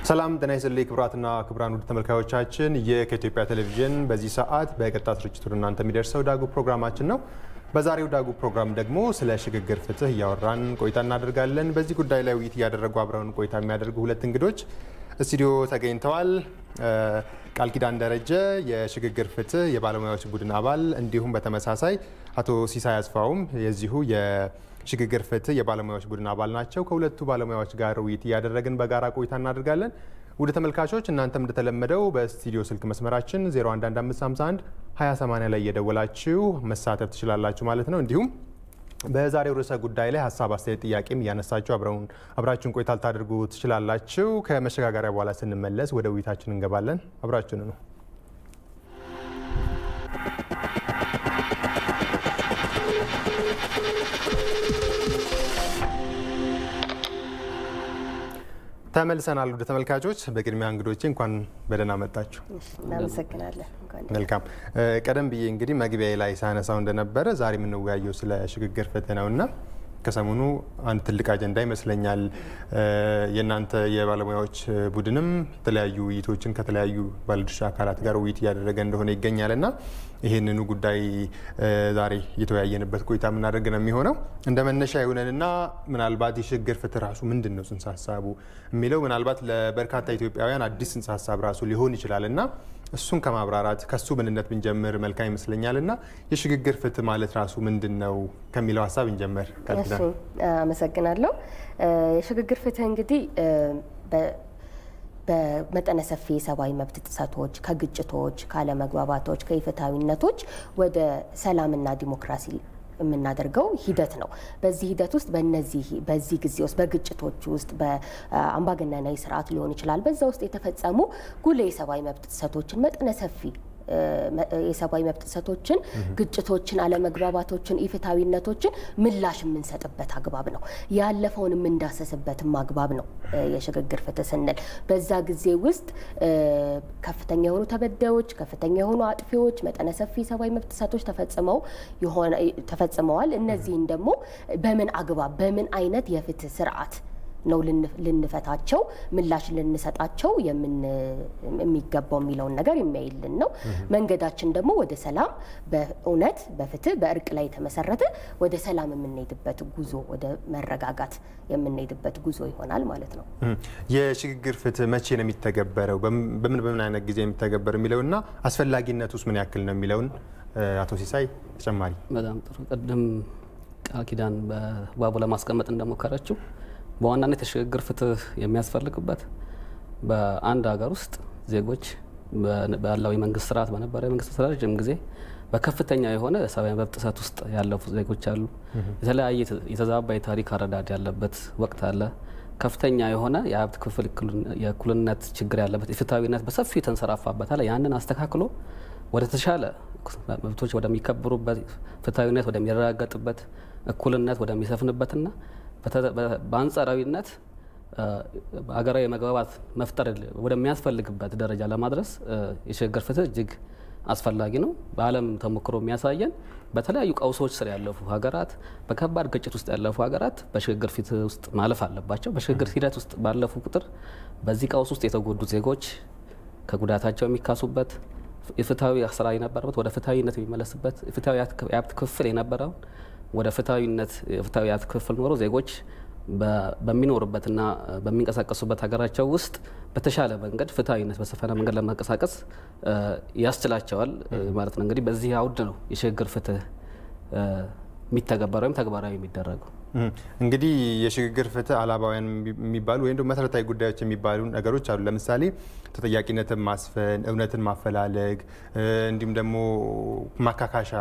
ሰላም ጤና ይስጥልኝ ክቡራትና ክቡራን ውድ ተመልካዮቻችን፣ ይህ ከኢትዮጵያ ቴሌቪዥን በዚህ ሰዓት በቀጥታ ስርጭት ወደ እናንተ የሚደርሰው ዳጉ ፕሮግራማችን ነው። በዛሬው ዳጉ ፕሮግራም ደግሞ ስለ ሽግግር ፍትህ እያወራን ቆይታ እናደርጋለን። በዚህ ጉዳይ ላይ ውይይት እያደረጉ አብረውን ቆይታ የሚያደርጉ ሁለት እንግዶች ስቱዲዮ ተገኝተዋል። ቃል ኪዳን ደረጀ የሽግግር ፍትህ የባለሙያዎች ቡድን አባል እንዲሁም በተመሳሳይ አቶ ሲሳይ አስፋውም የዚሁ የሽግግር ፍትህ የባለሙያዎች ቡድን አባል ናቸው። ከሁለቱ ባለሙያዎች ጋር ውይይት እያደረግን በጋራ ቆይታ እናደርጋለን። ውድ ተመልካቾች እናንተም እንደተለመደው በስቱዲዮ ስልክ መስመራችን 011551 2080 ላይ እየደወላችሁ መሳተፍ ትችላላችሁ ማለት ነው። እንዲሁም በዛሬው ርዕሰ ጉዳይ ላይ ሀሳብ፣ አስተያየት፣ ጥያቄም እያነሳችሁ አብራችሁን ቆይታ ልታደርጉ ትችላላችሁ። ከመሸጋገሪያ በኋላ ስንመለስ ወደ ውይይታችን እንገባለን። አብራችሁን ነው። ተመልሰናል። ወደ ተመልካቾች በቅድሚያ እንግዶቼ እንኳን በደህና መጣችሁ። እናመሰግናለን። መልካም። ቀደም ብዬ እንግዲህ መግቢያ ላይ ሳነሳው እንደነበረ ዛሬ የምንወያየው ስለ ሽግግር ፍትህ ነውና ከሰሞኑ አንድ ትልቅ አጀንዳ ይመስለኛል የእናንተ የባለሙያዎች ቡድንም የተለያዩ ውይይቶችን ከተለያዩ ባለድርሻ አካላት ጋር ውይይት እያደረገ እንደሆነ ይገኛል እና ይህንኑ ጉዳይ ዛሬ እየተወያየንበት ቆይታ የምናደርግ ነው የሚሆነው። እንደ መነሻ የሆነንና ምናልባት የሽግግር ፍትህ ራሱ ምንድን ነው ጽንሰ ሀሳቡ የሚለው ምናልባት ለበርካታ ኢትዮጵያውያን አዲስ ጽንሰ ሀሳብ ራሱ ሊሆን ይችላል እና እሱን ከማብራራት ከሱ ምንነት ብንጀምር መልካም ይመስለኛል እና የሽግግር ፍትህ ማለት ራሱ ምንድን ነው ከሚለው ሀሳብ እንጀምር። እሱ አመሰግናለሁ። የሽግግር ፍትህ እንግዲህ በመጠነ ሰፊ የሰብአዊ መብት ጥሰቶች፣ ከግጭቶች፣ ካለመግባባቶች፣ ከኢፍትሐዊነቶች ወደ ሰላምና ዲሞክራሲ የምናደርገው ሂደት ነው። በዚህ ሂደት ውስጥ በነዚህ በዚህ ጊዜ ውስጥ በግጭቶች ውስጥ በአምባገነናዊ ስርዓት ሊሆን ይችላል። በዛ ውስጥ የተፈጸሙ ጉልህ የሰብአዊ መብት ጥሰቶችን መጠነ ሰፊ የሰብአዊ መብት ጥሰቶችን፣ ግጭቶችን፣ አለመግባባቶችን፣ ኢፍትሐዊነቶችን ምላሽ የምንሰጥበት አግባብ ነው። ያለፈውን የምንዳሰስበትም አግባብ ነው። የሽግግር ፍትህ ስንል በዛ ጊዜ ውስጥ ከፍተኛ የሆኑ ተበዳዮች፣ ከፍተኛ የሆኑ አጥፊዎች፣ መጠነ ሰፊ የሰብአዊ መብት ጥሰቶች ተፈጽመዋል። እነዚህን ደግሞ በምን አግባብ በምን አይነት የፍትህ ስርዓት ነው ልንፈታቸው ምላሽ ልንሰጣቸው የሚገባው የሚለውን ነገር የሚያይልን ነው። መንገዳችን ደግሞ ወደ ሰላም በእውነት በፍትህ በእርቅ ላይ የተመሰረተ ወደ ሰላም የምንሄድበት ጉዞ ወደ መረጋጋት የምንሄድበት ጉዞ ይሆናል ማለት ነው። የሽግግር ፍትህ መቼ ነው የሚተገበረው? በምን በምን አይነት ጊዜ የሚተገበር የሚለውና አስፈላጊነት ውስጥ ምን ያክል ነው የሚለውን አቶ ሲሳይ ተጨማሪ። በጣም ጥሩ። ቅድም ቃል ኪዳን በባቡ ለማስቀመጥ እንደሞከረችው በዋናነት የሽግግር ፍትህ የሚያስፈልግበት በአንድ ሀገር ውስጥ ዜጎች ባለው የመንግስት ስርዓት በነበረ የመንግስት ስርዓት ረጅም ጊዜ በከፍተኛ የሆነ ሰብአዊ መብት ጥሰት ውስጥ ያለፉ ዜጎች አሉ። የተለያየ የተዛባ የታሪክ አረዳድ ያለበት ወቅት አለ። ከፍተኛ የሆነ የሀብት ክፍል የእኩልነት ችግር ያለበት የፍትሐዊነት በሰፊው የተንሰራፋበታል። ያንን አስተካክሎ ወደ ተሻለ መብቶች ወደሚከበሩበት፣ ፍትሐዊነት ወደሚረጋገጥበት፣ እኩልነት ወደሚሰፍንበትና በአንጻራዊነት ሀገራዊ መግባባት መፍጠር ወደሚያስፈልግበት ደረጃ ለማድረስ የሽግግር ፍትህ እጅግ አስፈላጊ ነው። በዓለም ተሞክሮ የሚያሳየን በተለያዩ ቀውሶች ስር ያለፉ ሀገራት፣ በከባድ ግጭት ውስጥ ያለፉ ሀገራት በሽግግር ፍትህ ውስጥ ማለፍ አለባቸው። በሽግግር ሂደት ውስጥ ባለፉ ቁጥር በዚህ ቀውስ ውስጥ የተጎዱ ዜጎች ከጉዳታቸው የሚካሱበት የፍትሐዊ ስራ የነበረበት ወደ ፍትሐዊነት የሚመለስበት የፍትሐዊ የሀብት ክፍል የነበረውን ወደ ፍትሐዊነት የፍትሐዊ የሀብት ክፍል ኖሮ ዜጎች በሚኖሩበትና በሚንቀሳቀሱበት ሀገራቸው ውስጥ በተሻለ መንገድ ፍትሐዊነት በሰፈነ መንገድ ለመንቀሳቀስ ያስችላቸዋል ማለት ነው። እንግዲህ በዚህ አውድ ነው የሽግግር ፍትህ የሚተገበረ ወይም ተግባራዊ የሚደረገው። እንግዲህ የሽግግር ፍትህ አላባውያን የሚባሉ ወይም መሰረታዊ ጉዳዮች የሚባሉ ነገሮች አሉ። ለምሳሌ ተጠያቂነትን ማስፈን፣ እውነትን ማፈላለግ እንዲሁም ደግሞ ማካካሻ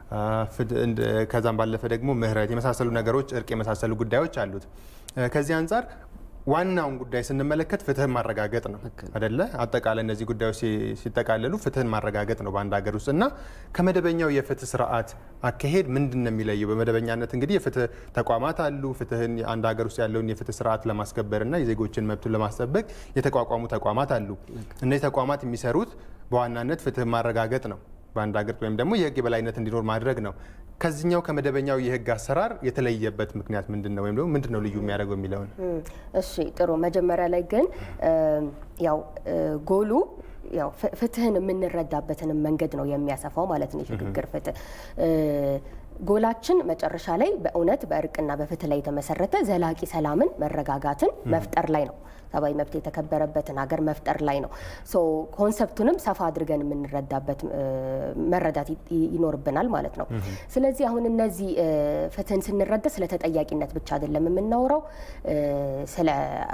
ከዛም ባለፈ ደግሞ ምህረት የመሳሰሉ ነገሮች እርቅ የመሳሰሉ ጉዳዮች አሉት። ከዚህ አንጻር ዋናውን ጉዳይ ስንመለከት ፍትህን ማረጋገጥ ነው አደለ? አጠቃላይ እነዚህ ጉዳዮች ሲጠቃለሉ ፍትህን ማረጋገጥ ነው በአንድ ሀገር ውስጥ እና ከመደበኛው የፍትህ ስርዓት አካሄድ ምንድን ነው የሚለየው? በመደበኛነት እንግዲህ የፍትህ ተቋማት አሉ። ፍትህን አንድ ሀገር ውስጥ ያለውን የፍትህ ስርዓት ለማስከበር እና የዜጎችን መብቱን ለማስጠበቅ የተቋቋሙ ተቋማት አሉ። እነዚህ ተቋማት የሚሰሩት በዋናነት ፍትህን ማረጋገጥ ነው። በአንድ ሀገር ወይም ደግሞ የህግ የበላይነት እንዲኖር ማድረግ ነው። ከዚህኛው ከመደበኛው የህግ አሰራር የተለየበት ምክንያት ምንድን ነው? ወይም ደግሞ ምንድን ነው ልዩ የሚያደርገው የሚለውን እሺ ጥሩ። መጀመሪያ ላይ ግን ያው ጎሉ ያው ፍትህን የምንረዳበትንም መንገድ ነው የሚያሰፋው ማለት ነው የሽግግር ፍትህ ጎላችን መጨረሻ ላይ በእውነት በእርቅና በፍትህ ላይ የተመሰረተ ዘላቂ ሰላምን፣ መረጋጋትን መፍጠር ላይ ነው። ሰብአዊ መብት የተከበረበትን ሀገር መፍጠር ላይ ነው። ሶ ኮንሰፕቱንም ሰፋ አድርገን የምንረዳበት መረዳት ይኖርብናል ማለት ነው። ስለዚህ አሁን እነዚህ ፍትህን ስንረዳ ስለ ተጠያቂነት ብቻ አይደለም የምናወራው፣ ስለ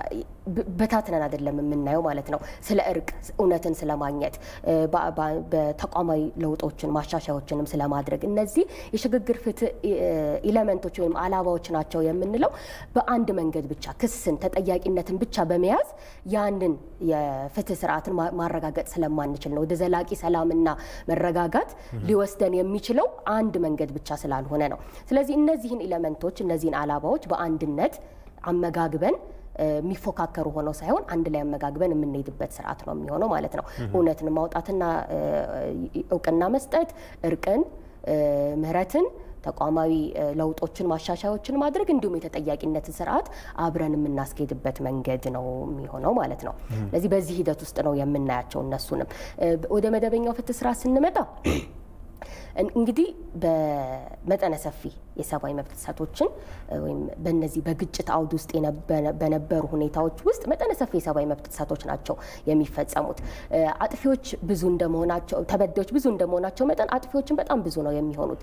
በታትነን አይደለም የምናየው ማለት ነው። ስለ እርቅ እውነትን ስለማግኘት በተቋማዊ ለውጦችን ማሻሻያዎችንም ስለማድረግ እነዚህ የሽግግር ፍትህ ኢለመንቶች ወይም አላባዎች ናቸው የምንለው በአንድ መንገድ ብቻ ክስን ተጠያቂነትን ብቻ በመያዝ ያንን የፍትህ ስርዓትን ማረጋገጥ ስለማንችል ነው። ወደ ዘላቂ ሰላምና መረጋጋት ሊወስደን የሚችለው አንድ መንገድ ብቻ ስላልሆነ ነው። ስለዚህ እነዚህን ኢለመንቶች እነዚህን አላባዎች በአንድነት አመጋግበን የሚፎካከሩ ሆነው ሳይሆን አንድ ላይ አመጋግበን የምንሄድበት ስርዓት ነው የሚሆነው ማለት ነው። እውነትን ማውጣትና እውቅና መስጠት፣ እርቅን፣ ምህረትን ተቋማዊ ለውጦችን ማሻሻያዎችን ማድረግ እንዲሁም የተጠያቂነትን ስርዓት አብረን የምናስኬድበት መንገድ ነው የሚሆነው ማለት ነው። ስለዚህ በዚህ ሂደት ውስጥ ነው የምናያቸው እነሱንም ወደ መደበኛው ፍትህ ስርዓት ስንመጣ እንግዲህ በመጠነ ሰፊ የሰብአዊ መብት ጥሰቶችን ወይም በነዚህ በግጭት አውድ ውስጥ በነበሩ ሁኔታዎች ውስጥ መጠነ ሰፊ የሰብአዊ መብት ጥሰቶች ናቸው የሚፈጸሙት። አጥፊዎች ብዙ እንደመሆናቸው ተበዳዮች ብዙ እንደመሆናቸው መጠን አጥፊዎችን በጣም ብዙ ነው የሚሆኑት።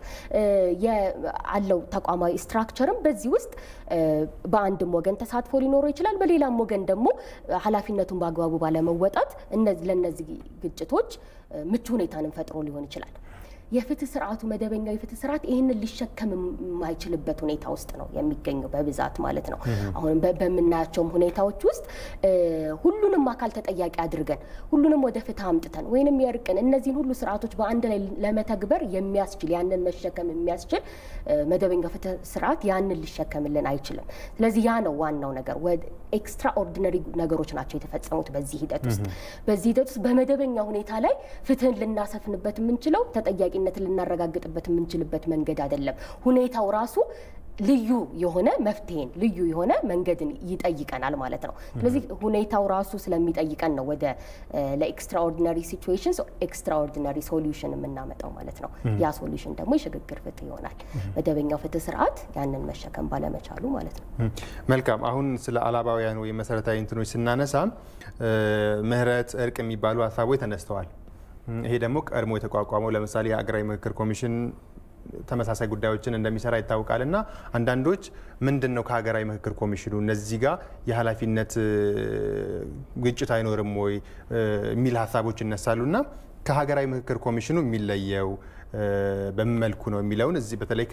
አለው ተቋማዊ ስትራክቸርም በዚህ ውስጥ በአንድም ወገን ተሳትፎ ሊኖረው ይችላል። በሌላም ወገን ደግሞ ኃላፊነቱን በአግባቡ ባለመወጣት ለእነዚህ ግጭቶች ምቹ ሁኔታንም ፈጥሮ ሊሆን ይችላል። የፍትህ ስርዓቱ መደበኛው የፍትህ ስርዓት ይህንን ሊሸከም የማይችልበት ሁኔታ ውስጥ ነው የሚገኘው በብዛት ማለት ነው። አሁን በምናያቸውም ሁኔታዎች ውስጥ ሁሉንም አካል ተጠያቂ አድርገን ሁሉንም ወደ ፍትህ አምጥተን ወይንም የእርቅን እነዚህን ሁሉ ስርዓቶች በአንድ ላይ ለመተግበር የሚያስችል ያንን መሸከም የሚያስችል መደበኛው ፍትህ ስርዓት ያንን ሊሸከምልን አይችልም። ስለዚህ ያ ነው ዋናው ነገር። ኤክስትራ ኦርዲነሪ ነገሮች ናቸው የተፈጸሙት በዚህ ሂደት ውስጥ። በዚህ ሂደት ውስጥ በመደበኛ ሁኔታ ላይ ፍትህን ልናሰፍንበት የምንችለው ተጠያቂ ነትን ልናረጋግጥበት የምንችልበት መንገድ አይደለም። ሁኔታው ራሱ ልዩ የሆነ መፍትሄን ልዩ የሆነ መንገድን ይጠይቀናል ማለት ነው። ስለዚህ ሁኔታው ራሱ ስለሚጠይቀን ነው ወደ ለኤክስትራኦርዲነሪ ሲቹዌሽን ኤክስትራኦርዲነሪ ሶሉሽን የምናመጣው ማለት ነው። ያ ሶሉሽን ደግሞ የሽግግር ፍትህ ይሆናል። መደበኛው ፍትህ ስርዓት ያንን መሸከም ባለመቻሉ ማለት ነው። መልካም። አሁን ስለ አላባውያን ወይም መሰረታዊ እንትኖች ስናነሳ ምህረት፣ እርቅ የሚባሉ ሀሳቦች ተነስተዋል። ይሄ ደግሞ ቀድሞ የተቋቋመው ለምሳሌ የሀገራዊ ምክክር ኮሚሽን ተመሳሳይ ጉዳዮችን እንደሚሰራ ይታወቃል። እና አንዳንዶች ምንድን ነው ከሀገራዊ ምክክር ኮሚሽኑ እነዚህ ጋር የኃላፊነት ግጭት አይኖርም ወይ የሚል ሀሳቦች ይነሳሉ። እና ከሀገራዊ ምክክር ኮሚሽኑ የሚለየው በምን መልኩ ነው የሚለውን እዚህ በተለይ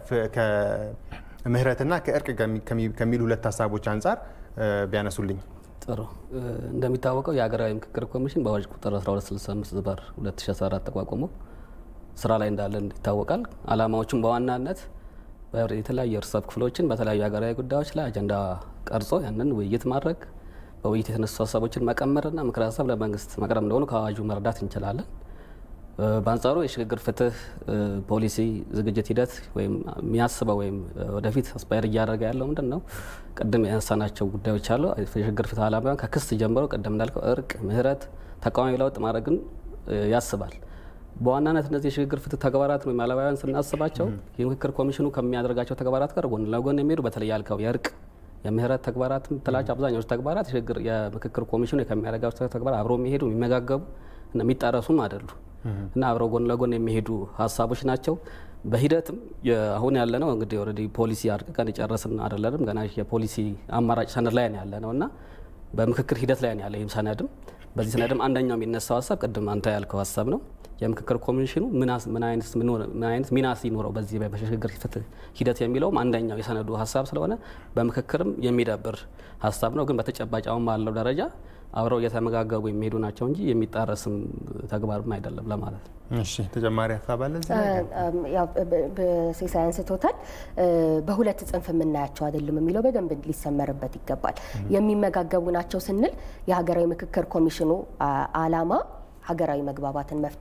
ከምህረትና ከእርቅ ከሚሉ ሁለት ሀሳቦች አንጻር ቢያነሱልኝ። ጥሩ እንደሚታወቀው የሀገራዊ ምክክር ኮሚሽን በአዋጅ ቁጥር 1265 ዝባር 2014 ተቋቁሞ ስራ ላይ እንዳለ ይታወቃል። አላማዎቹም በዋናነት የተለያዩ የህብረተሰብ ክፍሎችን በተለያዩ ሀገራዊ ጉዳዮች ላይ አጀንዳ ቀርጾ ያንን ውይይት ማድረግ፣ በውይይት የተነሱ ሀሳቦችን መቀመርና ምክረ ሀሳብ ለመንግስት መቅረብ እንደሆኑ ከአዋጁ መረዳት እንችላለን። በአንጻሩ የሽግግር ፍትህ ፖሊሲ ዝግጅት ሂደት ወይም የሚያስበው ወይም ወደፊት አስፓየር እያደረገ ያለው ምንድን ነው? ቅድም ያነሳናቸው ጉዳዮች አሉ። የሽግግር ፍትህ ዓላማውን ከክስ ጀምሮ ቅድም እንዳልከው እርቅ፣ ምህረት፣ ተቃዋሚ ለውጥ ማድረግን ያስባል። በዋናነት እነዚህ የሽግግር ፍትህ ተግባራት ወይም አላባውያን ስናስባቸው የምክክር ኮሚሽኑ ከሚያደርጋቸው ተግባራት ጋር ጎን ለጎን የሚሄዱ በተለይ ያልከው የእርቅ የምህረት ተግባራት የምትላቸው አብዛኛዎቹ ተግባራት የምክክር ኮሚሽኑ ከሚያደርጋቸው ተግባራት አብረው የሚሄዱ የሚመጋገቡ እና የሚጣረሱም አይደሉ እና አብረው ጎን ለጎን የሚሄዱ ሀሳቦች ናቸው። በሂደትም አሁን ያለ ነው እንግዲህ ኦልሬዲ ፖሊሲ አርቅቀን የጨረስን አይደለንም። ገና የፖሊሲ አማራጭ ሰነድ ላይ ነው ያለ ነው እና በምክክር ሂደት ላይ ነው ያለ ይህም ሰነድም በዚህ ሰነድም አንደኛው የሚነሳው ሀሳብ ቅድም አንተ ያልከው ሀሳብ ነው። የምክክር ኮሚሽኑ ምን አይነት ሚና ሲኖረው በዚህ በሽግግር ፍትህ ሂደት የሚለውም አንደኛው የሰነዱ ሀሳብ ስለሆነ በምክክርም የሚዳብር ሀሳብ ነው። ግን በተጨባጭ አሁን ባለው ደረጃ አብረው እየተመጋገቡ የሚሄዱ ናቸው እንጂ የሚጣረስም ተግባርም አይደለም ለማለት ነው። እሺ ተጨማሪ ሀሳብ አለ እዚህ ላይ? በሴሳይ አንስቶታል። በሁለት ጽንፍ የምናያቸው አይደለም የሚለው በደንብ ሊሰመርበት ይገባል። የሚመጋገቡ ናቸው ስንል የሀገራዊ ምክክር ኮሚሽኑ ዓላማ ሀገራዊ መግባባትን መፍጠር፣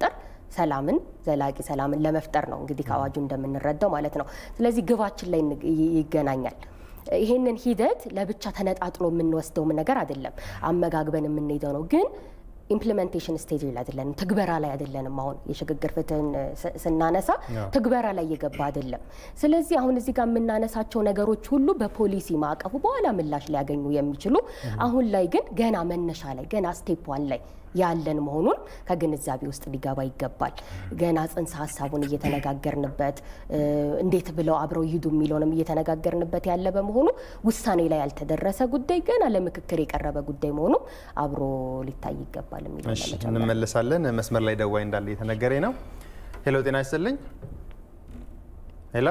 ሰላምን ዘላቂ ሰላምን ለመፍጠር ነው እንግዲህ ከአዋጁ እንደምንረዳው ማለት ነው። ስለዚህ ግባችን ላይ ይገናኛል። ይሄንን ሂደት ለብቻ ተነጣጥሎ የምንወስደውም ነገር አይደለም፣ አመጋግበን የምንሄደው ነው ግን ኢምፕሊሜንቴሽን ስቴጅ ላይ አይደለንም፣ ትግበራ ላይ አይደለንም። አሁን የሽግግር ፍትህን ስናነሳ ትግበራ ላይ እየገባ አይደለም። ስለዚህ አሁን እዚህ ጋር የምናነሳቸው ነገሮች ሁሉ በፖሊሲ ማዕቀፉ በኋላ ምላሽ ሊያገኙ የሚችሉ አሁን ላይ ግን ገና መነሻ ላይ ገና ስቴፕ ዋን ላይ ያለን መሆኑን ከግንዛቤ ውስጥ ሊገባ ይገባል። ገና ጽንሰ ሀሳቡን እየተነጋገርንበት እንዴት ብለው አብረው ይሂዱ የሚለውንም እየተነጋገርንበት ያለ በመሆኑ ውሳኔ ላይ ያልተደረሰ ጉዳይ ገና ለምክክር የቀረበ ጉዳይ መሆኑ አብሮ ሊታይ ይገባል የሚለው እንመለሳለን። መስመር ላይ ደዋይ እንዳለ እየተነገረ ነው። ሄሎ፣ ጤና ይስጥልኝ። ሄሎ፣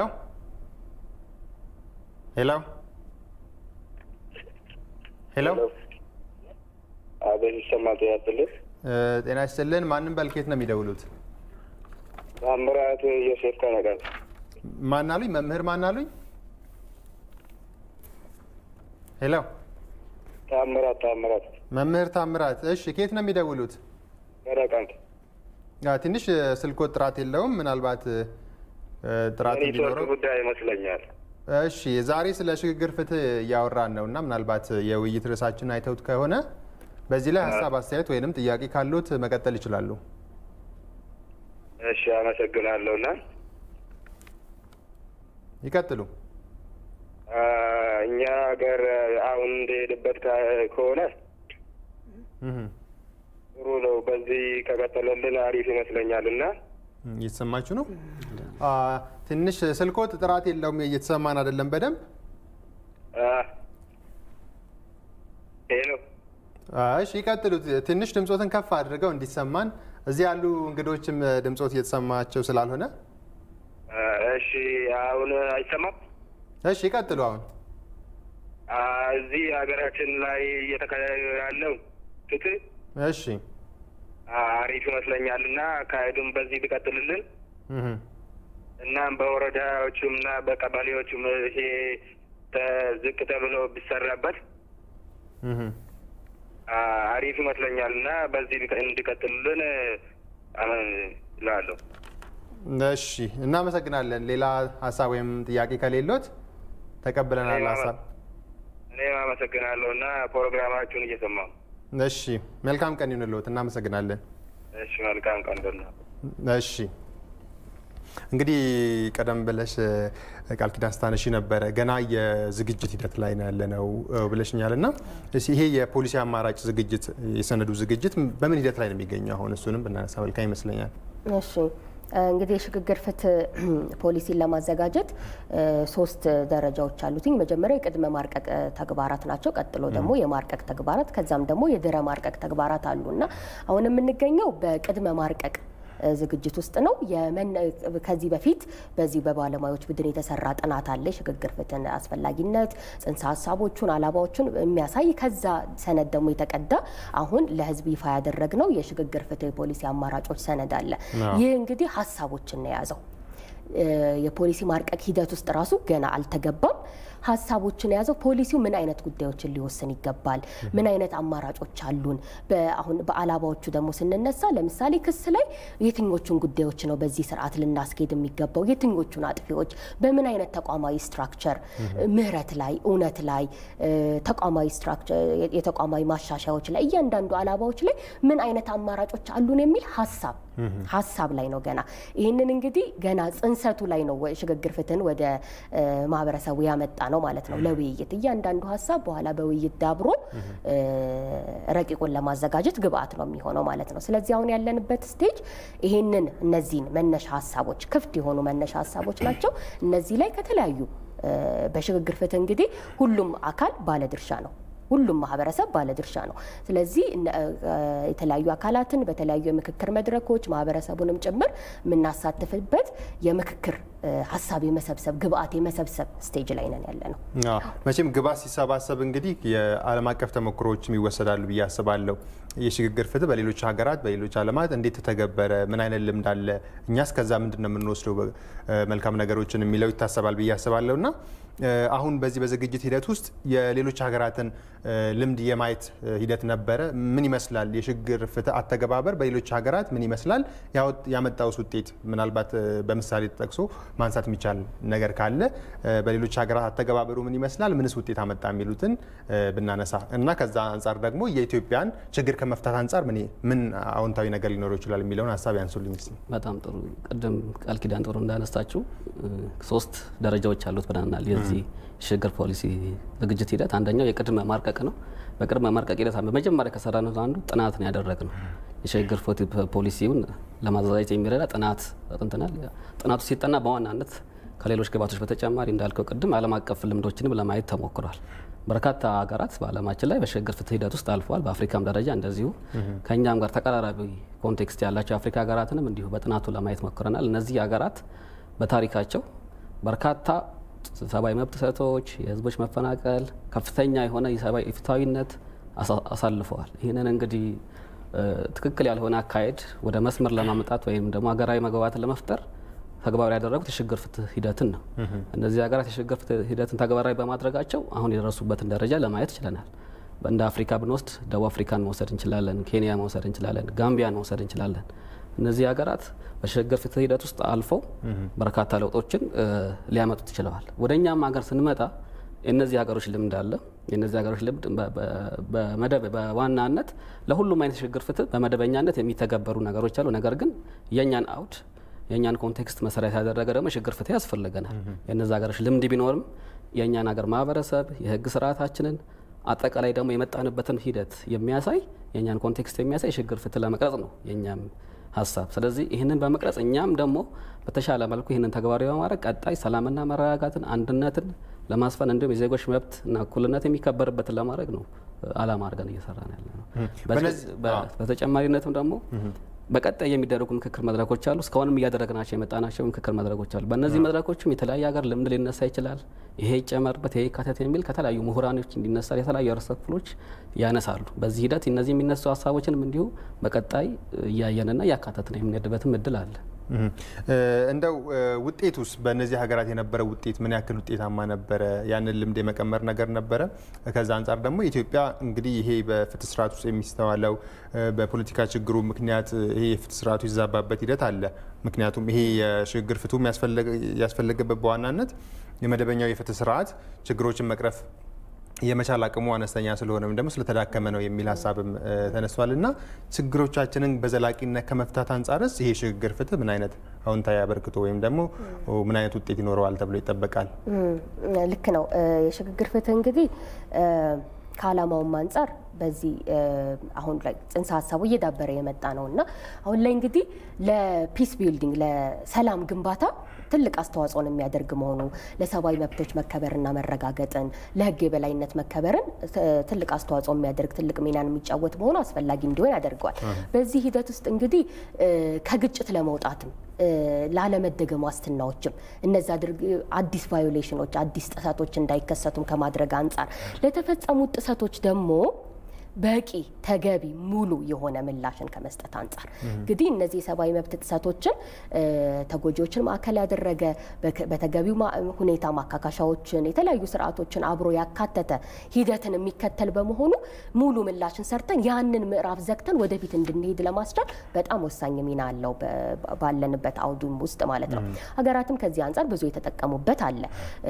ሄሎ፣ ሄሎ አቤት ይሰማል። ጤና ይስጥልኝ። ጤና ይስጥልን። ማንም በልኬት ነው የሚደውሉት? ታምራት ዮሴፍ ከነቀል። ማን አሉኝ? መምህር ማን አሉኝ? ሄሎ ታምራት ታምራት መምህር ታምራት። እሺ ከየት ነው የሚደውሉት? ከነቀምት። ትንሽ ስልኮት ጥራት የለውም። ምናልባት ጥራት ኔትወርክ እንዲኖረው ጉዳይ ይመስለኛል። እሺ ዛሬ ስለ ሽግግር ፍትህ እያወራን ነው እና ምናልባት የውይይት ርዕሳችን አይተውት ከሆነ በዚህ ላይ ሀሳብ አስተያየት ወይንም ጥያቄ ካሉት መቀጠል ይችላሉ። እሺ አመሰግናለሁ። እና ይቀጥሉ። እኛ ሀገር አሁን እንደሄድበት ከሆነ እህ፣ ጥሩ ነው። በዚህ ከቀጠለልን አሪፍ ይመስለኛል። እና እየተሰማችሁ ነው? አ፣ ትንሽ ስልኮት ጥራት የለውም፣ እየተሰማን አይደለም በደንብ ሄሎ እሺ ይቀጥሉ። ትንሽ ድምፆትን ከፍ አድርገው እንዲሰማን። እዚህ ያሉ እንግዶችም ድምፆት እየተሰማቸው ስላልሆነ እሺ አሁን አይሰማም? እሺ ይቀጥሉ። አሁን እዚህ ሀገራችን ላይ እየተካሄደ ያለው ፍትህ እሺ አሪፍ ይመስለኛል እና አካሄዱም በዚህ ቢቀጥልልን እህ፣ እናም በወረዳዎቹም እና በቀበሌዎቹም ይሄ ተ- ዝቅ ተብሎ ቢሰራበት እህ። አሪፍ ይመስለኛል እና በዚህ ቢቀ- እንዲቀጥልልን እላለሁ። እሺ እናመሰግናለን። ሌላ ሀሳብ ወይም ጥያቄ ከሌሎት ተቀብለናል እኔም ሀሳብ። እኔም አመሰግናለሁ እና ፕሮግራማችሁን እየሰማሁ እሺ መልካም ቀን ይሁንልዎት። እናመሰግናለን። እሺ መልካም ቀን ደህና እሺ እንግዲህ ቀደም ብለሽ ቃል ኪዳን ስታነሺ ነበረ ገና የዝግጅት ሂደት ላይ ነው ያለነው ብለሽኛል እና እስኪ ይሄ የፖሊሲ አማራጭ ዝግጅት የሰነዱ ዝግጅት በምን ሂደት ላይ ነው የሚገኘው? አሁን እሱንም ብናነሳ መልካም ይመስለኛል። እሺ እንግዲህ የሽግግር ፍትህ ፖሊሲን ለማዘጋጀት ሶስት ደረጃዎች አሉትኝ። መጀመሪያ የቅድመ ማርቀቅ ተግባራት ናቸው። ቀጥሎ ደግሞ የማርቀቅ ተግባራት፣ ከዛም ደግሞ የድረ ማርቀቅ ተግባራት አሉ እና አሁን የምንገኘው በቅድመ ማርቀቅ ዝግጅት ውስጥ ነው። ከዚህ በፊት በዚህ በባለሙያዎች ቡድን የተሰራ ጥናት አለ። የሽግግር ፍትህን አስፈላጊነት፣ ጽንሰ ሀሳቦቹን፣ አላባዎቹን የሚያሳይ ከዛ ሰነድ ደግሞ የተቀዳ አሁን ለህዝብ ይፋ ያደረግነው የሽግግር ፍትህ ፖሊሲ አማራጮች ሰነድ አለ። ይህ እንግዲህ ሀሳቦችን ነው የያዘው። የፖሊሲ ማርቀቅ ሂደት ውስጥ ራሱ ገና አልተገባም። ሀሳቦችን የያዘው ፖሊሲው ምን አይነት ጉዳዮችን ሊወስን ይገባል፣ ምን አይነት አማራጮች አሉን። አሁን በአላባዎቹ ደግሞ ስንነሳ ለምሳሌ ክስ ላይ የትኞቹን ጉዳዮች ነው በዚህ ስርዓት ልናስኬድ የሚገባው፣ የትኞቹን አጥፊዎች በምን አይነት ተቋማዊ ስትራክቸር፣ ምህረት ላይ፣ እውነት ላይ፣ ተቋማዊ ስትራክቸር፣ የተቋማዊ ማሻሻያዎች ላይ እያንዳንዱ አላባዎች ላይ ምን አይነት አማራጮች አሉን የሚል ሀሳብ ሀሳብ ላይ ነው ገና ይህንን እንግዲህ ገና ጽንሰቱ ላይ ነው ሽግግር ፍትህን ወደ ማህበረሰቡ ያመጣ ነው ማለት ነው ለውይይት እያንዳንዱ ሀሳብ በኋላ በውይይት ዳብሮ ረቂቁን ለማዘጋጀት ግብአት ነው የሚሆነው ማለት ነው። ስለዚህ አሁን ያለንበት ስቴጅ ይሄንን እነዚህን መነሻ ሀሳቦች ክፍት የሆኑ መነሻ ሀሳቦች ናቸው። እነዚህ ላይ ከተለያዩ በሽግግር ፍትህ እንግዲህ ሁሉም አካል ባለድርሻ ነው። ሁሉም ማህበረሰብ ባለድርሻ ነው። ስለዚህ የተለያዩ አካላትን በተለያዩ የምክክር መድረኮች ማህበረሰቡንም ጭምር የምናሳትፍበት የምክክር ሀሳብ የመሰብሰብ ግብአት የመሰብሰብ ስቴጅ ላይ ነን ያለ ነው። መቼም ግብአት ሲሰባሰብ እንግዲህ የዓለም አቀፍ ተሞክሮዎችም ይወሰዳሉ ብዬ አስባለሁ። የሽግግር ፍትህ በሌሎች ሀገራት በሌሎች ዓለማት እንዴት ተተገበረ? ምን አይነት ልምድ አለ? እኛስ ከዛ ምንድን ነው የምንወስደው መልካም ነገሮችን የሚለው ይታሰባል ብዬ አስባለሁ እና አሁን በዚህ በዝግጅት ሂደት ውስጥ የሌሎች ሀገራትን ልምድ የማየት ሂደት ነበረ። ምን ይመስላል? የሽግግር ፍትህ አተገባበር በሌሎች ሀገራት ምን ይመስላል? ያመጣውስ ውጤት ምናልባት በምሳሌ ተጠቅሶ ማንሳት የሚቻል ነገር ካለ በሌሎች ሀገራት አተገባበሩ ምን ይመስላል? ምንስ ውጤት አመጣ? የሚሉትን ብናነሳ እና ከዛ አንጻር ደግሞ የኢትዮጵያን ችግር ከመፍታት አንጻር ምን አዎንታዊ ነገር ሊኖረው ይችላል የሚለውን ሀሳብ ያንሱልኝ እስኪ። በጣም ጥሩ። ቅድም ቃል ኪዳን ጥሩ እንዳነሳችው ሶስት ደረጃዎች አሉት ብለናል። የዚህ ሽግግር ፖሊሲ ዝግጅት ሂደት አንደኛው የቅድመ ማርቀቅ ነው። በቅድመ ማርቀቅ ሂደት በመጀመሪያ ከሰራነው አንዱ ጥናት ነው ያደረግነው። የሽግግር ፖሊሲውን ለማዘጋጀት የሚረዳ ጥናት አጥንተናል። ጥናቱ ሲጠና በዋናነት ከሌሎች ግባቶች በተጨማሪ እንዳልከው ቅድም ዓለም አቀፍ ልምዶችንም ለማየት ተሞክሯል። በርካታ ሀገራት በዓለማችን ላይ በሽግግር ፍትህ ሂደት ውስጥ አልፈዋል። በአፍሪካም ደረጃ እንደዚሁ ከእኛም ጋር ተቀራራቢ ኮንቴክስት ያላቸው የአፍሪካ ሀገራትንም እንዲሁ በጥናቱ ለማየት ሞክረናል። እነዚህ ሀገራት በታሪካቸው በርካታ ሰብአዊ መብት ጥሰቶች፣ የህዝቦች መፈናቀል፣ ከፍተኛ የሆነ የሰብአዊ ፍትሐዊነት አሳልፈዋል። ይህንን እንግዲህ ትክክል ያልሆነ አካሄድ ወደ መስመር ለማምጣት ወይም ደግሞ ሀገራዊ መግባባትን ለመፍጠር ተግባራዊ ያደረጉት የሽግግር ፍትህ ሂደትን ነው። እነዚህ ሀገራት የሽግግር ፍትህ ሂደትን ተግባራዊ በማድረጋቸው አሁን የደረሱበትን ደረጃ ለማየት ችለናል። እንደ አፍሪካ ብንወስድ ደቡብ አፍሪካን መውሰድ እንችላለን፣ ኬንያ መውሰድ እንችላለን፣ ጋምቢያን መውሰድ እንችላለን። እነዚህ ሀገራት በሽግግር ፍትህ ሂደት ውስጥ አልፈው በርካታ ለውጦችን ሊያመጡት ችለዋል። ወደ እኛም ሀገር ስንመጣ የእነዚህ ሀገሮች ልምድ አለ። የእነዚህ ሀገሮች ልምድ በመደብ በዋናነት ለሁሉም አይነት የሽግግር ፍትህ በመደበኛነት የሚተገበሩ ነገሮች አሉ። ነገር ግን የእኛን አውድ የእኛን ኮንቴክስት መሰረት ያደረገ ደግሞ የሽግግር ፍትህ ያስፈልገናል። የእነዚህ ሀገሮች ልምድ ቢኖርም የእኛን ሀገር ማህበረሰብ የህግ ስርዓታችንን አጠቃላይ ደግሞ የመጣንበትን ሂደት የሚያሳይ የእኛን ኮንቴክስት የሚያሳይ የሽግግር ፍትህ ለመቅረጽ ነው የእኛም ሀሳብ። ስለዚህ ይህንን በመቅረጽ እኛም ደግሞ በተሻለ መልኩ ይህንን ተግባራዊ በማድረግ ቀጣይ ሰላምና መረጋጋትን፣ አንድነትን ለማስፈን እንዲሁም የዜጎች መብት እና እኩልነት የሚከበርበትን ለማድረግ ነው አላማ አድርገን እየሰራን ያለ ነው። በተጨማሪነትም ደግሞ በቀጣይ የሚደረጉ ምክክር መድረኮች አሉ። እስካሁንም እያደረግናቸው የመጣናቸው ምክክር መድረኮች አሉ። በእነዚህ መድረኮችም የተለያየ ሀገር ልምድ ሊነሳ ይችላል። ይሄ ይጨመርበት፣ ይሄ ይካተት የሚል ከተለያዩ ምሁራኖች እንዲነሳ የተለያዩ ህብረተሰብ ክፍሎች ያነሳሉ። በዚህ ሂደት እነዚህ የሚነሱ ሀሳቦችንም እንዲሁ በቀጣይ እያየንና እያካተትን የምንሄድበትም እድል አለ። እንደው ውጤቱስ በእነዚህ ሀገራት የነበረ ውጤት ምን ያክል ውጤታማ ነበረ? ያንን ልምድ የመቀመር ነገር ነበረ? ከዛ አንጻር ደግሞ ኢትዮጵያ እንግዲህ ይሄ በፍትህ ስርዓት ውስጥ የሚስተዋለው በፖለቲካ ችግሩ ምክንያት ይሄ የፍትህ ስርዓቱ ይዛባበት ሂደት አለ። ምክንያቱም ይሄ የሽግግር ፍትሁም ያስፈለገበት በዋናነት የመደበኛው የፍትህ ስርዓት ችግሮችን መቅረፍ የመቻል አቅሙ አነስተኛ ስለሆነ ወይም ደግሞ ስለተዳከመ ነው የሚል ሀሳብም ተነስቷል። እና ችግሮቻችንን በዘላቂነት ከመፍታት አንጻርስ ይሄ ሽግግር ፍትህ ምን አይነት አዎንታዊ አበርክቶ ወይም ደግሞ ምን አይነት ውጤት ይኖረዋል ተብሎ ይጠበቃል? ልክ ነው። የሽግግር ፍትህ እንግዲህ ከዓላማውም አንጻር በዚህ አሁን ላይ ጽንሰ ሀሳቡ እየዳበረ የመጣ ነው እና አሁን ላይ እንግዲህ ለፒስ ቢልዲንግ ለሰላም ግንባታ ትልቅ አስተዋጽኦን የሚያደርግ መሆኑ ለሰብአዊ መብቶች መከበርና መረጋገጥን ለሕግ የበላይነት መከበርን ትልቅ አስተዋጽኦ የሚያደርግ ትልቅ ሚናን የሚጫወት መሆኑ አስፈላጊ እንዲሆን ያደርገዋል። በዚህ ሂደት ውስጥ እንግዲህ ከግጭት ለመውጣትም ላለመደገም ዋስትናዎችም እነዚ አዲስ ቫዮሌሽኖች አዲስ ጥሰቶች እንዳይከሰቱም ከማድረግ አንጻር ለተፈጸሙት ጥሰቶች ደግሞ በቂ ተገቢ ሙሉ የሆነ ምላሽን ከመስጠት አንጻር እንግዲህ እነዚህ የሰብአዊ መብት ጥሰቶችን ተጎጂዎችን ማዕከል ያደረገ በተገቢው ሁኔታ ማካካሻዎችን፣ የተለያዩ ስርዓቶችን አብሮ ያካተተ ሂደትን የሚከተል በመሆኑ ሙሉ ምላሽን ሰርተን ያንን ምዕራፍ ዘግተን ወደፊት እንድንሄድ ለማስቻል በጣም ወሳኝ ሚና አለው ባለንበት አውዱም ውስጥ ማለት ነው። ሀገራትም ከዚህ አንጻር ብዙ የተጠቀሙበት አለ።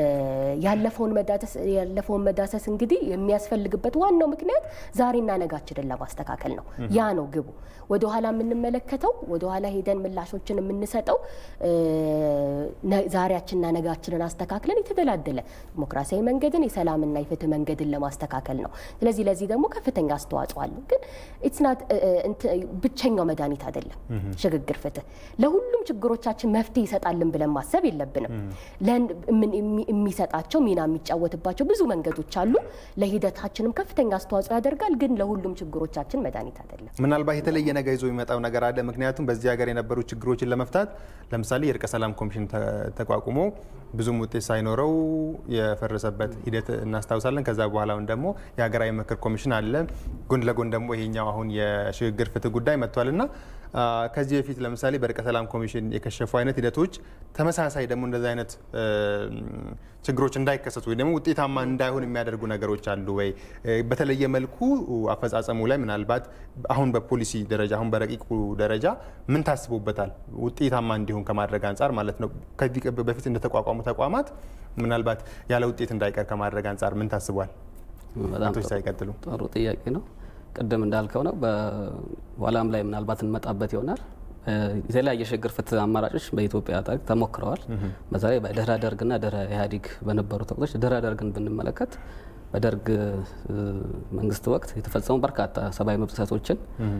ያለፈውን መዳሰስ እንግዲህ የሚያስፈልግበት ዋናው ምክንያት ዛሬና ነጋችንን ለማስተካከል ነው። ያ ነው ግቡ። ወደ ኋላ የምንመለከተው ወደ ኋላ ሄደን ምላሾችን የምንሰጠው ዛሬያችንና ነጋችንን አስተካክለን የተደላደለ ዲሞክራሲያዊ መንገድን የሰላምና የፍትህ መንገድን ለማስተካከል ነው። ስለዚህ ለዚህ ደግሞ ከፍተኛ አስተዋጽኦ አለው። ግን ኢትስናት ብቸኛው መድኃኒት አይደለም። ሽግግር ፍትህ ለሁሉም ችግሮቻችን መፍትሄ ይሰጣልን ብለን ማሰብ የለብንም። የሚሰጣቸው ሚና የሚጫወትባቸው ብዙ መንገዶች አሉ። ለሂደታችንም ከፍተኛ አስተዋጽኦ ያደርጋል። ግን ለሁሉም ችግሮቻችን መድኃኒት አይደለም። ምናልባት የተለየ ነገር ይዞ የሚመጣው ነገር አለ። ምክንያቱም በዚህ ሀገር የነበሩ ችግሮችን ለመፍታት ለምሳሌ የእርቀ ሰላም ኮሚሽን ተቋቁሞ ብዙም ውጤት ሳይኖረው የፈረሰበት ሂደት እናስታውሳለን። ከዛ በኋላ አሁን ደግሞ የሀገራዊ ምክር ኮሚሽን አለ። ጎን ለጎን ደግሞ ይሄኛው አሁን የሽግግር ፍትህ ጉዳይ መጥቷል እና ከዚህ በፊት ለምሳሌ በእርቀ ሰላም ኮሚሽን የከሸፉ አይነት ሂደቶች ተመሳሳይ ደግሞ እንደዚህ አይነት ችግሮች እንዳይከሰቱ ወይ ደግሞ ውጤታማ እንዳይሆን የሚያደርጉ ነገሮች አሉ ወይ? በተለየ መልኩ አፈጻጸሙ ላይ ምናልባት አሁን በፖሊሲ ደረጃ አሁን በረቂቁ ደረጃ ምን ታስቦበታል? ውጤታማ እንዲሆን ከማድረግ አንጻር ማለት ነው። ከዚህ በፊት እንደተቋቋሙ ተቋማት ምናልባት ያለ ውጤት እንዳይቀር ከማድረግ አንጻር ምን ታስቧል? በጣም ሳይቀጥሉ ጥሩ ጥያቄ ነው። ቅድም እንዳልከው ነው። በኋላም ላይ ምናልባት እንመጣበት ይሆናል። የተለያየ የሽግግር ፍትህ አማራጮች በኢትዮጵያ ታሪክ ተሞክረዋል። በተለይ በድህረ ደርግና ድህረ ኢህአዴግ በነበሩት ወቅቶች ድህረ ደርግን ብንመለከት በደርግ መንግስት ወቅት የተፈጸሙ በርካታ ሰብአዊ መብት ጥሰቶችን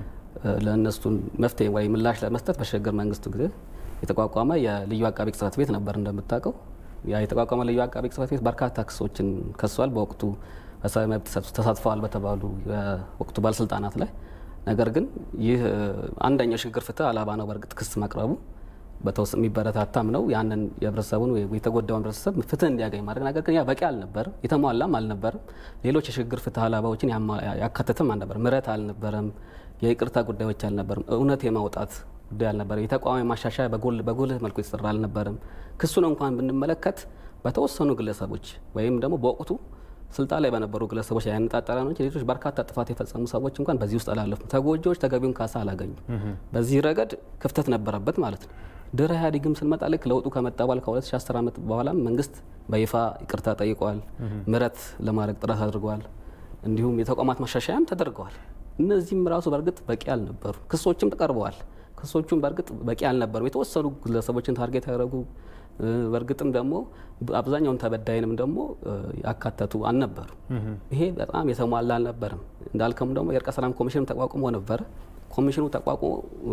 ለእነሱን መፍትሄ ወይ ምላሽ ለመስጠት በሽግግር መንግስቱ ጊዜ የተቋቋመ የልዩ አቃቤ ጽሕፈት ቤት ነበር። እንደምታውቀው ያ የተቋቋመ ልዩ አቃቤ ጽሕፈት ቤት በርካታ ክሶችን ከሷል። በወቅቱ በሰብአዊ መብት ተሳትፈዋል በተባሉ የወቅቱ ባለስልጣናት ላይ ነገር ግን ይህ አንደኛው ሽግግር ፍትህ አላባ ነው። በእርግጥ ክስ መቅረቡ በተወሰነ የሚበረታታም ነው። ያንን የህብረተሰቡን ወይ የተጎዳውን ህብረተሰብ ፍትህ እንዲያገኝ ማድረግ ነገር ግን ያ በቂ አልነበርም፣ የተሟላም አልነበርም። ሌሎች የሽግግር ፍትህ አላባዎችን ያካተትም አልነበርም። ምህረት አልነበረም፣ የይቅርታ ጉዳዮች አልነበርም፣ እውነት የማውጣት ጉዳይ አልነበረም። የተቋማዊ ማሻሻያ በጉልህ መልኩ የተሰራ አልነበርም። ክሱን እንኳን ብንመለከት በተወሰኑ ግለሰቦች ወይም ደግሞ በወቅቱ ስልጣን ላይ በነበሩ ግለሰቦች ያነጣጠረ ነው እንጂ ሌሎች በርካታ ጥፋት የፈጸሙ ሰዎች እንኳን በዚህ ውስጥ አላለፉም። ተጎጂዎች ተገቢውን ካሳ አላገኙም። በዚህ ረገድ ክፍተት ነበረበት ማለት ነው። ድህረ ኢህአዴግም ስንመጣ ልክ ለውጡ ከመጣ በኋላ ከ2010 ዓመት በኋላም መንግስት በይፋ ይቅርታ ጠይቋል። ምህረት ለማድረግ ጥረት አድርገዋል። እንዲሁም የተቋማት ማሻሻያም ተደርገዋል። እነዚህም ራሱ በእርግጥ በቂ አልነበሩ። ክሶችም ቀርበዋል። ክሶቹም በእርግጥ በቂ አልነበሩም። የተወሰኑ ግለሰቦችን ታርጌት ያደረጉ በእርግጥም ደግሞ አብዛኛውን ተበዳይንም ደግሞ ያካተቱ አልነበሩ። ይሄ በጣም የተሟላ አልነበረም። እንዳልከም ደግሞ የእርቀ ሰላም ኮሚሽንም ተቋቁሞ ነበረ። ኮሚሽኑ ተቋቁሞ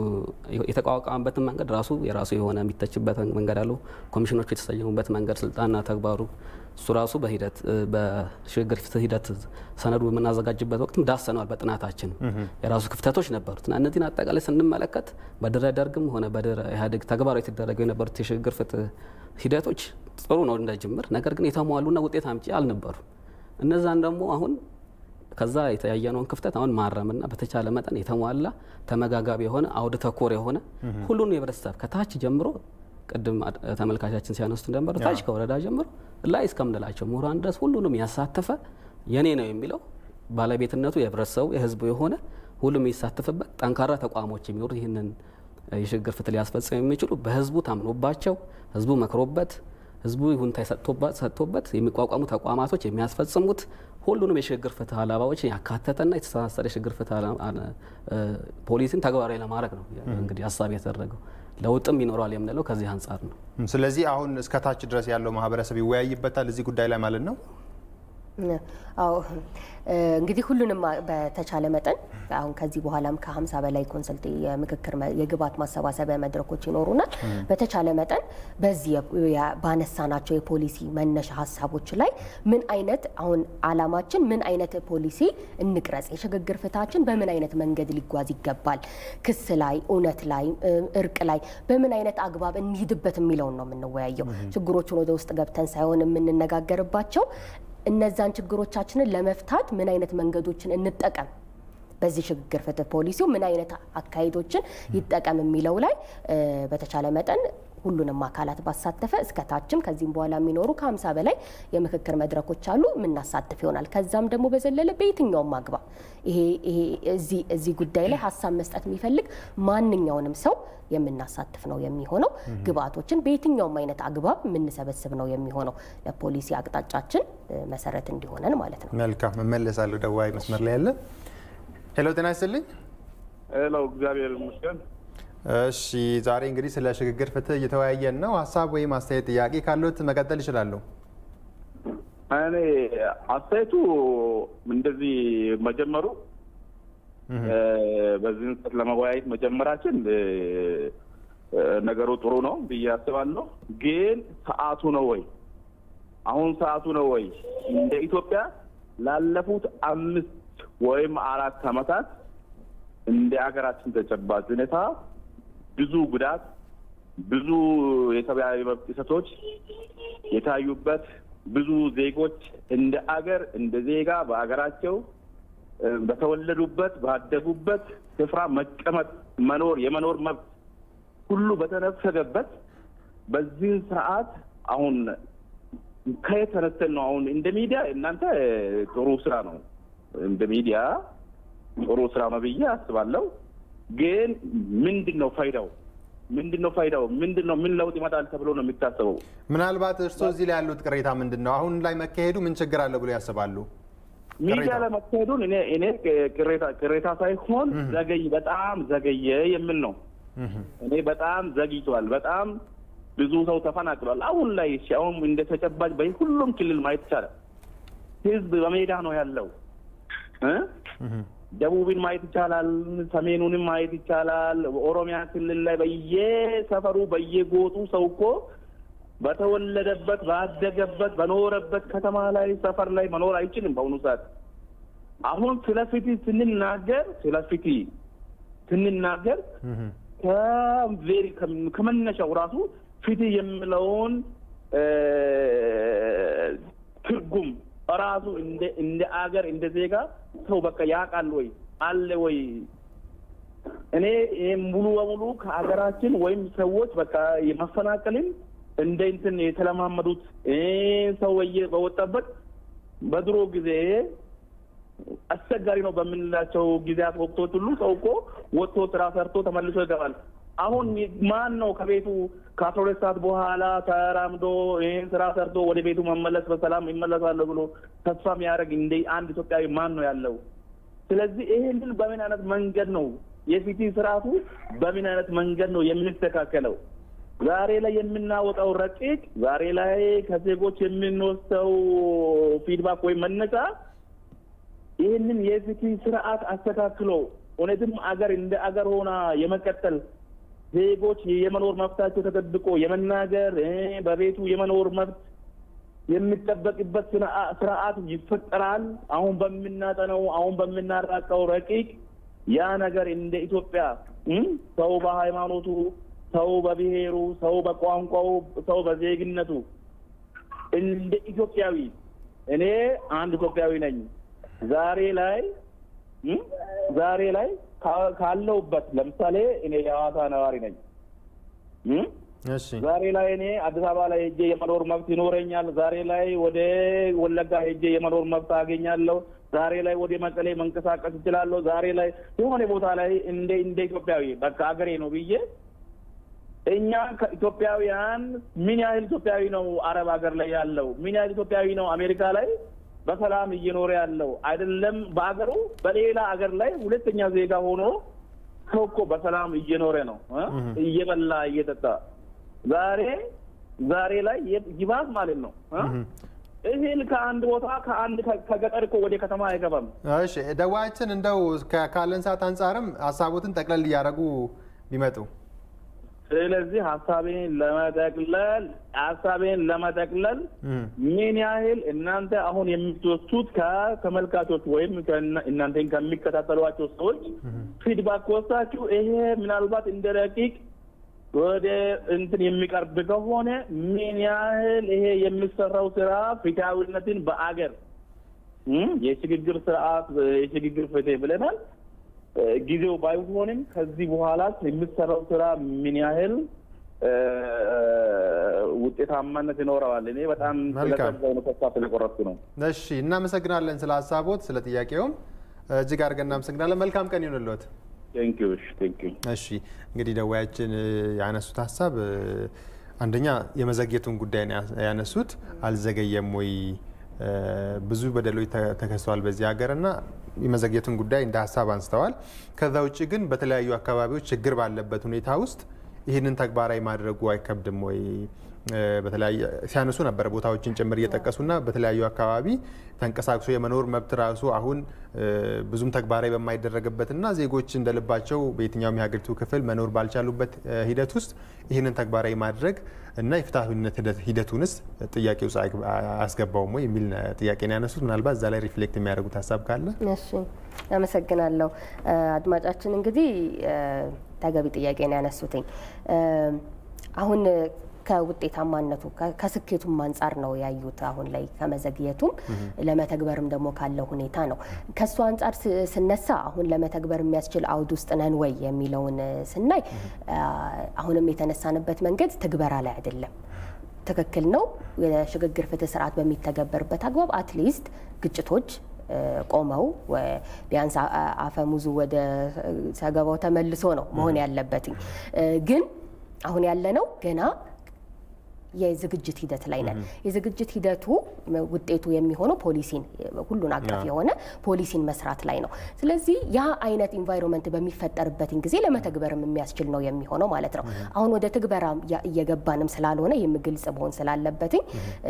የተቋቋመበትን መንገድ ራሱ የራሱ የሆነ የሚተችበት መንገድ አለው። ኮሚሽኖቹ የተሰየሙበት መንገድ፣ ስልጣንና ተግባሩ እሱ ራሱ በሂደት በሽግግር ፍትህ ሂደት ሰነዱ በምናዘጋጅበት ወቅትም ዳሰነዋል። በጥናታችን የራሱ ክፍተቶች ነበሩት እና እነዚህን አጠቃላይ ስንመለከት በድህረ ደርግም ሆነ በድህረ ኢህአዴግ ተግባራዊ የተደረገው የነበሩት የሽግግር ፍትህ ሂደቶች ጥሩ ነው እንደ ጅምር፣ ነገር ግን የተሟሉና ውጤት አምጪ አልነበሩ። እነዛን ደግሞ አሁን ከዛ የተያየነውን ክፍተት አሁን ማረምና በተቻለ መጠን የተሟላ ተመጋጋቢ የሆነ አውድ ተኮር የሆነ ሁሉን የህብረተሰብ ከታች ጀምሮ ቅድም ተመልካቻችን ሲያነሱት እንደነበረ ታች ከወረዳ ጀምሮ ላይ እስከምንላቸው ምሁራን ድረስ ሁሉንም ያሳተፈ የኔ ነው የሚለው ባለቤትነቱ የህብረተሰቡ የህዝቡ የሆነ ሁሉም የሚሳተፍበት ጠንካራ ተቋሞች የሚኖሩት ይህንን የሽግግር ፍትህ ሊያስፈጽም የሚችሉ በህዝቡ ታምኖባቸው ህዝቡ መክሮበት ህዝቡ ይሁንታ ሰጥቶበት የሚቋቋሙ ተቋማቶች የሚያስፈጽሙት ሁሉንም የሽግግር ፍትህ አላባዎች ያካተተና የተሳሰረ የሽግግር ፍትህ ፖሊሲን ተግባራዊ ለማድረግ ነው እንግዲህ ሀሳብ የተደረገው። ለውጥም ይኖረዋል የምንለው ከዚህ አንጻር ነው። ስለዚህ አሁን እስከ ታች ድረስ ያለው ማህበረሰብ ይወያይበታል እዚህ ጉዳይ ላይ ማለት ነው። አዎ እንግዲህ ሁሉንም በተቻለ መጠን አሁን ከዚህ በኋላም ከሀምሳ በላይ ኮንሰልት የምክክር የግብዓት ማሰባሰቢያ መድረኮች ይኖሩናል። በተቻለ መጠን በዚህ ባነሳናቸው የፖሊሲ መነሻ ሀሳቦች ላይ ምን አይነት አሁን አላማችን ምን አይነት ፖሊሲ እንቅረጽ፣ የሽግግር ፍትሃችን በምን አይነት መንገድ ሊጓዝ ይገባል፣ ክስ ላይ፣ እውነት ላይ፣ እርቅ ላይ በምን አይነት አግባብ እንሂድበት የሚለውን ነው የምንወያየው። ችግሮቹን ወደ ውስጥ ገብተን ሳይሆን የምንነጋገርባቸው እነዛን ችግሮቻችንን ለመፍታት ምን አይነት መንገዶችን እንጠቀም፣ በዚህ ሽግግር ፍትህ ፖሊሲው ምን አይነት አካሄዶችን ይጠቀም የሚለው ላይ በተቻለ መጠን ሁሉንም አካላት ባሳተፈ እስከ ታችም ከዚህም በኋላ የሚኖሩ ከሀምሳ በላይ የምክክር መድረኮች አሉ የምናሳትፍ ይሆናል። ከዛም ደግሞ በዘለለ በየትኛውም አግባብ ይሄ እዚህ ጉዳይ ላይ ሀሳብ መስጠት የሚፈልግ ማንኛውንም ሰው የምናሳትፍ ነው የሚሆነው። ግብአቶችን በየትኛውም አይነት አግባብ የምንሰበስብ ነው የሚሆነው ለፖሊሲ አቅጣጫችን መሰረት እንዲሆነን ማለት ነው። መልካም እመለሳለሁ። ደዋይ መስመር ላይ ያለ ሄሎ፣ ጤና ይስጥልኝ። ሄሎ፣ እግዚአብሔር ይመስገን። እሺ ዛሬ እንግዲህ ስለ ሽግግር ፍትህ እየተወያየን ነው። ሀሳብ ወይም አስተያየት ጥያቄ ካሉት መቀጠል ይችላለሁ። እኔ አስተያየቱ እንደዚህ መጀመሩ በዚህን ሰዓት ለመወያየት መጀመራችን ነገሩ ጥሩ ነው ብዬ አስባለሁ። ግን ሰዓቱ ነው ወይ? አሁን ሰዓቱ ነው ወይ? እንደ ኢትዮጵያ ላለፉት አምስት ወይም አራት ዓመታት እንደ ሀገራችን ተጨባጭ ሁኔታ ብዙ ጉዳት፣ ብዙ የሰብአዊ መብት ጥሰቶች የታዩበት ብዙ ዜጎች እንደ አገር እንደ ዜጋ በሀገራቸው በተወለዱበት ባደጉበት ስፍራ መቀመጥ መኖር የመኖር መብት ሁሉ በተነፈገበት በዚህ ስርዓት አሁን ከየት ተነስተን ነው አሁን እንደ ሚዲያ እናንተ ጥሩ ስራ ነው እንደ ሚዲያ ጥሩ ስራ ነው ብዬ አስባለሁ። ግን ምንድን ነው ፋይዳው? ምንድን ነው ፋይዳው? ምንድን ነው ምን ለውጥ ይመጣል ተብሎ ነው የሚታሰበው? ምናልባት እርስዎ እዚህ ላይ ያሉት ቅሬታ ምንድን ነው? አሁን ላይ መካሄዱ ምን ችግር አለው ብሎ ያስባሉ? ሚዲያ ላይ መካሄዱን እኔ እኔ ቅሬታ ቅሬታ ሳይሆን ዘገይ በጣም ዘገየ የሚል ነው። እኔ በጣም ዘግይቷል። በጣም ብዙ ሰው ተፈናቅሏል። አሁን ላይ እሺ፣ አሁን እንደ ተጨባጭ በሁሉም ክልል ማየት ይቻላል። ህዝብ በሜዳ ነው ያለው እ ደቡብን ማየት ይቻላል። ሰሜኑንም ማየት ይቻላል። ኦሮሚያ ክልል ላይ በየሰፈሩ በየጎጡ ሰው እኮ በተወለደበት ባደገበት በኖረበት ከተማ ላይ ሰፈር ላይ መኖር አይችልም። በአሁኑ ሰዓት አሁን ስለ ፍትህ ስንናገር ስለ ፍትህ ስንናገር ከቬሪ ከመነሻው ራሱ ፍትህ የሚለውን ትርጉም ራሱ እንደ አገር እንደ ዜጋ ሰው በቃ ያውቃል ወይ አለ ወይ? እኔ ይህ ሙሉ በሙሉ ከሀገራችን ወይም ሰዎች በቃ የመፈናቀልን እንደ እንትን የተለማመዱት ሰው በወጣበት በድሮ ጊዜ አስቸጋሪ ነው በምንላቸው ጊዜያት ወቅቶች ሁሉ ሰው እኮ ወጥቶ ስራ ሰርቶ ተመልሶ ይገባል። አሁን ማን ነው ከቤቱ ከአስራ ሁለት ሰዓት በኋላ ተራምዶ ይህን ስራ ሰርቶ ወደ ቤቱ መመለስ በሰላም ይመለሳለሁ ብሎ ተስፋ የሚያደርግ እንደ አንድ ኢትዮጵያዊ ማን ነው ያለው? ስለዚህ ይህንን በምን አይነት መንገድ ነው የፍትህ ስርዓቱ በምን አይነት መንገድ ነው የምንስተካከለው? ዛሬ ላይ የምናወጣው ረቂቅ፣ ዛሬ ላይ ከዜጎች የምንወስደው ፊድባክ ወይም መነሻ ይህንን የፍትህ ስርዓት አስተካክሎ እውነትም አገር እንደ አገር ሆና የመቀጠል ዜጎች የመኖር መብታቸው ተጠብቆ የመናገር በቤቱ የመኖር መብት የሚጠበቅበት ስርዓት ይፈጠራል። አሁን በምናጠነው አሁን በምናራቀው ረቂቅ ያ ነገር እንደ ኢትዮጵያ ሰው በሃይማኖቱ፣ ሰው በብሔሩ፣ ሰው በቋንቋው፣ ሰው በዜግነቱ እንደ ኢትዮጵያዊ እኔ አንድ ኢትዮጵያዊ ነኝ። ዛሬ ላይ ዛሬ ላይ ካለውበት ለምሳሌ እኔ የሐዋሳ ነዋሪ ነኝ። ዛሬ ላይ እኔ አዲስ አበባ ላይ ሄጄ የመኖር መብት ይኖረኛል። ዛሬ ላይ ወደ ወለጋ ሄጄ የመኖር መብት አገኛለሁ። ዛሬ ላይ ወደ መቀሌ መንቀሳቀስ እችላለሁ። ዛሬ ላይ የሆነ ቦታ ላይ እንደ እንደ ኢትዮጵያዊ በቃ አገሬ ነው ብዬ እኛ ከኢትዮጵያውያን ምን ያህል ኢትዮጵያዊ ነው አረብ ሀገር ላይ ያለው? ምን ያህል ኢትዮጵያዊ ነው አሜሪካ ላይ በሰላም እየኖረ ያለው? አይደለም በአገሩ በሌላ አገር ላይ ሁለተኛ ዜጋ ሆኖ ሰው እኮ በሰላም እየኖረ ነው እየበላ እየጠጣ ዛሬ ዛሬ ላይ ይባስ ማለት ነው እህል ከአንድ ቦታ ከአንድ ከገጠር እኮ ወደ ከተማ አይገባም። እሺ ደዋያችን እንደው ካለን ሰዓት አንጻርም ሀሳቦትን ጠቅለል እያደረጉ ቢመጡ ስለዚህ ሀሳቤን ለመጠቅለል ሀሳቤን ለመጠቅለል ምን ያህል እናንተ አሁን የምትወስዱት ከተመልካቾች ወይም እናንተን ከሚከታተሏቸው ሰዎች ፊድባክ ወስዳችሁ ይሄ ምናልባት እንደ ረቂቅ ወደ እንትን የሚቀርብ ከሆነ ምን ያህል ይሄ የሚሰራው ስራ ፍትሃዊነትን በአገር የሽግግር ስርዓት የሽግግር ፍትህ ብለናል። ጊዜው ባይሆንም ከዚህ በኋላ የሚሰራው ስራ ምን ያህል ውጤታማነት ይኖረዋል። እኔ በጣም ስለጠዛው ነው ተስፋ ስለቆረጥኩ ነው። እሺ፣ እናመሰግናለን ስለ ሀሳቦት፣ ስለ ጥያቄውም እጅግ አድርገን እናመሰግናለን። መልካም ቀን ይሁንልዎት። እሺ፣ እንግዲህ ደዋያችን ያነሱት ሀሳብ አንደኛ የመዘግየቱን ጉዳይ ያነሱት አልዘገየም ወይ ብዙ በደሎች ተከስተዋል በዚህ ሀገር እና የመዘግየቱን ጉዳይ እንደ ሀሳብ አንስተዋል። ከዛ ውጭ ግን በተለያዩ አካባቢዎች ችግር ባለበት ሁኔታ ውስጥ ይህንን ተግባራዊ ማድረጉ አይከብድም ወይ? በተለያየ ሲያነሱ ነበር ቦታዎችን ጭምር እየጠቀሱና በተለያዩ አካባቢ ተንቀሳቅሶ የመኖር መብት ራሱ አሁን ብዙም ተግባራዊ በማይደረግበትና ዜጎች እንደልባቸው በየትኛውም የሀገሪቱ ክፍል መኖር ባልቻሉበት ሂደት ውስጥ ይህንን ተግባራዊ ማድረግ እና የፍትሐዊነት ሂደቱንስ ጥያቄ ውስጥ አያስገባውም ወይ የሚል ጥያቄ ነው ያነሱት። ምናልባት እዛ ላይ ሪፍሌክት የሚያደርጉት ሀሳብ ካለ። እሺ፣ አመሰግናለሁ። አድማጫችን እንግዲህ ተገቢ ጥያቄ ነው ያነሱትኝ አሁን ከውጤታማነቱ ከስኬቱም አንጻር ነው ያዩት። አሁን ላይ ከመዘግየቱም ለመተግበርም ደግሞ ካለው ሁኔታ ነው። ከእሱ አንጻር ስነሳ አሁን ለመተግበር የሚያስችል አውድ ውስጥ ነን ወይ የሚለውን ስናይ አሁንም የተነሳንበት መንገድ ትግበራ ላይ አይደለም። ትክክል ነው። የሽግግር ፍትህ ስርዓት በሚተገበርበት አግባብ አትሊስት ግጭቶች ቆመው ቢያንስ አፈሙዙ ወደ ሰገባው ተመልሶ ነው መሆን ያለበትኝ ግን አሁን ያለነው ገና የዝግጅት ሂደት ላይ ነን። የዝግጅት ሂደቱ ውጤቱ የሚሆነው ፖሊሲን ሁሉን አቀፍ የሆነ ፖሊሲን መስራት ላይ ነው። ስለዚህ ያ አይነት ኢንቫይሮንመንት በሚፈጠርበትን ጊዜ ለመተግበርም የሚያስችል ነው የሚሆነው ማለት ነው። አሁን ወደ ትግበራ እየገባንም ስላልሆነ ይህም ግልጽ መሆን ስላለበትኝ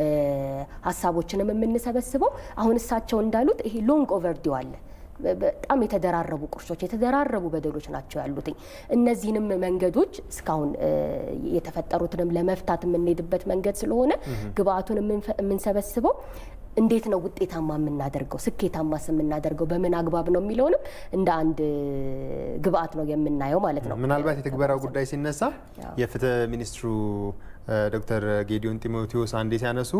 ሀሳቦችንም የምንሰበስበው አሁን እሳቸው እንዳሉት ይሄ ሎንግ ኦቨርዲው አለ በጣም የተደራረቡ ቁርሾች የተደራረቡ በደሎች ናቸው ያሉትኝ። እነዚህንም መንገዶች እስካሁን የተፈጠሩትንም ለመፍታት የምንሄድበት መንገድ ስለሆነ ግብአቱን የምንሰበስበው እንዴት ነው ውጤታማ የምናደርገው ስኬታማስ የምናደርገው በምን አግባብ ነው የሚለውንም እንደ አንድ ግብአት ነው የምናየው ማለት ነው። ምናልባት የትግበራው ጉዳይ ሲነሳ የፍትህ ሚኒስትሩ ዶክተር ጌዲዮን ጢሞቴዎስ አንዴ ሲያነሱ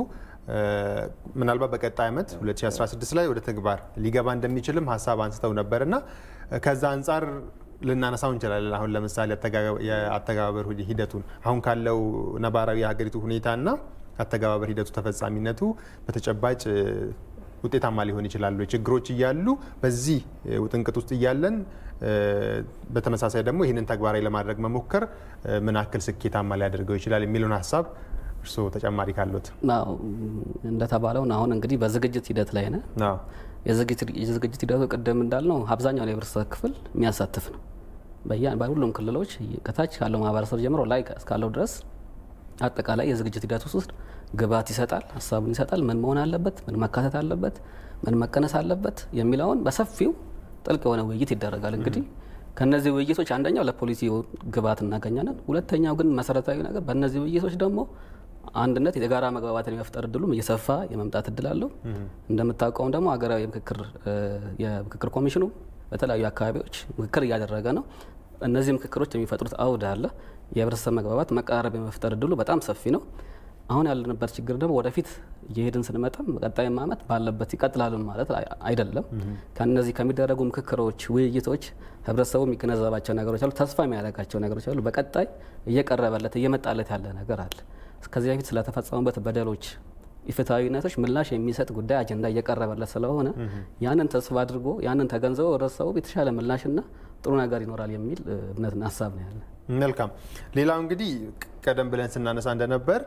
ምናልባት በቀጣይ ዓመት 2016 ላይ ወደ ተግባር ሊገባ እንደሚችልም ሀሳብ አንስተው ነበር እና ከዛ አንጻር ልናነሳው እንችላለን። አሁን ለምሳሌ የአተገባበር ሂደቱን አሁን ካለው ነባራዊ የሀገሪቱ ሁኔታና አተገባበር ሂደቱ ተፈጻሚነቱ በተጨባጭ ውጤታማ ሊሆን ይችላሉ። ችግሮች እያሉ በዚህ ውጥንቅጥ ውስጥ እያለን በተመሳሳይ ደግሞ ይህንን ተግባራዊ ለማድረግ መሞከር ምን ያክል ስኬታማ ሊያደርገው ይችላል የሚለውን ሀሳብ እርስዎ ተጨማሪ ካሉት። እንደተባለው አሁን እንግዲህ በዝግጅት ሂደት ላይ ነን። የዝግጅት ሂደቱ ቅድም እንዳልነው አብዛኛውን የህብረተሰብ ክፍል የሚያሳትፍ ነው። በሁሉም ክልሎች ከታች ካለው ማህበረሰብ ጀምሮ ላይ እስካለው ድረስ አጠቃላይ የዝግጅት ሂደት ውስጥ ግብዓት ይሰጣል፣ ሀሳቡን ይሰጣል። ምን መሆን አለበት፣ ምን መካተት አለበት፣ ምን መቀነስ አለበት የሚለውን በሰፊው ጥልቅ የሆነ ውይይት ይደረጋል። እንግዲህ ከነዚህ ውይይቶች አንደኛው ለፖሊሲ ግብዓት እናገኛለን። ሁለተኛው ግን መሰረታዊ ነገር በእነዚህ ውይይቶች ደግሞ አንድነት የጋራ መግባባትን የመፍጠር እድሉም እየሰፋ የመምጣት እድል አለው። እንደምታውቀውም ደግሞ ሀገራዊ የምክክር ኮሚሽኑ በተለያዩ አካባቢዎች ምክክር እያደረገ ነው። እነዚህ ምክክሮች የሚፈጥሩት አውድ አለ። የህብረተሰብ መግባባት መቀራረብ የመፍጠር እድሉ በጣም ሰፊ ነው። አሁን ያለንበት ችግር ደግሞ ወደፊት እየሄድን ስንመጣም በቀጣይም ዓመት ባለበት ይቀጥላሉ ማለት አይደለም። ከነዚህ ከሚደረጉ ምክክሮች፣ ውይይቶች ህብረተሰቡ የሚገነዘባቸው ነገሮች አሉ፣ ተስፋ የሚያደርጋቸው ነገሮች አሉ። በቀጣይ እየቀረበለት እየመጣለት ያለ ነገር አለ። ከዚህ በፊት ስለተፈጸሙበት በደሎች፣ ኢፍትሐዊነቶች ምላሽ የሚሰጥ ጉዳይ አጀንዳ እየቀረበለት ስለሆነ ያንን ተስፋ አድርጎ ያንን ተገንዝበው ህብረተሰቡ የተሻለ ምላሽና ጥሩ ነገር ይኖራል የሚል እምነትና ሀሳብ ነው ያለ። መልካም። ሌላው እንግዲህ ቀደም ብለን ስናነሳ እንደነበር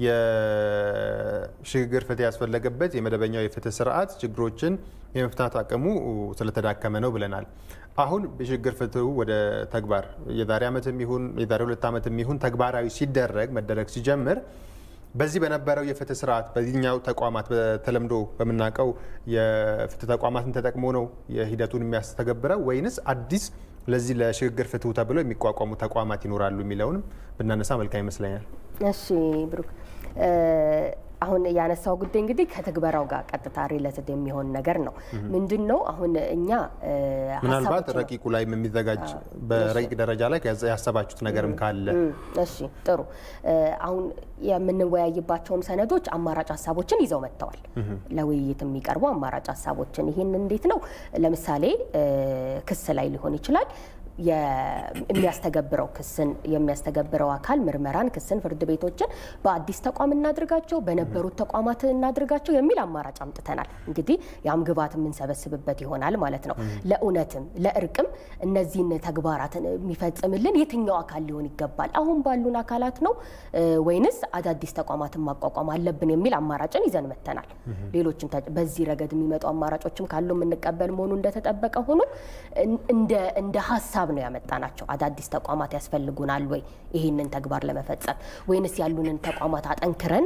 የሽግግር ፍትህ ያስፈለገበት የመደበኛው የፍትህ ስርዓት ችግሮችን የመፍታት አቅሙ ስለተዳከመ ነው ብለናል። አሁን የሽግግር ፍትሁ ወደ ተግባር የዛሬ ዓመትም ይሁን የዛሬ ሁለት ዓመትም ይሁን ተግባራዊ ሲደረግ መደረግ ሲጀምር በዚህ በነበረው የፍትህ ስርዓት በዚህኛው ተቋማት በተለምዶ በምናውቀው የፍትህ ተቋማትን ተጠቅሞ ነው የሂደቱን የሚያስተገብረው ወይንስ አዲስ ለዚህ ለሽግግር ፍትሁ ተብለው የሚቋቋሙ ተቋማት ይኖራሉ የሚለውንም ብናነሳ መልካም ይመስለኛል። እሺ ብሩክ፣ አሁን ያነሳው ጉዳይ እንግዲህ ከትግበራው ጋር ቀጥታ ሪሌትድ የሚሆን ነገር ነው። ምንድን ነው አሁን እኛ ምናልባት ረቂቁ ላይ የሚዘጋጅ በረቂቅ ደረጃ ላይ ያሰባችሁት ነገርም ካለ እሺ፣ ጥሩ። አሁን የምንወያይባቸውም ሰነዶች አማራጭ ሀሳቦችን ይዘው መጥተዋል። ለውይይት የሚቀርቡ አማራጭ ሀሳቦችን ይህን እንዴት ነው ለምሳሌ ክስ ላይ ሊሆን ይችላል የሚያስተገብረው ክስን የሚያስተገብረው አካል ምርመራን፣ ክስን፣ ፍርድ ቤቶችን በአዲስ ተቋም እናድርጋቸው፣ በነበሩት ተቋማት እናድርጋቸው የሚል አማራጭ አምጥተናል። እንግዲህ ያም ግብዓት የምንሰበስብበት ይሆናል ማለት ነው። ለእውነትም ለእርቅም እነዚህን ተግባራትን የሚፈጽምልን የትኛው አካል ሊሆን ይገባል? አሁን ባሉን አካላት ነው ወይንስ አዳዲስ ተቋማትን ማቋቋም አለብን የሚል አማራጭን ይዘን መጥተናል። ሌሎችም በዚህ ረገድ የሚመጡ አማራጮችም ካሉ የምንቀበል መሆኑ እንደተጠበቀ ሆኖ እንደ ሀሳብ ነው ያመጣናቸው። አዳዲስ ተቋማት ያስፈልጉናል ወይ ይህንን ተግባር ለመፈጸም ወይንስ ያሉንን ተቋማት አጠንክረን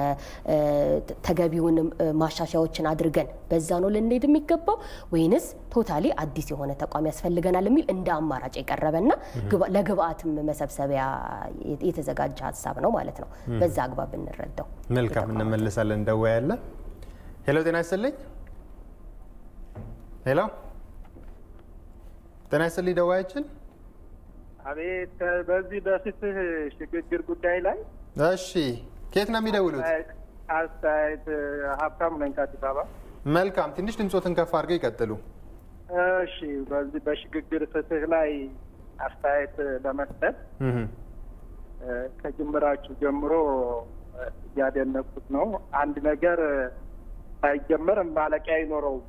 ተገቢውን ማሻሻያዎችን አድርገን በዛ ነው ልንሄድ የሚገባው ወይንስ ቶታሊ አዲስ የሆነ ተቋም ያስፈልገናል የሚል እንደ አማራጭ የቀረበና ለግብአትም መሰብሰቢያ የተዘጋጀ ሀሳብ ነው ማለት ነው። በዛ አግባብ ብንረዳው መልካም። እንመልሳለን። እንደወያለን። ሄሎ፣ ጤና ይስጥልኝ። ሄሎ፣ ጤና ይስጥልኝ። ደዋያችን አቤት። በዚህ በፍትህ ሽግግር ጉዳይ ላይ እሺ፣ ከየት ነው የሚደውሉት? አስተያየት ሀብታሙ ነኝ ከአዲስ አበባ። መልካም። ትንሽ ድምፆትን ከፍ አድርገው ይቀጥሉ። እሺ፣ በዚህ በሽግግር ፍትህ ላይ አስተያየት ለመስጠት ከጅምራችሁ ጀምሮ እያደነቁት ነው። አንድ ነገር ሳይጀመር ማለቂያ አይኖረውም።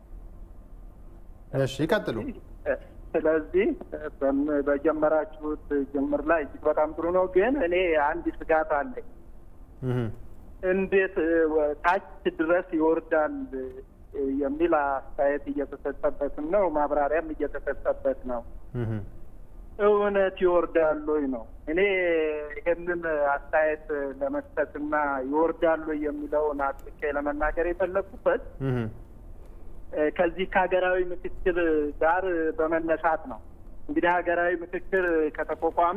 እሺ ይቀጥሉ። ስለዚህ በጀመራችሁት ጅምር ላይ እጅግ በጣም ጥሩ ነው። ግን እኔ አንድ ስጋት አለኝ። እንዴት ታች ድረስ ይወርዳል የሚል አስተያየት እየተሰጠበትም ነው፣ ማብራሪያም እየተሰጠበት ነው። እውነት ይወርዳሉ ነው። እኔ ይህንን አስተያየት ለመስጠትና ይወርዳሉ የሚለውን አጥቄ ለመናገር የፈለግኩበት ከዚህ ከሀገራዊ ምክክር ጋር በመነሳት ነው። እንግዲህ ሀገራዊ ምክክር ከተቋቋመ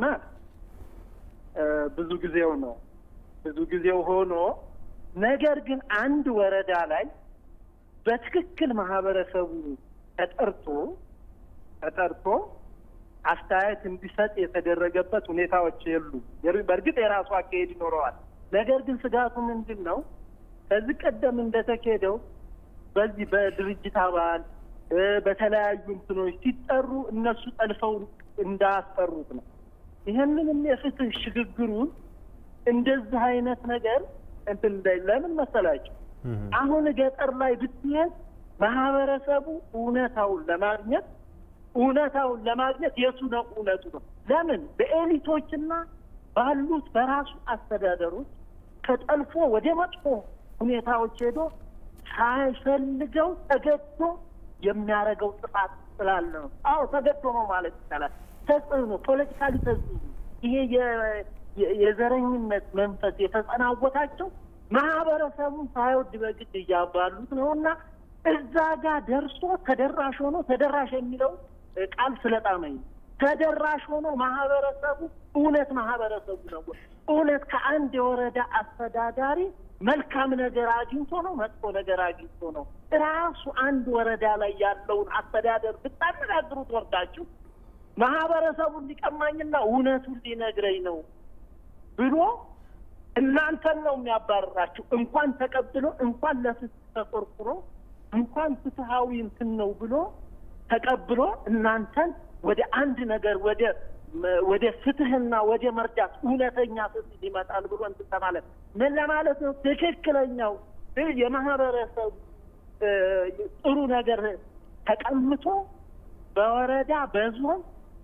ብዙ ጊዜው ነው ብዙ ጊዜው ሆኖ ነገር ግን አንድ ወረዳ ላይ በትክክል ማህበረሰቡ ተጠርቶ ተጠርቶ አስተያየት እንዲሰጥ የተደረገበት ሁኔታዎች የሉ። በእርግጥ የራሱ አካሄድ ይኖረዋል። ነገር ግን ስጋቱ ምንድን ነው? ከዚህ ቀደም እንደተካሄደው በዚህ በድርጅት አባል በተለያዩ እንትኖች ሲጠሩ እነሱ ጠልፈው እንዳያስጠሩት ነው። ይህንንም የፍትህ ሽግግሩን እንደዚህ አይነት ነገር እንትን ለምን መሰላቸው? አሁን ገጠር ላይ ብትሄድ ማህበረሰቡ እውነታውን ለማግኘት እውነታውን ለማግኘት የቱ ነው እውነቱ ነው? ለምን በኤሊቶችና ባሉት በራሱ አስተዳደሮች ከጠልፎ ወደ መጥፎ ሁኔታዎች ሄዶ ሳይፈልገው ተገዶ የሚያደርገው ጥፋት ስላለ ነው። አዎ ተገዶ ነው ማለት ይቻላል። ተጽዕኖ፣ ፖለቲካሊ ተጽዕኖ ይሄ የዘረኝነት መንፈስ የተጸናወታቸው ማህበረሰቡን ሳይወድ በግድ እያባሉት ነው እና እዛ ጋር ደርሶ ተደራሽ ሆኖ ተደራሽ የሚለው ቃል ስለጣመኝ ተደራሽ ሆኖ ማህበረሰቡ እውነት ማህበረሰቡ ነው እውነት ከአንድ የወረዳ አስተዳዳሪ መልካም ነገር አግኝቶ ነው መጥፎ ነገር አግኝቶ ነው ራሱ አንድ ወረዳ ላይ ያለውን አስተዳደር ብታነጋግሩት ወርዳችሁ ማህበረሰቡን ሊቀማኝና እውነቱን ሊነግረኝ ነው ብሎ እናንተን ነው የሚያባርራችሁ። እንኳን ተቀብሎ እንኳን ለፍትህ ተቆርቁሮ እንኳን ፍትሀዊ እንትን ነው ብሎ ተቀብሎ እናንተን ወደ አንድ ነገር ወደ ወደ ፍትህና ወደ መርዳት እውነተኛ ፍትህ ይመጣል ብሎ እንትን ለማለት ምን ለማለት ነው? ትክክለኛው የማህበረሰቡ ጥሩ ነገር ተቀምቶ በወረዳ በዞን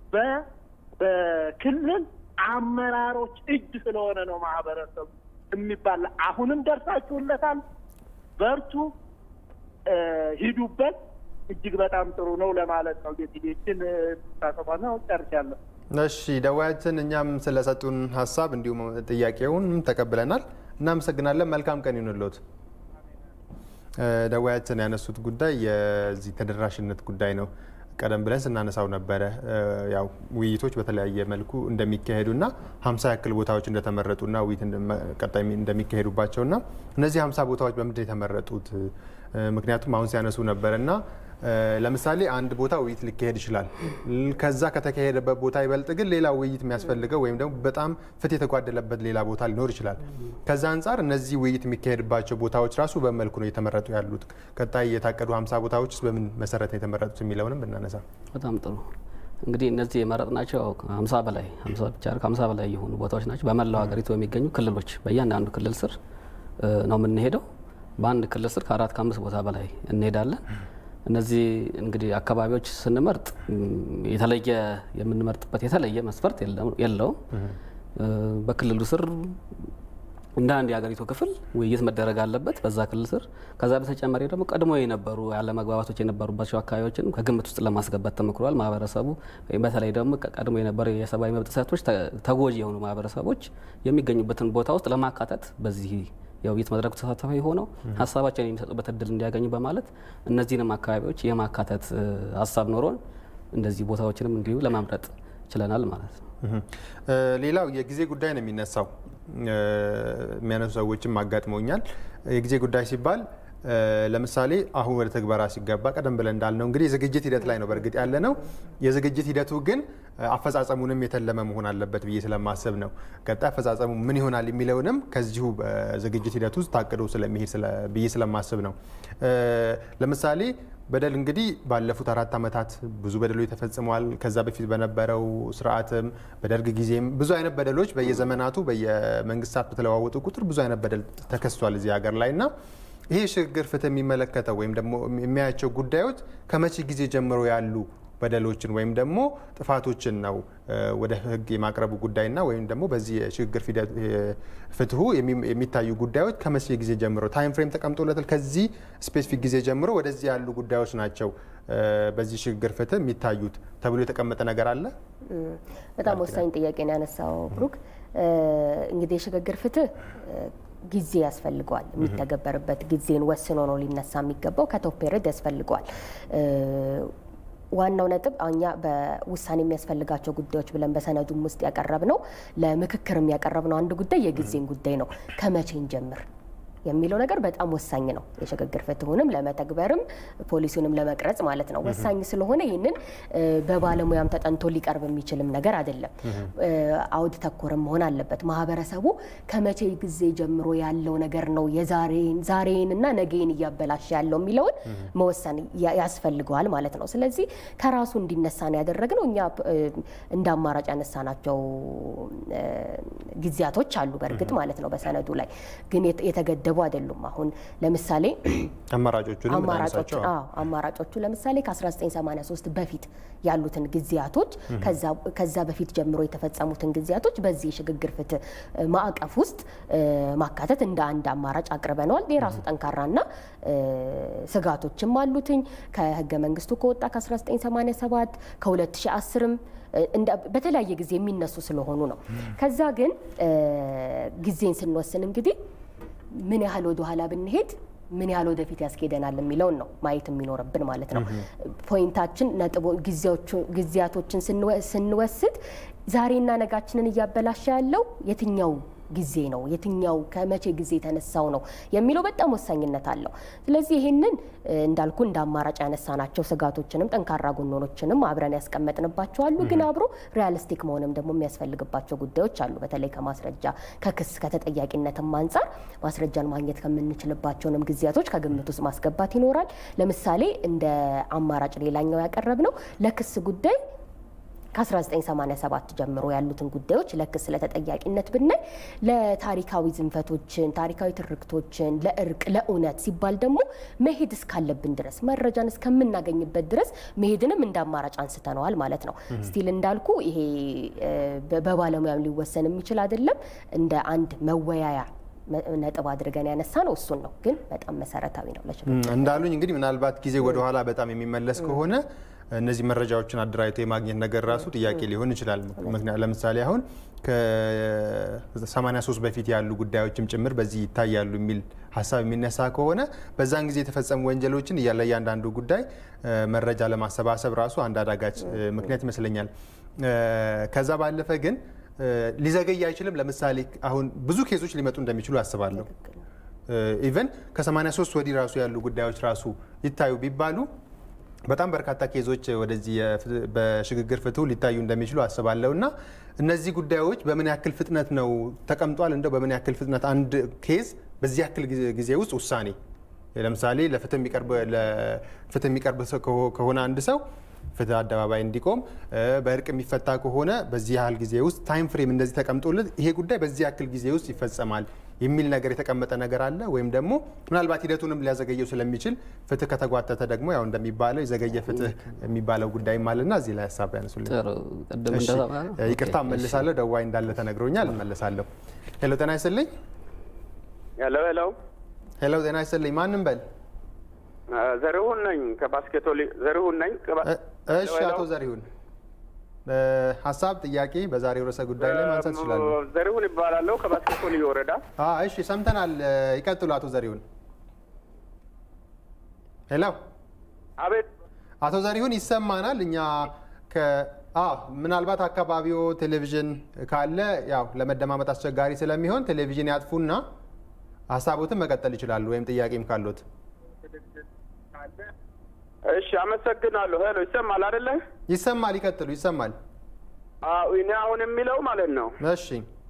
በክልል አመራሮች እጅ ስለሆነ ነው ማህበረሰቡ የሚባል። አሁንም ደርሳችሁለታል። በርቱ፣ ሂዱበት። እጅግ በጣም ጥሩ ነው ለማለት ነው። ጌትጌችን ታሰባ ነው። ጨርሻለሁ። እሺ ደዋያችን፣ እኛም ስለሰጡን ሀሳብ እንዲሁም ጥያቄውን ተቀብለናል። እናመሰግናለን። መልካም ቀን ይሁንልዎት። ደዋያችን ያነሱት ጉዳይ የዚህ ተደራሽነት ጉዳይ ነው። ቀደም ብለን ስናነሳው ነበረ። ያው ውይይቶች በተለያየ መልኩ እንደሚካሄዱና ሀምሳ ያክል ቦታዎች እንደተመረጡና ውይይት ቀጣይ እንደሚካሄዱባቸውና እነዚህ ሀምሳ ቦታዎች በምንድን የተመረጡት? ምክንያቱም አሁን ሲያነሱ ነበረና ለምሳሌ አንድ ቦታ ውይይት ሊካሄድ ይችላል። ከዛ ከተካሄደበት ቦታ ይበልጥ ግን ሌላ ውይይት የሚያስፈልገው ወይም ደግሞ በጣም ፍትህ የተጓደለበት ሌላ ቦታ ሊኖር ይችላል። ከዛ አንጻር እነዚህ ውይይት የሚካሄድባቸው ቦታዎች ራሱ በመልኩ ነው የተመረጡ ያሉት። ቀጣይ የታቀዱ ሀምሳ ቦታዎች በምን መሰረት ነው የተመረጡት የሚለውንም ብናነሳ በጣም ጥሩ። እንግዲህ እነዚህ የመረጥናቸው ሀምሳ በላይ ሀምሳ ብቻ ከሀምሳ በላይ የሆኑ ቦታዎች ናቸው። በመላው ሀገሪቱ የሚገኙ ክልሎች በእያንዳንዱ ክልል ስር ነው የምንሄደው። በአንድ ክልል ስር ከአራት ከአምስት ቦታ በላይ እንሄዳለን። እነዚህ እንግዲህ አካባቢዎች ስንመርጥ የተለየ የምንመርጥበት የተለየ መስፈርት የለውም። በክልሉ ስር እንደ አንድ የሀገሪቱ ክፍል ውይይት መደረግ አለበት በዛ ክልል ስር። ከዛ በተጨማሪ ደግሞ ቀድሞ የነበሩ ያለመግባባቶች የነበሩባቸው አካባቢዎችን ከግምት ውስጥ ለማስገባት ተሞክሯል። ማህበረሰቡ በተለይ ደግሞ ቀድሞ የነበሩ የሰብአዊ መብት ጥሰቶች ተጎጂ የሆኑ ማህበረሰቦች የሚገኙበትን ቦታ ውስጥ ለማካተት በዚህ የውይይት መድረኩ ተሳታፊ ሆነው ሀሳባቸውን የሚሰጡበት እድል እንዲያገኙ በማለት እነዚህንም አካባቢዎች የማካተት ሀሳብ ኖሮን እንደዚህ ቦታዎችንም እንዲሁ ለማምረጥ ችለናል ማለት ነው። ሌላው የጊዜ ጉዳይ ነው የሚነሳው። የሚያነሱ ሰዎችም አጋጥመውኛል። የጊዜ ጉዳይ ሲባል ለምሳሌ አሁን ወደ ተግበራ ሲገባ ቀደም ብለን እንዳልነው እንግዲህ የዝግጅት ሂደት ላይ ነው በእርግጥ ያለ ነው። የዝግጅት ሂደቱ ግን አፈጻጸሙንም የተለመ መሆን አለበት ብዬ ስለማስብ ነው። ቀጣይ አፈጻጸሙ ምን ይሆናል የሚለውንም ከዚሁ በዝግጅት ሂደት ውስጥ ታቅዶ ስለሚሄድ ብዬ ስለማስብ ነው። ለምሳሌ በደል እንግዲህ ባለፉት አራት ዓመታት ብዙ በደሎች ተፈጽመዋል። ከዛ በፊት በነበረው ስርዓትም በደርግ ጊዜም ብዙ አይነት በደሎች በየዘመናቱ በየመንግስታት በተለዋወጡ ቁጥር ብዙ አይነት በደል ተከስቷል እዚህ ሀገር ላይ እና ይሄ የሽግግር ፍትህ የሚመለከተው ወይም ደግሞ የሚያያቸው ጉዳዮች ከመቼ ጊዜ ጀምሮ ያሉ በደሎችን ወይም ደግሞ ጥፋቶችን ነው ወደ ህግ የማቅረቡ ጉዳይና ወይም ደግሞ በዚህ የሽግግር ፍትሁ የሚታዩ ጉዳዮች ከመቼ ጊዜ ጀምሮ ታይም ፍሬም ተቀምጦለታል። ከዚህ ስፔሲፊክ ጊዜ ጀምሮ ወደዚህ ያሉ ጉዳዮች ናቸው በዚህ ሽግግር ፍትህ የሚታዩት ተብሎ የተቀመጠ ነገር አለ። በጣም ወሳኝ ጥያቄ ነው ያነሳው ብሩክ። እንግዲህ የሽግግር ፍትህ ጊዜ ያስፈልገዋል። የሚተገበርበት ጊዜን ወስኖ ነው ሊነሳ የሚገባው። ከቶፕ ፔሪድ ያስፈልገዋል። ዋናው ነጥብ እኛ በውሳኔ የሚያስፈልጋቸው ጉዳዮች ብለን በሰነዱም ውስጥ ያቀረብ ነው ለምክክርም ያቀረብ ነው አንድ ጉዳይ የጊዜን ጉዳይ ነው። ከመቼ እንጀምር የሚለው ነገር በጣም ወሳኝ ነው። የሽግግር ፍትሁንም ለመተግበርም ፖሊሲውንም ለመቅረጽ ማለት ነው ወሳኝ ስለሆነ ይህንን በባለሙያም ተጠንቶ ሊቀርብ የሚችልም ነገር አይደለም። አውድ ተኮርም መሆን አለበት። ማህበረሰቡ ከመቼ ጊዜ ጀምሮ ያለው ነገር ነው የዛሬን ዛሬንና ነገን እያበላሸ ያለው የሚለውን መወሰን ያስፈልገዋል ማለት ነው። ስለዚህ ከራሱ እንዲነሳ ነው ያደረግነው። እኛ እንደ አማራጭ ያነሳናቸው ጊዜያቶች አሉ በእርግጥ ማለት ነው በሰነዱ ላይ ግን የተገደቡ አይደሉም። አሁን ለምሳሌ አማራጮቹ አማራጮቹ ለምሳሌ ከ1983 በፊት ያሉትን ጊዜያቶች ከዛ በፊት ጀምሮ የተፈጸሙትን ጊዜያቶች በዚህ የሽግግር ፍትህ ማዕቀፍ ውስጥ ማካተት እንደ አንድ አማራጭ አቅርበነዋል። የራሱ ጠንካራና ስጋቶችም አሉትኝ ከህገ መንግስቱ ከወጣ ከ1987 ከ2010ም በተለያየ ጊዜ የሚነሱ ስለሆኑ ነው። ከዛ ግን ጊዜን ስንወስን እንግዲህ ምን ያህል ወደ ኋላ ብንሄድ ምን ያህል ወደፊት ያስኬደናል የሚለውን ነው ማየት የሚኖርብን ማለት ነው። ፖይንታችን ነጥቦ ጊዜያቶችን ስንወስድ ዛሬና ነጋችንን እያበላሸ ያለው የትኛው ጊዜ ነው የትኛው ከመቼ ጊዜ የተነሳው ነው የሚለው በጣም ወሳኝነት አለው። ስለዚህ ይህንን እንዳልኩ እንደ አማራጭ ያነሳናቸው ስጋቶችንም ጠንካራ ጎኖኖችንም አብረን ያስቀመጥንባቸው አሉ። ግን አብሮ ሪያሊስቲክ መሆንም ደግሞ የሚያስፈልግባቸው ጉዳዮች አሉ። በተለይ ከማስረጃ ከክስ ከተጠያቂነትም አንጻር ማስረጃን ማግኘት ከምንችልባቸውንም ጊዜያቶች ከግምት ውስጥ ማስገባት ይኖራል። ለምሳሌ እንደ አማራጭ ሌላኛው ያቀረብ ነው ለክስ ጉዳይ ከ1987 ጀምሮ ያሉትን ጉዳዮች ለክስ ለተጠያቂነት ብናይ ለታሪካዊ ዝንፈቶችን፣ ታሪካዊ ትርክቶችን፣ ለእርቅ፣ ለእውነት ሲባል ደግሞ መሄድ እስካለብን ድረስ መረጃን እስከምናገኝበት ድረስ መሄድንም እንደ አማራጭ አንስተነዋል ማለት ነው። ስቲል እንዳልኩ ይሄ በባለሙያም ሊወሰን የሚችል አይደለም። እንደ አንድ መወያያ ነጥብ አድርገን ያነሳ ነው እሱን ነው። ግን በጣም መሰረታዊ ነው ለሽግግር እንዳሉኝ እንግዲህ ምናልባት ጊዜ ወደኋላ በጣም የሚመለስ ከሆነ እነዚህ መረጃዎችን አደራጅቶ የማግኘት ነገር ራሱ ጥያቄ ሊሆን ይችላል። ምክንያት ለምሳሌ አሁን ከ83 በፊት ያሉ ጉዳዮችም ጭምር በዚህ ይታያሉ የሚል ሀሳብ የሚነሳ ከሆነ በዛን ጊዜ የተፈጸሙ ወንጀሎችን ለእያንዳንዱ ጉዳይ መረጃ ለማሰባሰብ ራሱ አንድ አዳጋች ምክንያት ይመስለኛል። ከዛ ባለፈ ግን ሊዘገይ አይችልም። ለምሳሌ አሁን ብዙ ኬሶች ሊመጡ እንደሚችሉ አስባለሁ። ኢቨን ከ83 ወዲህ ራሱ ያሉ ጉዳዮች ራሱ ይታዩ ቢባሉ በጣም በርካታ ኬዞች ወደዚህ በሽግግር ፍትሁ ሊታዩ እንደሚችሉ አስባለሁ እና እነዚህ ጉዳዮች በምን ያክል ፍጥነት ነው ተቀምጧል? እንደው በምን ያክል ፍጥነት አንድ ኬዝ በዚህ ያክል ጊዜ ውስጥ ውሳኔ ለምሳሌ ለፍትህ የሚቀርብ ከሆነ አንድ ሰው ፍትህ አደባባይ እንዲቆም በእርቅ የሚፈታ ከሆነ በዚህ ያህል ጊዜ ውስጥ ታይም ፍሬም እንደዚህ ተቀምጦለት ይሄ ጉዳይ በዚህ ያክል ጊዜ ውስጥ ይፈጸማል የሚል ነገር የተቀመጠ ነገር አለ። ወይም ደግሞ ምናልባት ሂደቱንም ሊያዘገየው ስለሚችል ፍትህ ከተጓተተ ደግሞ ያው እንደሚባለው የዘገየ ፍትህ የሚባለው ጉዳይም አለና እዚህ ላይ ሀሳብ ያነሱልኝ። ይቅርታ እመልሳለሁ። ደዋይ እንዳለ ተነግሮኛል። እመልሳለሁ። ሄሎ ጤና ይስጥልኝ። ሄሎ ሄሎ፣ ሄሎ ጤና ይስጥልኝ። ማንም በል ዘሪሁን ነኝ ከባስኬቶ ዘሪሁን ነኝ። ከባ- እ- እሺ ሄሎ፣ አቶ ዘሪሁን እ፣ ሀሳብ ጥያቄ በዛሬው ርዕሰ ጉዳይ ላይ ማንሳት ይችላሉ። ዘሪሁን ይባላለሁ ከባስኬቶ ልዩ ወረዳ። አ፣ እሺ ሰምተናል። እ፣ ይቀጥሉ አቶ ዘሪሁን። ሄሎ አቤት አቶ ዘሪሁን ይሰማናል። እኛ ከ አ ምናልባት አካባቢው ቴሌቪዥን ካለ ያው ለመደማመጥ አስቸጋሪ ስለሚሆን ቴሌቪዥን ያጥፉና ሀሳቦትን መቀጠል ይችላሉ፣ ወይም ጥያቄም ካሉት። እሺ፣ አመሰግናለሁ። ሄሎ፣ ይሰማል አይደለ? ይሰማል፣ ይቀጥሉ። ይሰማል። አዎ፣ እኔ አሁን የሚለው ማለት ነው እሺ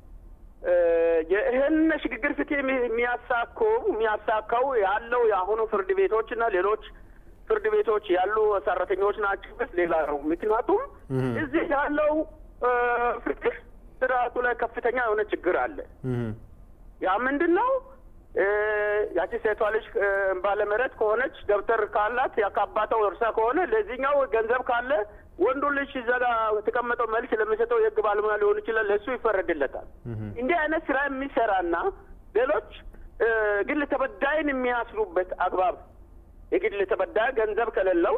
እ፣ ይህን ሽግግር ፍትህ የሚ- የሚያሳኩ የሚያሳካው ያለው የአሁኑ ፍርድ ቤቶች እና ሌሎች ፍርድ ቤቶች ያሉ ሰራተኞች ናቸው። ሌላ ነው። ምክንያቱም እዚህ ያለው እ፣ ፍትህ ስርዓቱ ላይ ከፍተኛ የሆነ ችግር አለ። እህ፣ ያ ምንድን ነው? እ፣ ያቺ ሴቷ ልጅ እ፣ ባለመሬት ከሆነች ደብተር ካላት ያካባተው እርሳ ከሆነ ለዚህኛው ገንዘብ ካለ ወንዱ ልጅ እዛ ጋ የተቀመጠው መልስ ለሚሰጠው የህግ ባለሙያ ሊሆን ይችላል፣ ለእሱ ይፈረድለታል። እንዲህ አይነት ስራ የሚሰራና ሌሎች እ፣ ግል ተበዳይን የሚያስሩበት አግባብ የግል ተበዳይ ገንዘብ ከሌለው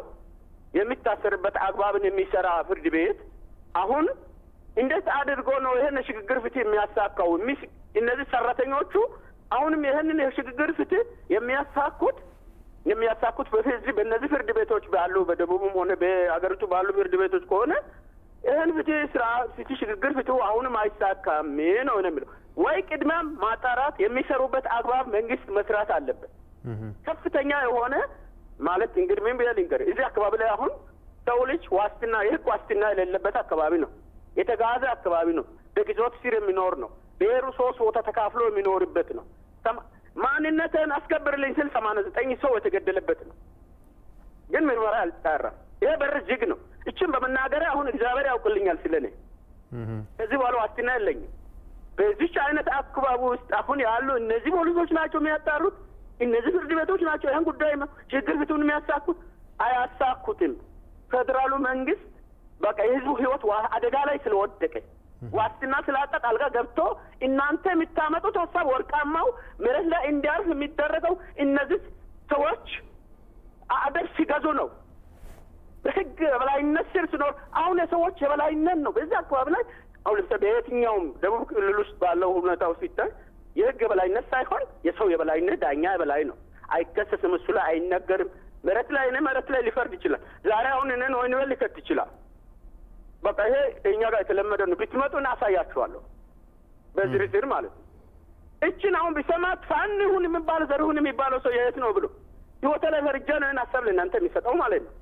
የሚታሰርበት አግባብን የሚሰራ ፍርድ ቤት አሁን እንዴት አድርጎ ነው ይህን የሽግግር ፍትህ የሚያሳካው? የሚስ- እነዚህ ሰራተኞቹ አሁንም ይህንን የሽግግር ፍትህ የሚያሳኩት የሚያሳኩት በዚህ በእነዚህ ፍርድ ቤቶች ባሉ በደቡብም ሆነ በሀገሪቱ ባሉ ፍርድ ቤቶች ከሆነ ይህን ፍትህ ስራ ፍትህ ሽግግር ፍትሁ አሁንም አይሳካም ነው ነው የሚለው ወይ ቅድሚያ ማጣራት የሚሰሩበት አግባብ መንግስት መስራት አለበት። ከፍተኛ የሆነ ማለት እንግዲህ ምን ብዬ ልንገርህ፣ እዚህ አካባቢ ላይ አሁን ሰው ልጅ ዋስትና የህግ ዋስትና የሌለበት አካባቢ ነው። የተጋዘ አካባቢ ነው። በግዞት ስር የሚኖር ነው። ብሔሩ ሶስት ቦታ ተካፍሎ የሚኖርበት ነው። ሰማ- ማንነትን አስከብርልኝ ስል ሰማንያ ዘጠኝ ሰው የተገደለበት ነው። ግን ምርመራ አልተጣራም። ይሄ በር ዝግ ነው። እችን በመናገሪያ አሁን እግዚአብሔር ያውቅልኛል ስለኔ ከዚህ በኋላ ዋስትና የለኝም። በዚች አይነት አካባቢ ውስጥ አሁን ያሉ እነዚህ ፖሊሶች ናቸው የሚያጣሩት፣ እነዚህ ፍርድ ቤቶች ናቸው ይህን ጉዳይ ችግር ፍቱን የሚያሳኩት። አያሳኩትም። ፌዴራሉ መንግስት በቃ የህዝቡ ህይወት ዋ- አደጋ ላይ ስለወደቀ ዋስትና ስላጣ ጣልቃ ገብቶ እናንተ የምታመጡት ሀሳብ ወርቃማው መሬት ላይ እንዲያርፍ የሚደረገው እነዚህ ሰዎች አደብ ሲገዙ ነው። በህግ የበላይነት ስር ሲኖር አሁን የሰዎች የበላይነት ነው። በዚህ አካባቢ ላይ አሁን ለምሳሌ በየትኛውም ደቡብ ክልል ውስጥ ባለው ሁኔታ ውስጥ ሲታይ የህግ የበላይነት ሳይሆን የሰው የበላይነት ዳኛ የበላይ ነው። አይከሰስም፣ እሱ ላይ አይነገርም። መሬት ላይ እኔ መሬት ላይ ሊፈርድ ይችላል። ዛሬ አሁን እኔን ወይን ቤት ሊከት ይችላል። በቃ ይሄ እኛ ጋር የተለመደ ነው። ብትመጡ እናሳያችኋለሁ፣ በዝርዝር ማለት ነው። እችን አሁን ቢሰማት ፋን ይሁን የሚባለው ዘርሁን የሚባለው ሰው የት ነው ብሎ ህይወተ ላይ ፈርጃ ነው ይህን ሀሳብ ለእናንተ የሚሰጠው ማለት ነው።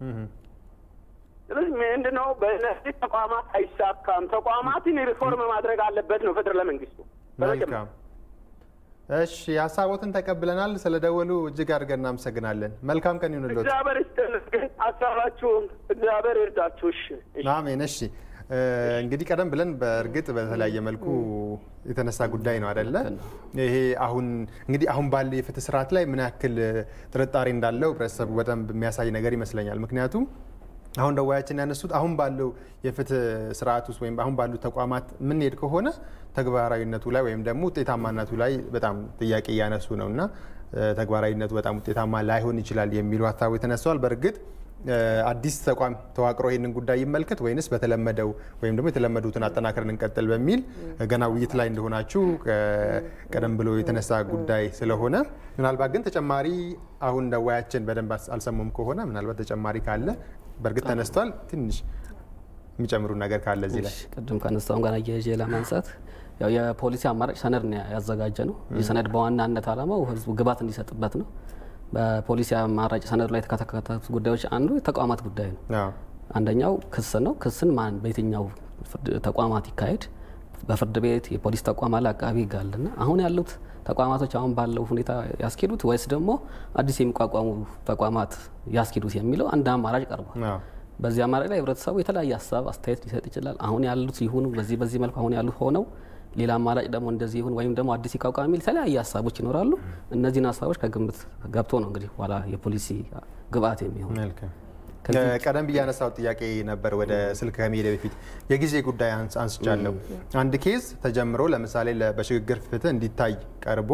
ስለዚህ ምንድን ነው በእነዚህ ተቋማት አይሳካም። ተቋማትን ሪፎርም ማድረግ አለበት ነው ፌዴራል መንግስቱ። መልካም እሺ፣ ሀሳቦትን ተቀብለናል። ስለደወሉ እጅግ አድርገን እናመሰግናለን። መልካም ቀን ይሁንልዎት። እግዚአብሔር ይስጥልን። ግን ሀሳባችሁን እግዚአብሔር ይርዳችሁ። እሺ እሺ። አሜን። እሺ እ፣ እንግዲህ ቀደም ብለን በእርግጥ በተለያየ መልኩ የተነሳ ጉዳይ ነው አደለ? ይሄ አሁን እንግዲህ አሁን ባለ የፍትህ ስርዓት ላይ ምን ያክል ጥርጣሬ እንዳለው ህብረተሰቡ በደንብ የሚያሳይ ነገር ይመስለኛል። ምክንያቱም አሁን ደዋያችን ያነሱት አሁን ባለው የፍትህ ስርዓት ውስጥ ወይም አሁን ባሉ ተቋማት የምንሄድ ከሆነ ተግባራዊነቱ ላይ ወይም ደግሞ ውጤታማነቱ ላይ በጣም ጥያቄ እያነሱ ነው እና እ፣ ተግባራዊነቱ በጣም ውጤታማ ላይሆን ይችላል የሚሉ ሀሳቦች ተነስተዋል። በእርግጥ እ፣ አዲስ ተቋም ተዋቅሮ ይህንን ጉዳይ ይመልከት ወይንስ በተለመደው ወይም ደግሞ የተለመዱትን አጠናክረን እንቀጥል በሚል እ፣ ገና ውይይት ላይ እንደሆናችሁ እ፣ ቀደም ብሎ የተነሳ ጉዳይ ስለሆነ ምናልባት ግን ተጨማሪ አሁን ደዋያችን በደንብ አስ- አልሰሙም ከሆነ ምናልባት ተጨማሪ ካለ በእርግጥ ተነስቷል። ትንሽ የሚጨምሩ ነገር ካለ እዚህ ላይ እሺ፣ ቅድም ከነሳውም ጋር አያይዤ ለማንሳት ያው የፖሊሲ አማራጭ ሰነድ ነው ያዘጋጀ ነው። ይህ ሰነድ በዋናነት ዓላማው ህዝቡ ግባት እንዲሰጥበት ነው። በፖሊሲ አማራጭ ሰነዱ ላይ የተካተቱት ጉዳዮች አንዱ የተቋማት ጉዳይ ነው። አዎ። አንደኛው ክስ ነው። ክስን ማን በየትኛው ፍርድ- ተቋማት ይካሄድ? በፍርድ ቤት፣ የፖሊስ ተቋም አለ፣ አቃቢ ህግ አለና አሁን ያሉት ተቋማቶች አሁን ባለው ሁኔታ ያስኬዱት ወይስ ደግሞ አዲስ የሚቋቋሙ ተቋማት ያስኬዱት የሚለው አንድ አማራጭ ቀርቧል። አዎ። በዚህ አማራጭ ላይ ህብረተሰቡ የተለያየ ሀሳብ አስተያየት ሊሰጥ ይችላል። አሁን ያሉት ይሁኑ በዚህ በዚህ መልኩ አሁን ያሉት ሆነው ሌላ አማራጭ ደግሞ እንደዚህ ይሁን ወይም ደግሞ አዲስ ይቋቋም የሚል የተለያየ ሀሳቦች ይኖራሉ። እነዚህን ሀሳቦች ከግምት ገብቶ ነው እንግዲህ በኋላ የፖሊሲ ግብአት የሚሆን መልካም ከዚህ- ቀደም ብዬ ያነሳው ጥያቄ ነበር። ወደ ስልክ ከመሄድ በፊት የጊዜ ጉዳይ አንስ- አንስቻለሁ። አንድ ኬዝ ተጀምሮ ለምሳሌ ለ- በሽግግር ፍትህ እንዲታይ ቀርቦ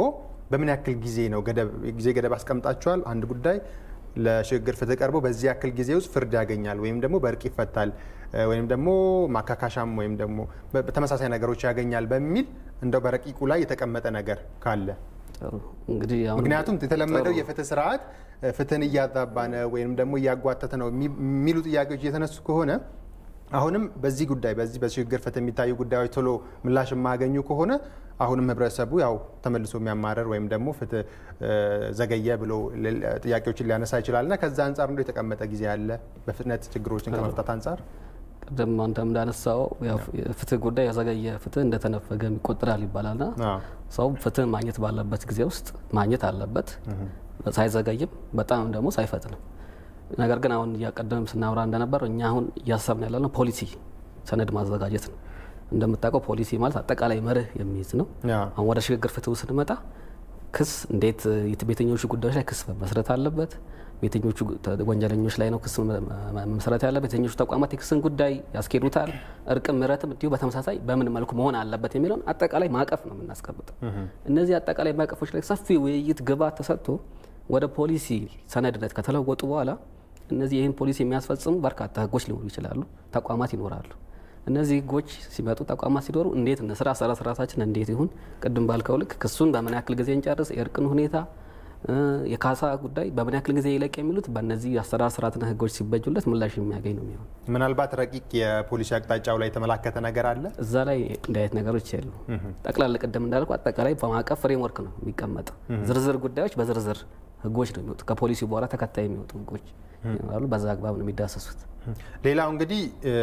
በምን ያክል ጊዜ ነው ጊዜ ገደብ አስቀምጣችኋል? አንድ ጉዳይ ለሽግግር ፍትህ ቀርቦ በዚህ ያክል ጊዜ ውስጥ ፍርድ ያገኛል ወይም ደግሞ በእርቅ ይፈታል ወይም ደግሞ ማካካሻም ወይም ደግሞ ተመሳሳይ ነገሮች ያገኛል በሚል እንደው በረቂቁ ላይ የተቀመጠ ነገር ካለ እንግዲህ ምክንያቱም የተለመደው የፍትህ ስርዓት ፍትህን እያዛባ ነው ወይም ደግሞ እያጓተተ ነው የሚሉ ጥያቄዎች እየተነሱ ከሆነ አሁንም በዚህ ጉዳይ በዚህ በሽግግር ፍትህ የሚታዩ ጉዳዮች ቶሎ ምላሽ የማያገኙ ከሆነ አሁንም ህብረተሰቡ ያው ተመልሶ የሚያማረር ወይም ደግሞ ፍትህ ዘገየ ብሎ ጥያቄዎችን ሊያነሳ ይችላል እና ከዛ አንጻር እንደ የተቀመጠ ጊዜ አለ በፍጥነት ችግሮችን ከመፍታት አንጻር ቅድም አንተ እንዳነሳው ፍትህ ጉዳይ የዘገየ ፍትህ እንደተነፈገ ይቆጠራል ይባላልና ሰው ፍትህ ማግኘት ባለበት ጊዜ ውስጥ ማግኘት አለበት፣ ሳይዘገይም በጣም ደግሞ ሳይፈጥንም። ነገር ግን አሁን እያቀደም ስናወራ እንደነበር እኛ አሁን እያሰብን ያለነው ፖሊሲ ሰነድ ማዘጋጀት ነው። እንደምታውቀው ፖሊሲ ማለት አጠቃላይ መርህ የሚይዝ ነው። አሁን ወደ ሽግግር ፍትህ ስንመጣ ክስ እንዴት በየትኞቹ ጉዳዮች ላይ ክስ መመስረት አለበት፣ በየትኞቹ ወንጀለኞች ላይ ነው ክስ መመስረት ያለበት፣ የትኞቹ ተቋማት የክስን ጉዳይ ያስኬዱታል፣ እርቅም ምሕረትም እንዲሁ በተመሳሳይ በምን መልኩ መሆን አለበት የሚለውን አጠቃላይ ማዕቀፍ ነው የምናስቀምጠው። እነዚህ አጠቃላይ ማዕቀፎች ላይ ሰፊ ውይይት ግብዓት ተሰጥቶ ወደ ፖሊሲ ሰነድነት ከተለወጡ በኋላ እነዚህ ይህን ፖሊሲ የሚያስፈጽሙ በርካታ ህጎች ሊኖሩ ይችላሉ፣ ተቋማት ይኖራሉ። እነዚህ ህጎች ሲመጡ ተቋማት ሲኖሩ እንዴት እንስራ፣ ስራ ስራታችን እንዴት ይሁን፣ ቅድም ባልከው ልክ ክሱን በምን ያክል ጊዜ እንጨርስ፣ የእርቅን ሁኔታ የካሳ ጉዳይ በምን ያክል ጊዜ ይለቅ የሚሉት በእነዚህ አሰራር ስርዓትና ህጎች ሲበጁለት ምላሽ የሚያገኝ ነው የሚሆን። ምናልባት ረቂቅ የፖሊሲ አቅጣጫው ላይ የተመላከተ ነገር አለ። እዛ ላይ እንዲህ አይነት ነገሮች የሉ። ጠቅላላ ቅድም እንዳልኩ አጠቃላይ በማዕቀፍ ፍሬምወርክ ነው የሚቀመጠው። ዝርዝር ጉዳዮች በዝርዝር ህጎች ነው የሚወጡ። ከፖሊሲ በኋላ ተከታይ የሚወጡ ህጎች ይኖራሉ። በዛ አግባብ ነው የሚዳሰሱት። ሌላው እንግዲህ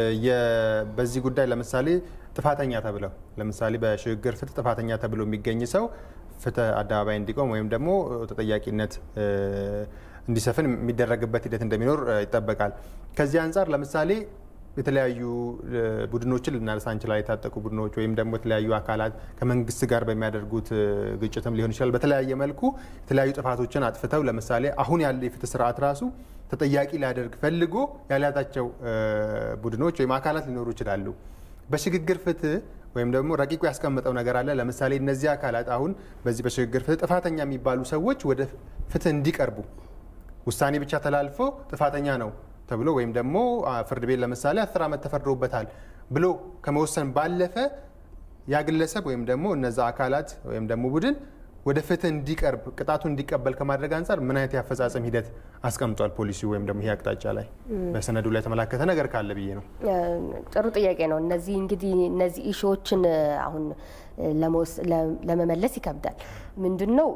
በዚህ ጉዳይ ለምሳሌ ጥፋተኛ ተብለው ለምሳሌ በሽግግር ፍትህ ጥፋተኛ ተብሎ የሚገኝ ሰው ፍትህ አደባባይ እንዲቆም ወይም ደግሞ ተጠያቂነት እንዲሰፍን የሚደረግበት ሂደት እንደሚኖር ይጠበቃል። ከዚህ አንጻር ለምሳሌ የተለያዩ ቡድኖችን ልናነሳ እንችላለን። የታጠቁ ቡድኖች ወይም ደግሞ የተለያዩ አካላት ከመንግስት ጋር በሚያደርጉት ግጭትም ሊሆን ይችላል። በተለያየ መልኩ የተለያዩ ጥፋቶችን አጥፍተው ለምሳሌ አሁን ያለ የፍትህ ስርዓት ራሱ ተጠያቂ ሊያደርግ ፈልጎ ያልያዛቸው ቡድኖች ወይም አካላት ሊኖሩ ይችላሉ። በሽግግር ፍትህ ወይም ደግሞ ረቂቁ ያስቀመጠው ነገር አለ። ለምሳሌ እነዚህ አካላት አሁን በዚህ በሽግግር ፍትህ ጥፋተኛ የሚባሉ ሰዎች ወደ ፍትህ እንዲቀርቡ ውሳኔ ብቻ ተላልፎ ጥፋተኛ ነው ተብሎ ወይም ደግሞ ፍርድ ቤት ለምሳሌ አስር ዓመት ተፈርዶበታል ብሎ ከመወሰን ባለፈ ያ ግለሰብ ወይም ደግሞ እነዛ አካላት ወይም ደግሞ ቡድን ወደ ፍትህ እንዲቀርብ ቅጣቱን እንዲቀበል ከማድረግ አንጻር ምን አይነት የአፈጻጸም ሂደት አስቀምጧል ፖሊሲ ወይም ደግሞ ይሄ አቅጣጫ ላይ በሰነዱ ላይ የተመላከተ ነገር ካለ ብዬ ነው። ጥሩ ጥያቄ ነው። እነዚህ እንግዲህ እነዚህ ኢሹዎችን አሁን ለመመለስ ይከብዳል። ምንድን ነው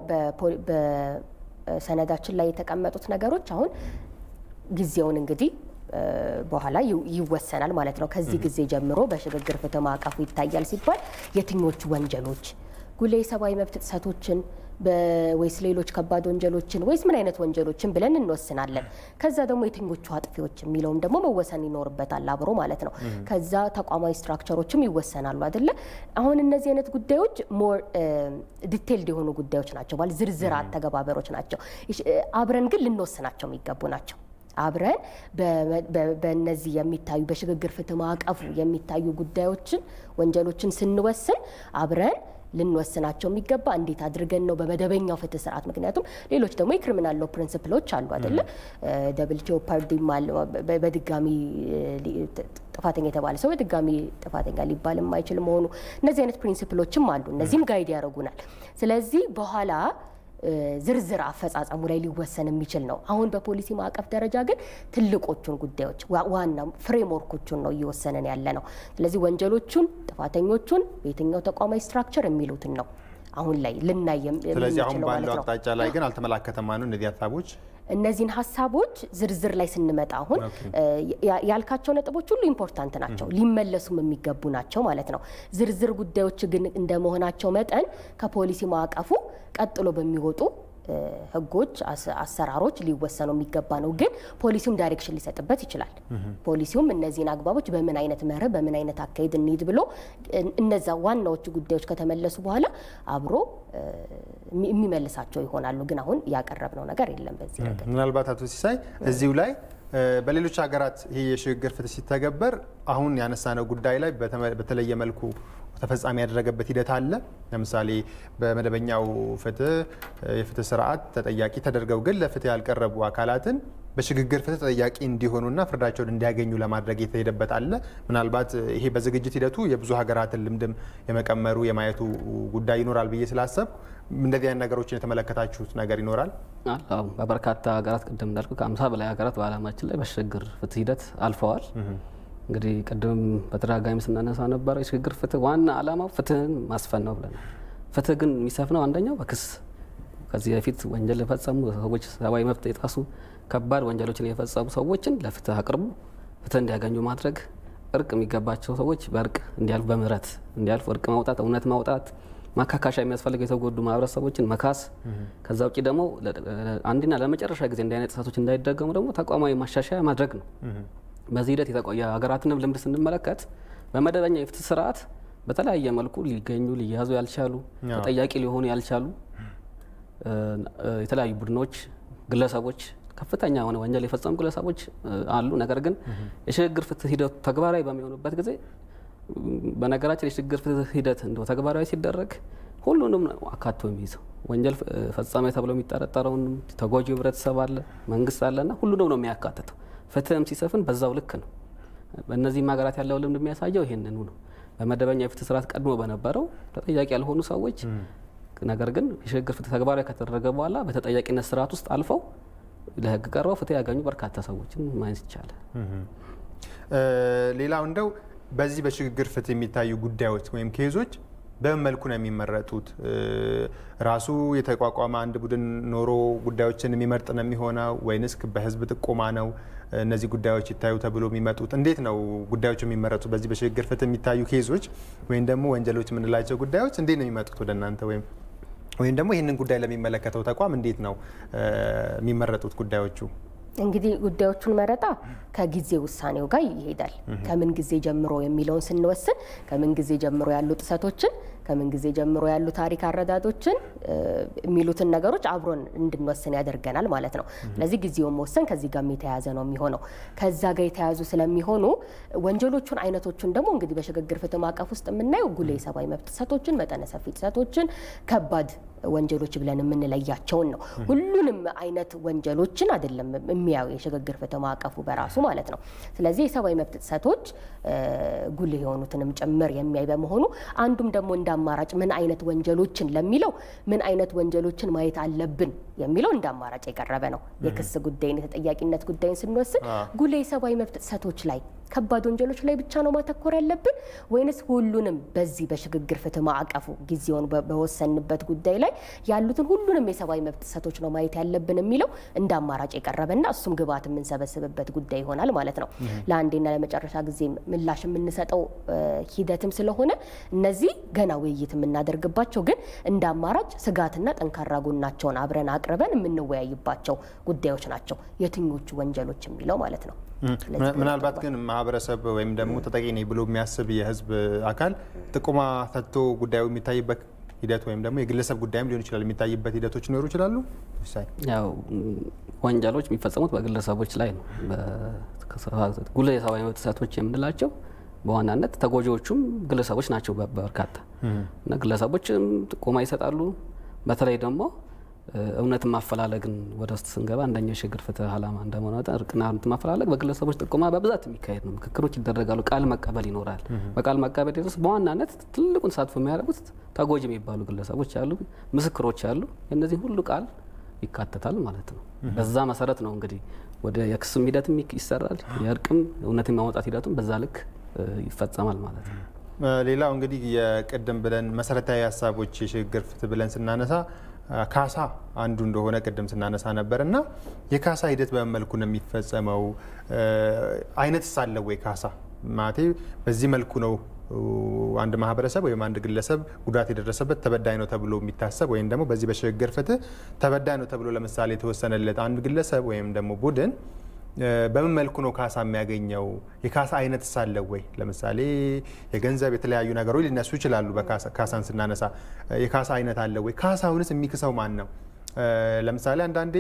በሰነዳችን ላይ የተቀመጡት ነገሮች አሁን ጊዜውን እንግዲህ በኋላ ይወሰናል ማለት ነው። ከዚህ ጊዜ ጀምሮ በሽግግር ፍትህ ማዕቀፉ ይታያል ሲባል የትኞቹ ወንጀሎች ጉሌ የሰብአዊ መብት ጥሰቶችን ወይስ ሌሎች ከባድ ወንጀሎችን ወይስ ምን አይነት ወንጀሎችን ብለን እንወስናለን። ከዛ ደግሞ የትኞቹ አጥፊዎች የሚለውም ደግሞ መወሰን ይኖርበታል አብሮ ማለት ነው። ከዛ ተቋማዊ ስትራክቸሮችም ይወሰናሉ አይደለ? አሁን እነዚህ አይነት ጉዳዮች ሞር ዲቴይልድ የሆኑ ጉዳዮች ናቸው፣ ማለት ዝርዝር አተገባበሮች ናቸው። አብረን ግን ልንወስናቸው የሚገቡ ናቸው። አብረን በእነዚህ የሚታዩ በሽግግር ፍትህ ማዕቀፉ የሚታዩ ጉዳዮችን ወንጀሎችን ስንወስን አብረን ልንወስናቸው የሚገባ እንዴት አድርገን ነው በመደበኛው ፍትህ ስርዓት። ምክንያቱም ሌሎች ደግሞ የክሪሚናል ሎ ፕሪንስፕሎች አሉ አይደለ? ደብል ጄኦፓርዲም አለ። በድጋሚ ጥፋተኛ የተባለ ሰው በድጋሚ ጥፋተኛ ሊባል የማይችል መሆኑ እነዚህ አይነት ፕሪንስፕሎችም አሉ። እነዚህም ጋይድ ያደርጉናል። ስለዚህ በኋላ ዝርዝር አፈጻጸሙ ላይ ሊወሰን የሚችል ነው። አሁን በፖሊሲ ማዕቀፍ ደረጃ ግን ትልቆቹን ጉዳዮች ዋና ፍሬምወርኮቹን ነው እየወሰነን ያለ ነው። ስለዚህ ወንጀሎቹን፣ ጥፋተኞቹን በየትኛው ተቋማዊ ስትራክቸር የሚሉትን ነው አሁን ላይ ልናይ ስለዚህ አሁን ባለው አቅጣጫ ላይ ግን አልተመላከተም ማለት ነው እነዚህ ሀሳቦች እነዚህን ሀሳቦች ዝርዝር ላይ ስንመጣ አሁን ያልካቸው ነጥቦች ሁሉ ኢምፖርታንት ናቸው፣ ሊመለሱም የሚገቡ ናቸው ማለት ነው። ዝርዝር ጉዳዮች ግን እንደመሆናቸው መጠን ከፖሊሲ ማዕቀፉ ቀጥሎ በሚወጡ ህጎች፣ አሰራሮች ሊወሰኑ የሚገባ ነው። ግን ፖሊሲውም ዳይሬክሽን ሊሰጥበት ይችላል። ፖሊሲውም እነዚህን አግባቦች በምን አይነት መርህ፣ በምን አይነት አካሄድ እንሂድ ብሎ እነዛ ዋናዎቹ ጉዳዮች ከተመለሱ በኋላ አብሮ የሚመልሳቸው ይሆናሉ። ግን አሁን ያቀረብነው ነገር የለም በዚህ ነገር። ምናልባት አቶ ሲሳይ እዚሁ ላይ በሌሎች ሀገራት ይህ የሽግግር ፍትህ ሲተገበር አሁን ያነሳነው ጉዳይ ላይ በተለየ መልኩ ተፈጻሚ ያደረገበት ሂደት አለ። ለምሳሌ በመደበኛው ፍትህ የፍትህ ስርዓት ተጠያቂ ተደርገው ግን ለፍትህ ያልቀረቡ አካላትን በሽግግር ፍትህ ተጠያቂ እንዲሆኑና ፍርዳቸውን እንዲያገኙ ለማድረግ የተሄደበት አለ። ምናልባት ይሄ በዝግጅት ሂደቱ የብዙ ሀገራትን ልምድም የመቀመሩ የማየቱ ጉዳይ ይኖራል ብዬ ስላሰብኩ እንደዚህ አይነት ነገሮችን የተመለከታችሁት ነገር ይኖራል? አዎ በበርካታ ሀገራት ቅድም እንዳልኩ ከአምሳ በላይ ሀገራት በዓለማችን ላይ በሽግግር ፍትህ ሂደት አልፈዋል። እንግዲህ ቅድም በተደጋጋሚ ስናነሳ ነበረ የሽግግር ፍትህ ዋና ዓላማው ፍትህን ማስፈን ነው ብለናል። ፍትህ ግን የሚሰፍነው አንደኛው በክስ ከዚህ በፊት ወንጀል የፈጸሙ ሰዎች ሰብአዊ መብት የጣሱ ከባድ ወንጀሎችን የፈጸሙ ሰዎችን ለፍትህ አቅርቡ ፍትህ እንዲያገኙ ማድረግ፣ እርቅ የሚገባቸው ሰዎች በእርቅ እንዲያልፉ፣ በምህረት እንዲያልፉ፣ እርቅ ማውጣት፣ እውነት ማውጣት፣ ማካካሻ የሚያስፈልገው የተጎዱ ማህበረሰቦችን መካስ፣ ከዛ ውጭ ደግሞ አንድና ለመጨረሻ ጊዜ እንዲህ አይነት ጥሰቶች እንዳይደገሙ ደግሞ ተቋማዊ ማሻሻያ ማድረግ ነው። በዚህ ሂደት የሀገራትንም ልምድ ስንመለከት በመደበኛ የፍትህ ስርዓት በተለያየ መልኩ ሊገኙ ሊያዙ ያልቻሉ ተጠያቂ ሊሆኑ ያልቻሉ የተለያዩ ቡድኖች፣ ግለሰቦች ከፍተኛ የሆነ ወንጀል የፈጸሙ ግለሰቦች አሉ። ነገር ግን የሽግግር ፍትህ ሂደቱ ተግባራዊ በሚሆኑበት ጊዜ በነገራችን የሽግግር ፍትህ ሂደት እንደው ተግባራዊ ሲደረግ ሁሉንም ነው አካቶ የሚይዘው። ወንጀል ፈጻሚ ተብሎ የሚጠረጠረውን ተጎጂ ህብረተሰብ አለ፣ መንግስት አለና ሁሉንም ነው የሚያካትተው። ፍትህም ሲሰፍን በዛው ልክ ነው። በእነዚህም ሀገራት ያለው ልምድ የሚያሳየው ይህንኑ ነው። በመደበኛ የፍትህ ስርዓት ቀድሞ በነበረው ተጠያቂ ያልሆኑ ሰዎች ነገር ግን የሽግግር ፍትህ ተግባራዊ ከተደረገ በኋላ በተጠያቂነት ስርዓት ውስጥ አልፈው ለህግ ቀርበው ፍትህ ያገኙ በርካታ ሰዎችን ማየት ይቻላል። ሌላው እንደው በዚህ በሽግግር ፍትህ የሚታዩ ጉዳዮች ወይም ኬዞች በምን መልኩ ነው የሚመረጡት? ራሱ የተቋቋመ አንድ ቡድን ኖሮ ጉዳዮችን የሚመርጥ ነው የሚሆነው ወይንስ በህዝብ ጥቆማ ነው እነዚህ ጉዳዮች ይታዩ ተብሎ የሚመጡት? እንዴት ነው ጉዳዮች የሚመረጡት? በዚህ በሽግግር ፍትህ የሚታዩ ኬዞች ወይም ደግሞ ወንጀሎች የምንላቸው ጉዳዮች እንዴት ነው የሚመጡት ወደ እናንተ ወይም ወይም ደግሞ ይህንን ጉዳይ ለሚመለከተው ተቋም እንዴት ነው የሚመረጡት ጉዳዮቹ? እንግዲህ ጉዳዮቹን መረጣ ከጊዜ ውሳኔው ጋር ይሄዳል። ከምን ጊዜ ጀምሮ የሚለውን ስንወስን ከምን ጊዜ ጀምሮ ያሉ ጥሰቶችን ከምን ጊዜ ጀምሮ ያሉ ታሪክ አረዳዶችን የሚሉትን ነገሮች አብሮን እንድንወስን ያደርገናል ማለት ነው። ስለዚህ ጊዜውን መወሰን ከዚህ ጋር የተያያዘ ነው የሚሆነው። ከዛ ጋር የተያያዙ ስለሚሆኑ ወንጀሎቹን አይነቶቹን ደግሞ እንግዲህ በሽግግር ፍትህ ማዕቀፍ ውስጥ የምናየው ጉልህ የሰብአዊ መብት ጥሰቶችን፣ መጠነ ሰፊ ጥሰቶችን፣ ከባድ ወንጀሎች ብለን የምንለያቸውን ነው። ሁሉንም አይነት ወንጀሎችን አይደለም የሚያዩ የሽግግር ፍትህ ማዕቀፉ በራሱ ማለት ነው። ስለዚህ የሰብአዊ መብት ጥሰቶች ጉልህ የሆኑትንም ጭምር የሚያይ በመሆኑ አንዱም ደግሞ እንደ አማራጭ ምን አይነት ወንጀሎችን ለሚለው ምን አይነት ወንጀሎችን ማየት አለብን የሚለው እንደ አማራጭ የቀረበ ነው። የክስ ጉዳይን የተጠያቂነት ጉዳይን ስንወስን ጉልህ የሰብአዊ መብት ጥሰቶች ላይ ከባድ ወንጀሎች ላይ ብቻ ነው ማተኮር ያለብን ወይንስ ሁሉንም በዚህ በሽግግር ፍትህ ማዕቀፉ ጊዜውን በወሰንበት ጉዳይ ላይ ያሉትን ሁሉንም የሰብአዊ መብት ጥሰቶች ነው ማየት ያለብን የሚለው እንደ አማራጭ የቀረበና እሱም ግብዓት የምንሰበስብበት ጉዳይ ይሆናል ማለት ነው። ለአንዴና ለመጨረሻ ጊዜ ምላሽ የምንሰጠው ሂደትም ስለሆነ እነዚህ ገና ውይይት የምናደርግባቸው ግን እንደ አማራጭ ስጋትና ጠንካራ ጎናቸውን አብረን አቅርበን የምንወያይባቸው ጉዳዮች ናቸው። የትኞቹ ወንጀሎች የሚለው ማለት ነው። ምናልባት ግን ማህበረሰብ ወይም ደግሞ ተጠቂ ነኝ ብሎ የሚያስብ የህዝብ አካል ጥቆማ ሰጥቶ ጉዳዩ የሚታይበት ሂደት ወይም ደግሞ የግለሰብ ጉዳይም ሊሆን ይችላል የሚታይበት ሂደቶች ሊኖሩ ይችላሉ። ያው ወንጀሎች የሚፈጸሙት በግለሰቦች ላይ ነው። ጉልህ የሰብአዊ መብት ጥሰቶች የምንላቸው በዋናነት ተጎጂዎቹም ግለሰቦች ናቸው በርካታ እና ግለሰቦችም ጥቆማ ይሰጣሉ። በተለይ ደግሞ እውነትን ማፈላለግን ወደ ውስጥ ስንገባ አንደኛው የሽግግር ፍትህ ዓላማ እንደመሆነ መጠን እርቅና እውነትን ማፈላለግ በግለሰቦች ጥቆማ በብዛት የሚካሄድ ነው። ምክክሮች ይደረጋሉ። ቃል መቀበል ይኖራል። በቃል መቀበል ድረስ በዋናነት ትልቁን ተሳትፎ የሚያደርጉት ተጎጂ የሚባሉ ግለሰቦች አሉ፣ ምስክሮች አሉ። የእነዚህ ሁሉ ቃል ይካተታል ማለት ነው። በዛ መሰረት ነው እንግዲህ ወደ የክስም ሂደትም ይሰራል። የእርቅም እውነትን ማውጣት ሂደቱም በዛ ልክ ይፈጸማል ማለት ነው። ሌላው እንግዲህ የቅድም ብለን መሰረታዊ ሀሳቦች የሽግግር ፍትህ ብለን ስናነሳ ካሳ አንዱ እንደሆነ ቅድም ስናነሳ ነበር እና የካሳ ሂደት በምን መልኩ ነው የሚፈጸመው? አይነትስ አለው ወይ ካሳ ማለቴ በዚህ መልኩ ነው አንድ ማህበረሰብ ወይም አንድ ግለሰብ ጉዳት የደረሰበት ተበዳይ ነው ተብሎ የሚታሰብ ወይም ደግሞ በዚህ በሽግግር ፍትህ ተበዳይ ነው ተብሎ ለምሳሌ የተወሰነለት አንድ ግለሰብ ወይም ደግሞ ቡድን በምን መልኩ ነው ካሳ የሚያገኘው? የካሳ አይነት ሳለው ወይ? ለምሳሌ የገንዘብ የተለያዩ ነገሮች ሊነሱ ይችላሉ። ካሳን ስናነሳ የካሳ አይነት አለው ወይ? ካሳውንስ የሚክሰው ማን ነው? ለምሳሌ አንዳንዴ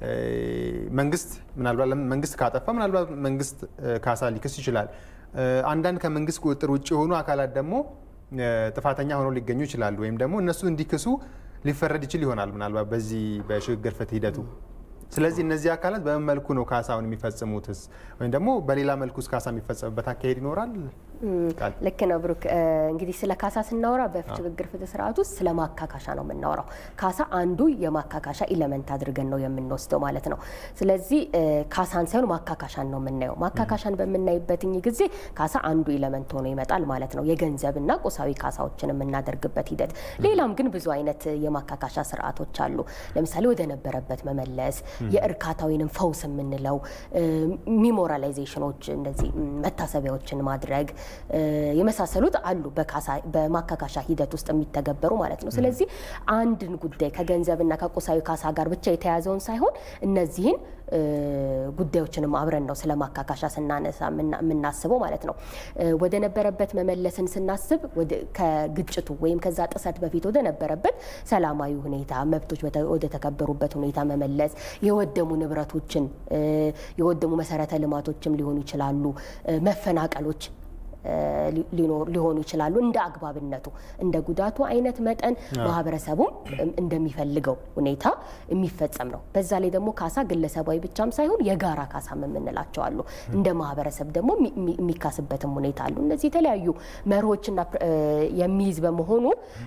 መንግስት ምናልባት መንግስት ካጠፋ ምናልባት መንግስት ካሳ ሊክስ ይችላል። አንዳንድ ከመንግስት ቁጥጥር ውጭ የሆኑ አካላት ደግሞ ጥፋተኛ ሆነው ሊገኙ ይችላሉ፣ ወይም ደግሞ እነሱ እንዲክሱ ሊፈረድ ይችል ይሆናል ምናልባት በዚህ በሽግግር ፍትህ ሂደቱ። ስለዚህ እነዚህ አካላት በምን መልኩ ነው ካሳውን የሚፈጽሙትስ? ወይም ደግሞ በሌላ መልኩስ ካሳ የሚፈጸምበት አካሄድ ይኖራል? ልክ ነው ብሩክ። እንግዲህ ስለ ካሳ ስናወራ በሽግግር ፍትህ ስርዓት ውስጥ ስለ ማካካሻ ነው የምናወራው። ካሳ አንዱ የማካካሻ ኢለመንት አድርገን ነው የምንወስደው ማለት ነው። ስለዚህ ካሳን ሳይሆን ማካካሻን ነው የምናየው። ማካካሻን በምናይበትኝ ጊዜ ካሳ አንዱ ኢለመንት ሆኖ ይመጣል ማለት ነው። የገንዘብና ቁሳዊ ካሳዎችን የምናደርግበት ሂደት። ሌላም ግን ብዙ አይነት የማካካሻ ስርዓቶች አሉ። ለምሳሌ ወደ ነበረበት መመለስ፣ የእርካታ ወይንም ፈውስ የምንለው ሚሞራላይዜሽኖች፣ እንደዚህ መታሰቢያዎችን ማድረግ የመሳሰሉት አሉ በማካካሻ ሂደት ውስጥ የሚተገበሩ ማለት ነው። ስለዚህ አንድን ጉዳይ ከገንዘብና ከቁሳዊ ካሳ ጋር ብቻ የተያዘውን ሳይሆን እነዚህን ጉዳዮችንም አብረን ነው ስለ ማካካሻ ስናነሳ የምናስበው ማለት ነው። ወደ ነበረበት መመለስን ስናስብ ከግጭቱ ወይም ከዛ ጥሰት በፊት ወደ ነበረበት ሰላማዊ ሁኔታ መብቶች ወደ ተከበሩበት ሁኔታ መመለስ፣ የወደሙ ንብረቶችን የወደሙ መሰረተ ልማቶችም ሊሆኑ ይችላሉ፣ መፈናቀሎች ሊሆኑ ይችላሉ። እንደ አግባብነቱ እንደ ጉዳቱ አይነት መጠን ማህበረሰቡም እንደሚፈልገው ሁኔታ የሚፈጸም ነው። በዛ ላይ ደግሞ ካሳ ግለሰባዊ ብቻም ሳይሆን የጋራ ካሳም የምንላቸው አሉ። እንደ ማህበረሰብ ደግሞ የሚካስበትም ሁኔታ አሉ። እነዚህ የተለያዩ መርሆችና የሚይዝ በመሆኑ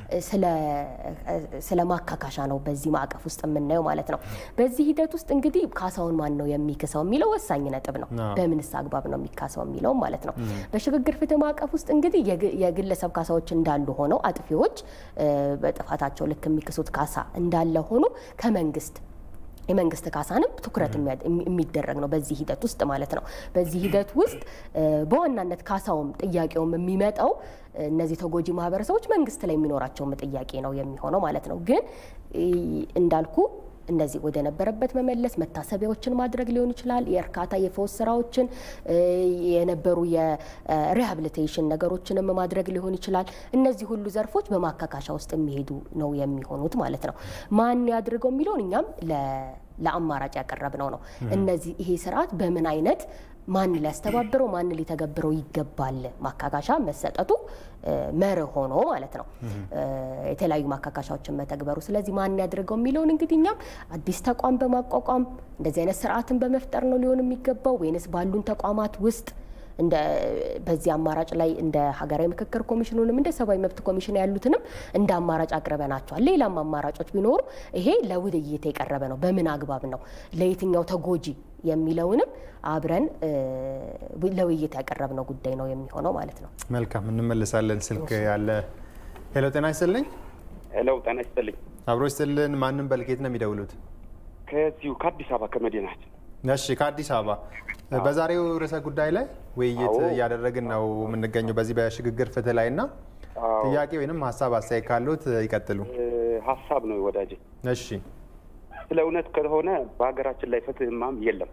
ስለ ማካካሻ ነው በዚህ ማዕቀፍ ውስጥ የምናየው ማለት ነው። በዚህ ሂደት ውስጥ እንግዲህ ካሳውን ማን ነው የሚክሰው የሚለው ወሳኝ ነጥብ ነው። በምንስ አግባብ ነው የሚካሰው የሚለው ማለት ነው። በሽግግር ፍትህ ማዕቀፍ ውስጥ እንግዲህ የግለሰብ ካሳዎች እንዳሉ ሆነው አጥፊዎች በጥፋታቸው ልክ የሚክሱት ካሳ እንዳለ ሆኖ ከመንግስት የመንግስት ካሳንም ትኩረት የሚደረግ ነው በዚህ ሂደት ውስጥ ማለት ነው። በዚህ ሂደት ውስጥ በዋናነት ካሳውም ጥያቄውም የሚመጣው እነዚህ ተጎጂ ማህበረሰቦች መንግስት ላይ የሚኖራቸውም ጥያቄ ነው የሚሆነው ማለት ነው። ግን እንዳልኩ እነዚህ ወደ ነበረበት መመለስ መታሰቢያዎችን ማድረግ ሊሆን ይችላል። የእርካታ የፈውስ ስራዎችን የነበሩ የሪሃብሊቴሽን ነገሮችንም ማድረግ ሊሆን ይችላል። እነዚህ ሁሉ ዘርፎች በማካካሻ ውስጥ የሚሄዱ ነው የሚሆኑት ማለት ነው። ማን ያድርገው የሚለውን እኛም ለአማራጭ ያቀረብነው ነው። እነዚህ ይሄ ስርዓት በምን አይነት ማን ሊያስተባብረው ማን ሊተገብረው ይገባል ማካካሻ መሰጠቱ መርህ ሆኖ ማለት ነው። የተለያዩ ማካካሻዎችን መተግበሩ። ስለዚህ ማን ያድርገው የሚለውን እንግዲህ እኛም አዲስ ተቋም በማቋቋም እንደዚህ አይነት ስርዓትን በመፍጠር ነው ሊሆን የሚገባው ወይንስ ባሉን ተቋማት ውስጥ እንደ በዚህ አማራጭ ላይ እንደ ሀገራዊ ምክክር ኮሚሽኑንም እንደ ሰብአዊ መብት ኮሚሽን ያሉትንም እንደ አማራጭ አቅርበናቸዋል። ሌላም አማራጮች ቢኖሩ ይሄ ለውይይት የቀረበ ነው። በምን አግባብ ነው ለየትኛው ተጎጂ የሚለውንም አብረን ለውይይት ያቀረብነው ጉዳይ ነው የሚሆነው ማለት ነው። መልካም እንመልሳለን። ስልክ ያለ ሄሎ፣ ጤና ይስጥልኝ። ሄሎ፣ ጤና ይስጥልኝ። አብሮ ይስጥልን። ማንም በልኬት ነው የሚደውሉት? ከዚሁ ከአዲስ አበባ ከመዲናችን እሺ ከአዲስ አበባ በዛሬው ርዕሰ ጉዳይ ላይ ውይይት እያደረግን ነው የምንገኘው በዚህ በሽግግር ፍትህ ላይ እና ጥያቄ ወይንም ሀሳብ አስተያየት ካሉት ይቀጥሉ። ሀሳብ ነው ወዳጄ። እሺ ስለ እውነት ከሆነ በሀገራችን ላይ ፍትህማም የለም።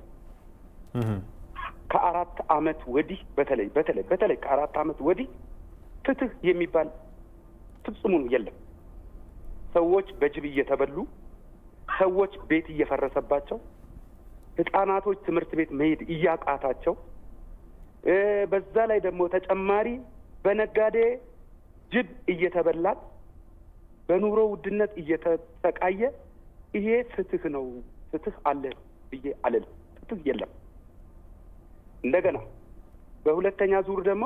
ከአራት አመት ወዲህ በተለይ በተለይ በተለይ ከአራት አመት ወዲህ ፍትህ የሚባል ፍጹሙን የለም። ሰዎች በጅብ እየተበሉ፣ ሰዎች ቤት እየፈረሰባቸው ህጻናቶች ትምህርት ቤት መሄድ እያቃታቸው በዛ ላይ ደግሞ ተጨማሪ በነጋዴ ጅብ እየተበላን በኑሮ ውድነት እየተሰቃየ ይሄ ፍትህ ነው ፍትህ አለ ብዬ አልልም። ፍትህ የለም። እንደገና በሁለተኛ ዙር ደግሞ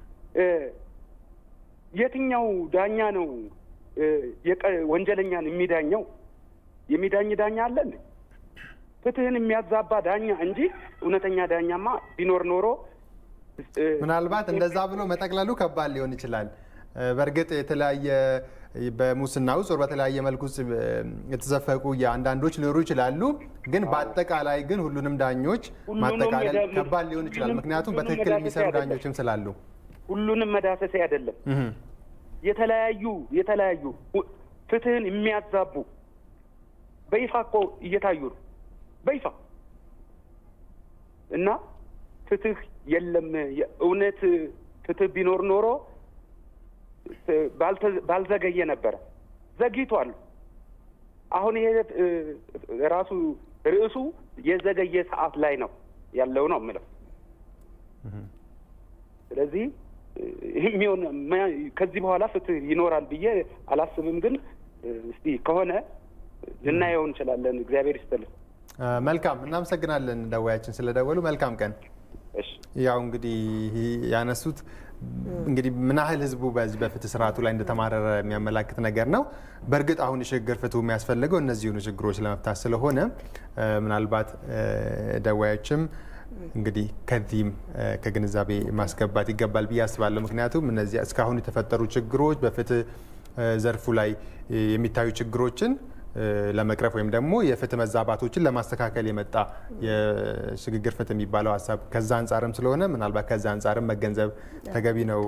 የትኛው ዳኛ ነው ወንጀለኛን የሚዳኘው? የሚዳኝ ዳኛ አለን? ፍትህን የሚያዛባ ዳኛ እንጂ እውነተኛ ዳኛማ ቢኖር ኖሮ ምናልባት እንደዛ ብሎ መጠቅለሉ ከባድ ሊሆን ይችላል። በእርግጥ የተለያየ በሙስና ውስጥ በተለያየ መልኩ ውስጥ የተዘፈቁ የአንዳንዶች ሊኖሩ ይችላሉ። ግን በአጠቃላይ ግን ሁሉንም ዳኞች ማጠቃለል ከባድ ሊሆን ይችላል። ምክንያቱም በትክክል የሚሰሩ ዳኞችም ስላሉ ሁሉንም መዳሰሴ አይደለም። የተለያዩ የተለያዩ ፍትህን የሚያዛቡ በይፋ እኮ እየታዩ ነው በይፋ እና ፍትህ የለም። የእውነት ፍትህ ቢኖር ኖሮ ባልዘገየ ነበረ። ዘግይቷል። አሁን ይሄ ራሱ ርዕሱ የዘገየ ሰዓት ላይ ነው ያለው ነው የምለው። ስለዚህ የሚሆን ከዚህ በኋላ ፍትህ ይኖራል ብዬ አላስብም። ግን እስቲ ከሆነ ልናየው እንችላለን። እግዚአብሔር ይስጥልን። መልካም እናመሰግናለን። ደዋያችን ስለደወሉ መልካም ቀን። ያው እንግዲህ ያነሱት እንግዲህ ምን ያህል ህዝቡ በዚህ በፍትህ ስርዓቱ ላይ እንደተማረረ የሚያመላክት ነገር ነው። በእርግጥ አሁን የሽግግር ፍትሁ የሚያስፈልገው እነዚሁኑ ችግሮች ለመፍታት ስለሆነ ምናልባት ደዋዮችም እንግዲህ ከዚህም ከግንዛቤ ማስገባት ይገባል ብዬ አስባለሁ። ምክንያቱም እነዚህ እስካሁን የተፈጠሩ ችግሮች በፍትህ ዘርፉ ላይ የሚታዩ ችግሮችን ለመቅረፍ ወይም ደግሞ የፍትህ መዛባቶችን ለማስተካከል የመጣ የሽግግር ፍትህ የሚባለው ሀሳብ ከዛ አንጻርም ስለሆነ ምናልባት ከዛ አንጻርም መገንዘብ ተገቢ ነው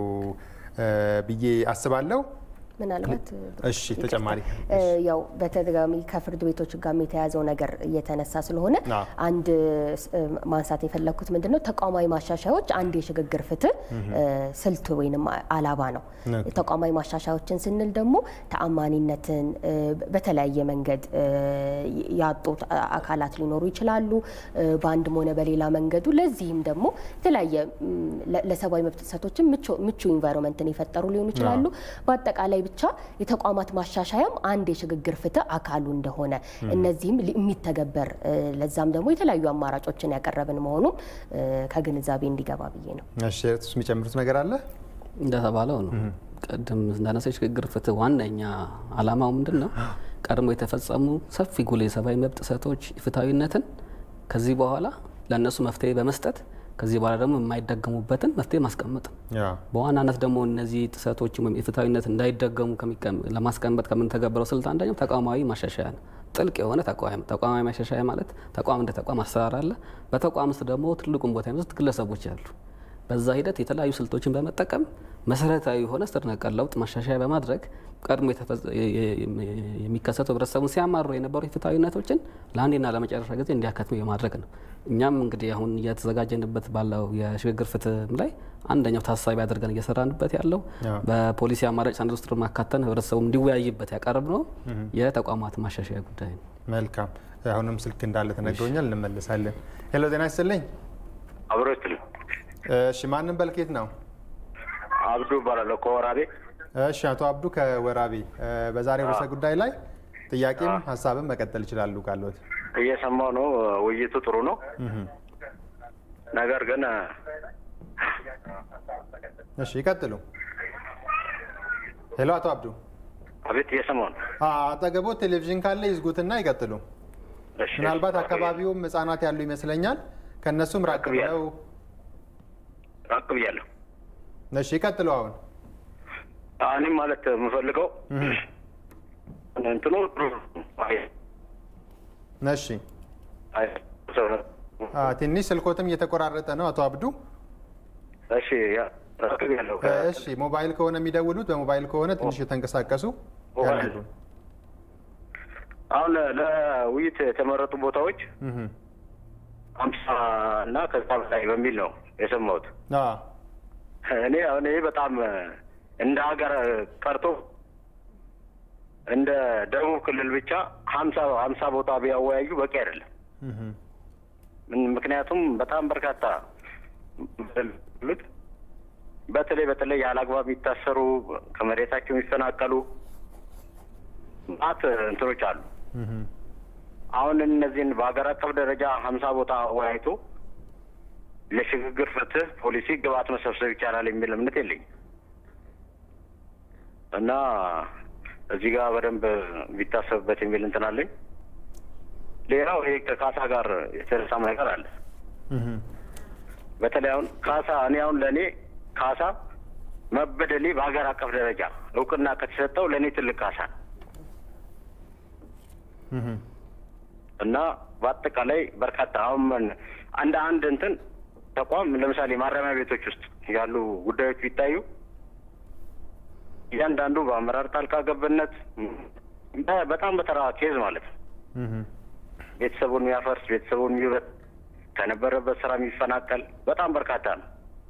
ብዬ አስባለሁ። ምናልባት እሺ ተጨማሪ ያው በተደጋሚ ከፍርድ ቤቶች ጋር የተያዘው ነገር እየተነሳ ስለሆነ አንድ ማንሳት የፈለግኩት ምንድን ነው ተቋማዊ ማሻሻያዎች አንድ የሽግግር ፍትህ ስልት ወይንም አላባ ነው። ተቋማዊ ማሻሻያዎችን ስንል ደግሞ ተአማኒነትን በተለያየ መንገድ ያጡት አካላት ሊኖሩ ይችላሉ፣ በአንድም ሆነ በሌላ መንገዱ። ለዚህም ደግሞ የተለያየ ለሰብአዊ መብት ጥሰቶችን ምቹ ኢንቫይሮንመንትን የፈጠሩ ሊሆኑ ይችላሉ። በአጠቃላይ ብቻ የተቋማት ማሻሻያም አንድ የሽግግር ፍትህ አካሉ እንደሆነ እነዚህም የሚተገበር ለዛም ደግሞ የተለያዩ አማራጮችን ያቀረብን መሆኑም ከግንዛቤ እንዲገባ ብዬ ነው። እሺ እሱ የሚጨምሩት ነገር አለ? እንደተባለው ነው። ቅድም እንዳነሳ የሽግግር ፍትህ ዋነኛ አላማው ምንድን ነው? ቀድሞ የተፈጸሙ ሰፊ ጉልህ የሰብአዊ መብት ጥሰቶች ፍትሐዊነትን ከዚህ በኋላ ለእነሱ መፍትሄ በመስጠት ከዚህ በኋላ ደግሞ የማይደገሙበትን መፍትሄ ማስቀመጥ ነው። በዋናነት ደግሞ እነዚህ ጥሰቶች ወይም የፍትሐዊነት እንዳይደገሙ ለማስቀመጥ ከምንተገብረው ስልት አንደኛው ተቋማዊ ማሻሻያ ነው። ጥልቅ የሆነ ተቋም ተቋማዊ ማሻሻያ ማለት ተቋም እንደ ተቋም አሰራር አለ። በተቋም ውስጥ ደግሞ ትልቁን ቦታ የሚወስድ ግለሰቦች አሉ። በዛ ሂደት የተለያዩ ስልቶችን በመጠቀም መሰረታዊ የሆነ ስር ነቀል ለውጥ ማሻሻያ በማድረግ ቀድሞ የሚከሰቱ ህብረተሰቡን ሲያማሩ የነበሩ የፍትሐዊነቶችን ለአንዴና ለመጨረሻ ጊዜ እንዲያከትሙ የማድረግ ነው። እኛም እንግዲህ አሁን እየተዘጋጀንበት ባለው የሽግግር ፍትህ ላይ አንደኛው ታሳቢ አድርገን እየሰራንበት ያለው በፖሊሲ አማራጭ ሰነድ ውስጥ ማካተን ህብረተሰቡ እንዲወያይበት ያቀርብ ነው የተቋማት ማሻሻያ ጉዳይ ነው። መልካም። አሁንም ስልክ እንዳለ ተነግሮኛል፣ እንመልሳለን። ሄሎ ጤና ይስጥልኝ። አብሮ ይስጥልኝ። እሺ ማንም በልኬት ነው? አብዱ እባላለሁ ከወራቤ። እሺ አቶ አብዱ ከወራቤ በዛሬው ርዕሰ ጉዳይ ላይ ጥያቄም ሀሳብም መቀጠል ይችላሉ ካለት። እየሰማው ነው። ውይይቱ ጥሩ ነው። ነገር ግን እሺ ይቀጥሉ። ሄሎ አቶ አብዱ። አቤት፣ እየሰማው ነው። አጠገቦ ቴሌቪዥን ካለ ይዝጉትና ይቀጥሉ። ምናልባት አካባቢውም ህጻናት ያሉ ይመስለኛል። ከእነሱም ራቅ ብለው ራቅ ብያለሁ። እሺ ይቀጥሉ። አሁን እኔም ማለት የምፈልገው እንትኑ እሺ ትንሽ ስልኮትም እየተቆራረጠ ነው አቶ አብዱ። እሺ ራቅ ብያለሁ። እሺ ሞባይል ከሆነ የሚደውሉት በሞባይል ከሆነ ትንሽ የተንቀሳቀሱ ያናግሩ። አሁን ለውይይት የተመረጡ ቦታዎች አምሳ እና ከዛ በላይ በሚል ነው የሰማሁት። እኔ አሁን ይሄ በጣም እንደ ሀገር ቀርቶ እንደ ደቡብ ክልል ብቻ ሀምሳ ሀምሳ ቦታ ቢያወያዩ በቂ አይደለም። ምክንያቱም በጣም በርካታ በተለይ በተለይ ያለ አግባብ የሚታሰሩ ከመሬታቸው የሚፈናቀሉ ማት እንትኖች አሉ። አሁን እነዚህን በሀገር አቀፍ ደረጃ ሀምሳ ቦታ አወያይቶ ለሽግግር ፍትህ ፖሊሲ ግብአት መሰብሰብ ይቻላል የሚል እምነት የለኝም እና እዚህ ጋር በደንብ ቢታሰብበት የሚል እንትን አለኝ። ሌላው ይሄ ከካሳ ጋር የተነሳም ነገር አለ። በተለይ አሁን ካሳ እኔ አሁን ለእኔ ካሳ መበደሌ በሀገር አቀፍ ደረጃ እውቅና ከተሰጠው ለእኔ ትልቅ ካሳ ነው እና በአጠቃላይ በርካታ አሁን አንድ አንድ እንትን ተቋም ለምሳሌ ማረሚያ ቤቶች ውስጥ ያሉ ጉዳዮች ቢታዩ እያንዳንዱ በአመራር ጣልቃ ገብነት በጣም በተራ ኬዝ ማለት ነው ቤተሰቡን የሚያፈርስ ቤተሰቡን የሚበት ከነበረበት ስራ የሚፈናቀል በጣም በርካታ ነው።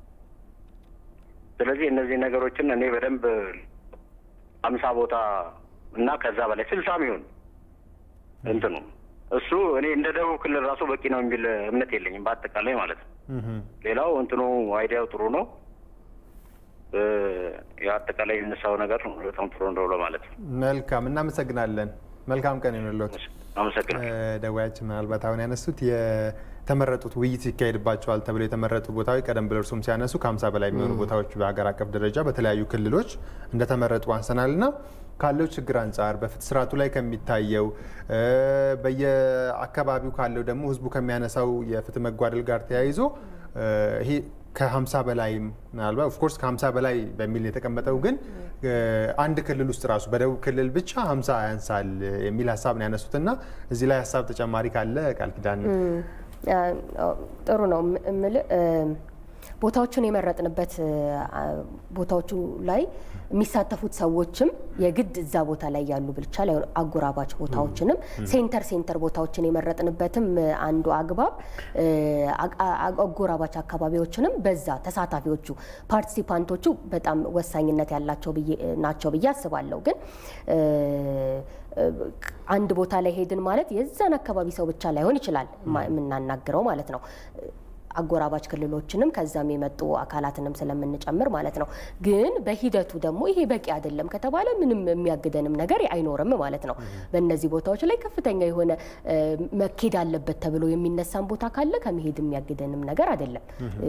ስለዚህ እነዚህ ነገሮችን እኔ በደንብ አምሳ ቦታ እና ከዛ በላይ ስልሳም ይሁን እንትኑ እሱ እኔ እንደ ደቡብ ክልል ራሱ በቂ ነው የሚል እምነት የለኝም በአጠቃላይ ማለት ነው። ሌላው እንትኑ አይዲያው ጥሩ ነው። የአጠቃላይ የነሳው ነገር በጣም ጥሩ እንደው ለማለት ነው። መልካም እናመሰግናለን። መልካም ቀን ይሁንልዎት። አመሰግናለሁ። ደዋያችን ምናልባት አሁን ያነሱት የተመረጡት ውይይት ይካሄድባቸዋል ተብለው የተመረጡ ቦታዎች ቀደም ብለው እርሱም ሲያነሱ ከ50 በላይ የሚሆኑ ቦታዎች በሀገር አቀፍ ደረጃ በተለያዩ ክልሎች እንደተመረጡ አንሰናል ና ካለው ችግር አንጻር በፍትህ ስርዓቱ ላይ ከሚታየው በየአካባቢው ካለው ደግሞ ህዝቡ ከሚያነሳው የፍትህ መጓደል ጋር ተያይዞ ይሄ ከ50 በላይ ምናልባት ኦፍኮርስ ከ50 በላይ በሚል የተቀመጠው ግን አንድ ክልል ውስጥ ራሱ በደቡብ ክልል ብቻ 50 ያንሳል የሚል ሀሳብ ነው ያነሱት እና እዚህ ላይ ሀሳብ ተጨማሪ ካለ ቃል ኪዳን ጥሩ ነው የምልህ ቦታዎቹን የመረጥንበት ቦታዎቹ ላይ የሚሳተፉት ሰዎችም የግድ እዛ ቦታ ላይ ያሉ ብቻ ላይ አጎራባች ቦታዎችንም ሴንተር ሴንተር ቦታዎችን የመረጥንበትም አንዱ አግባብ አጎራባች አካባቢዎችንም በዛ ተሳታፊዎቹ ፓርቲሲፓንቶቹ በጣም ወሳኝነት ያላቸው ናቸው ብዬ አስባለሁ። ግን አንድ ቦታ ላይ ሄድን ማለት የዛን አካባቢ ሰው ብቻ ላይሆን ይችላል የምናናግረው ማለት ነው። አጎራባች ክልሎችንም ከዛም የመጡ አካላትንም ስለምንጨምር ማለት ነው። ግን በሂደቱ ደግሞ ይሄ በቂ አይደለም ከተባለ ምንም የሚያግደንም ነገር አይኖርም ማለት ነው። በእነዚህ ቦታዎች ላይ ከፍተኛ የሆነ መኬድ አለበት ተብሎ የሚነሳን ቦታ ካለ ከመሄድ የሚያግደንም ነገር አይደለም።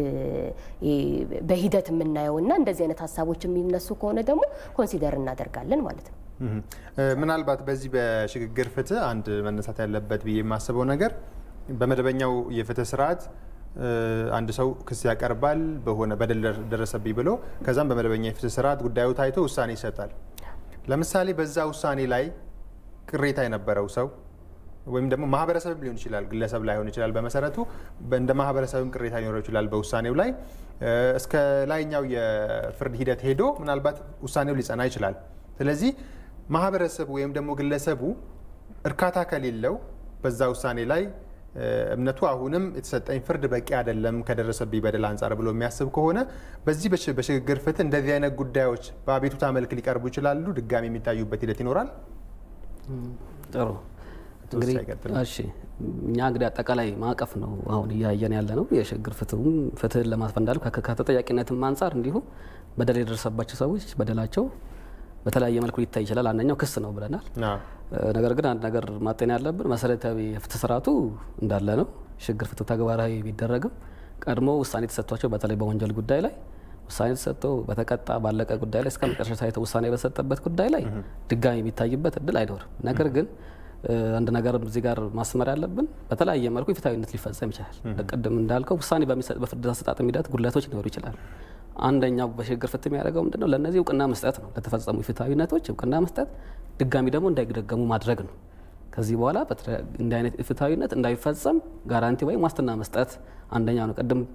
በሂደት የምናየው እና እንደዚህ አይነት ሀሳቦች የሚነሱ ከሆነ ደግሞ ኮንሲደር እናደርጋለን ማለት ነው። ምናልባት በዚህ በሽግግር ፍትህ አንድ መነሳት ያለበት ብዬ የማስበው ነገር በመደበኛው የፍትህ ስርዓት አንድ ሰው ክስ ያቀርባል በሆነ በደል ደረሰብኝ ብሎ ከዛም በመደበኛ የፍትህ ስርዓት ጉዳዩ ታይቶ ውሳኔ ይሰጣል። ለምሳሌ በዛ ውሳኔ ላይ ቅሬታ የነበረው ሰው ወይም ደግሞ ማህበረሰብ ሊሆን ይችላል፣ ግለሰብ ላይሆን ይችላል። በመሰረቱ እንደ ማህበረሰብም ቅሬታ ሊኖረው ይችላል በውሳኔው ላይ እስከ ላይኛው የፍርድ ሂደት ሄዶ ምናልባት ውሳኔው ሊጸና ይችላል። ስለዚህ ማህበረሰቡ ወይም ደግሞ ግለሰቡ እርካታ ከሌለው በዛ ውሳኔ ላይ እምነቱ አሁንም የተሰጠኝ ፍርድ በቂ አይደለም ከደረሰብኝ በደል አንጻር ብሎ የሚያስብ ከሆነ በዚህ በሽግግር ፍትህ እንደዚህ አይነት ጉዳዮች በአቤቱታ መልክ ሊቀርቡ ይችላሉ። ድጋሚ የሚታዩበት ሂደት ይኖራል። ጥሩ እንግዲህ እሺ፣ እኛ እንግዲህ አጠቃላይ ማዕቀፍ ነው አሁን እያየን ያለ ነው። የሽግግር ፍትሁም ፍትህን ለማስፈን እንዳሉ ከተጠያቂነትም አንጻር እንዲሁ በደል የደረሰባቸው ሰዎች በደላቸው በተለያየ መልኩ ሊታይ ይችላል። አንደኛው ክስ ነው ብለናል። ነገር ግን አንድ ነገር ማጤን ያለብን መሰረታዊ የፍትህ ስርዓቱ እንዳለ ነው። ሽግግር ፍትህ ተግባራዊ ቢደረግም ቀድሞ ውሳኔ ተሰጥቷቸው በተለይ በወንጀል ጉዳይ ላይ ውሳኔ ተሰጥቶ በተቀጣ ባለቀ ጉዳይ ላይ እስከ መጨረሻ ሳይተ ውሳኔ በሰጠበት ጉዳይ ላይ ድጋሚ የሚታይበት እድል አይኖርም። ነገር ግን አንድ ነገር እዚህ ጋር ማስመር ያለብን በተለያየ መልኩ የፍትሐዊነት ሊፈጸም ይችላል። ቅድም እንዳልከው ውሳኔ በፍርድ አሰጣጥ ሂደት ጉድለቶች ሊኖሩ ይችላል። አንደኛው በሽግግር ፍትህ የሚያደርገው ምንድነው? ለእነዚህ እውቅና መስጠት ነው። ለተፈጸሙ ፍትሐዊነቶች እውቅና መስጠት፣ ድጋሚ ደግሞ እንዳይደገሙ ማድረግ ነው። ከዚህ በኋላ እንዲህ አይነት ፍትሐዊነት እንዳይፈጸም ጋራንቲ ወይም ዋስትና መስጠት አንደኛው ነው። ቅድም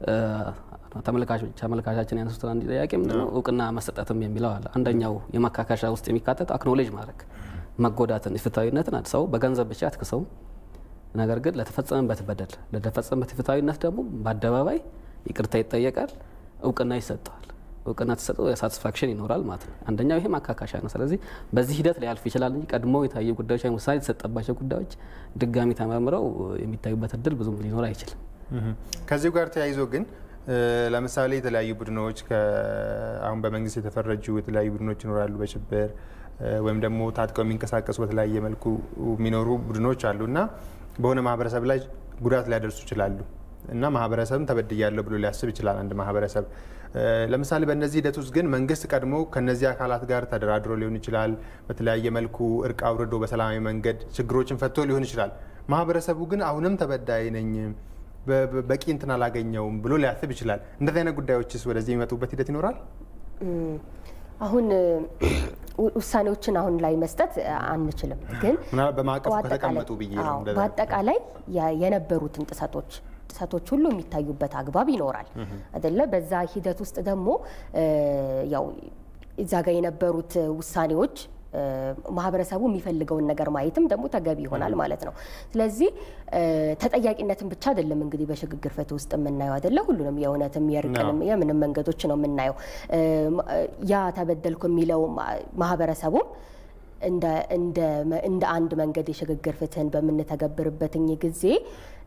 ተመልካቻችን ያነሱት አንድ ጥያቄ ምንድነው? እውቅና መሰጠትም የሚለው አለ። አንደኛው የማካካሻ ውስጥ የሚካተት አክኖሌጅ ማድረግ መጎዳትን፣ ፍትሐዊነትን አንድ ሰው በገንዘብ ብቻ አትክሰው፣ ነገር ግን ለተፈጸመበት በደል ለተፈጸመበት ፍትሐዊነት ደግሞ በአደባባይ ይቅርታ ይጠየቃል እውቅና ይሰጠዋል። እውቅና ተሰጠው ሳቲስፋክሽን ይኖራል ማለት ነው። አንደኛው ይሄ ማካካሻ ነው። ስለዚህ በዚህ ሂደት ሊያልፍ ይችላል እንጂ ቀድሞ የታዩ ጉዳዮች ወይም ውሳኔ የተሰጠባቸው ጉዳዮች ድጋሚ ተመርምረው የሚታዩበት እድል ብዙም ሊኖር አይችልም። ከዚሁ ጋር ተያይዞ ግን ለምሳሌ የተለያዩ ቡድኖች አሁን በመንግስት የተፈረጁ የተለያዩ ቡድኖች ይኖራሉ በሽብር ወይም ደግሞ ታጥቀው የሚንቀሳቀሱ በተለያየ መልኩ የሚኖሩ ቡድኖች አሉ እና በሆነ ማህበረሰብ ላይ ጉዳት ሊያደርሱ ይችላሉ እና ማህበረሰብም ተበድያለሁ ብሎ ሊያስብ ይችላል አንድ ማህበረሰብ። ለምሳሌ በእነዚህ ሂደት ውስጥ ግን መንግስት ቀድሞ ከነዚህ አካላት ጋር ተደራድሮ ሊሆን ይችላል። በተለያየ መልኩ እርቅ አውርዶ በሰላማዊ መንገድ ችግሮችን ፈቶ ሊሆን ይችላል። ማህበረሰቡ ግን አሁንም ተበዳይ ነኝ በቂ እንትን አላገኘውም ብሎ ሊያስብ ይችላል። እንደዚህ አይነት ጉዳዮችስ ወደዚህ የሚመጡበት ሂደት ይኖራል? አሁን ውሳኔዎችን አሁን ላይ መስጠት አንችልም፣ ግን በማዕቀፉ ከተቀመጡ ብዬ ነው። በአጠቃላይ የነበሩትን ጥሰቶች ጥሰቶች ሁሉ የሚታዩበት አግባብ ይኖራል አይደለ? በዛ ሂደት ውስጥ ደግሞ ያው እዛ ጋር የነበሩት ውሳኔዎች ማህበረሰቡ የሚፈልገውን ነገር ማየትም ደግሞ ተገቢ ይሆናል ማለት ነው። ስለዚህ ተጠያቂነትን ብቻ አይደለም እንግዲህ በሽግግር ፍትህ ውስጥ የምናየው አይደለ? ሁሉንም የእውነትም የእርቅንም የምንም መንገዶች ነው የምናየው። ያ ተበደልኩ የሚለው ማህበረሰቡም እንደ አንድ መንገድ የሽግግር ፍትህን በምንተገብርበትኝ ጊዜ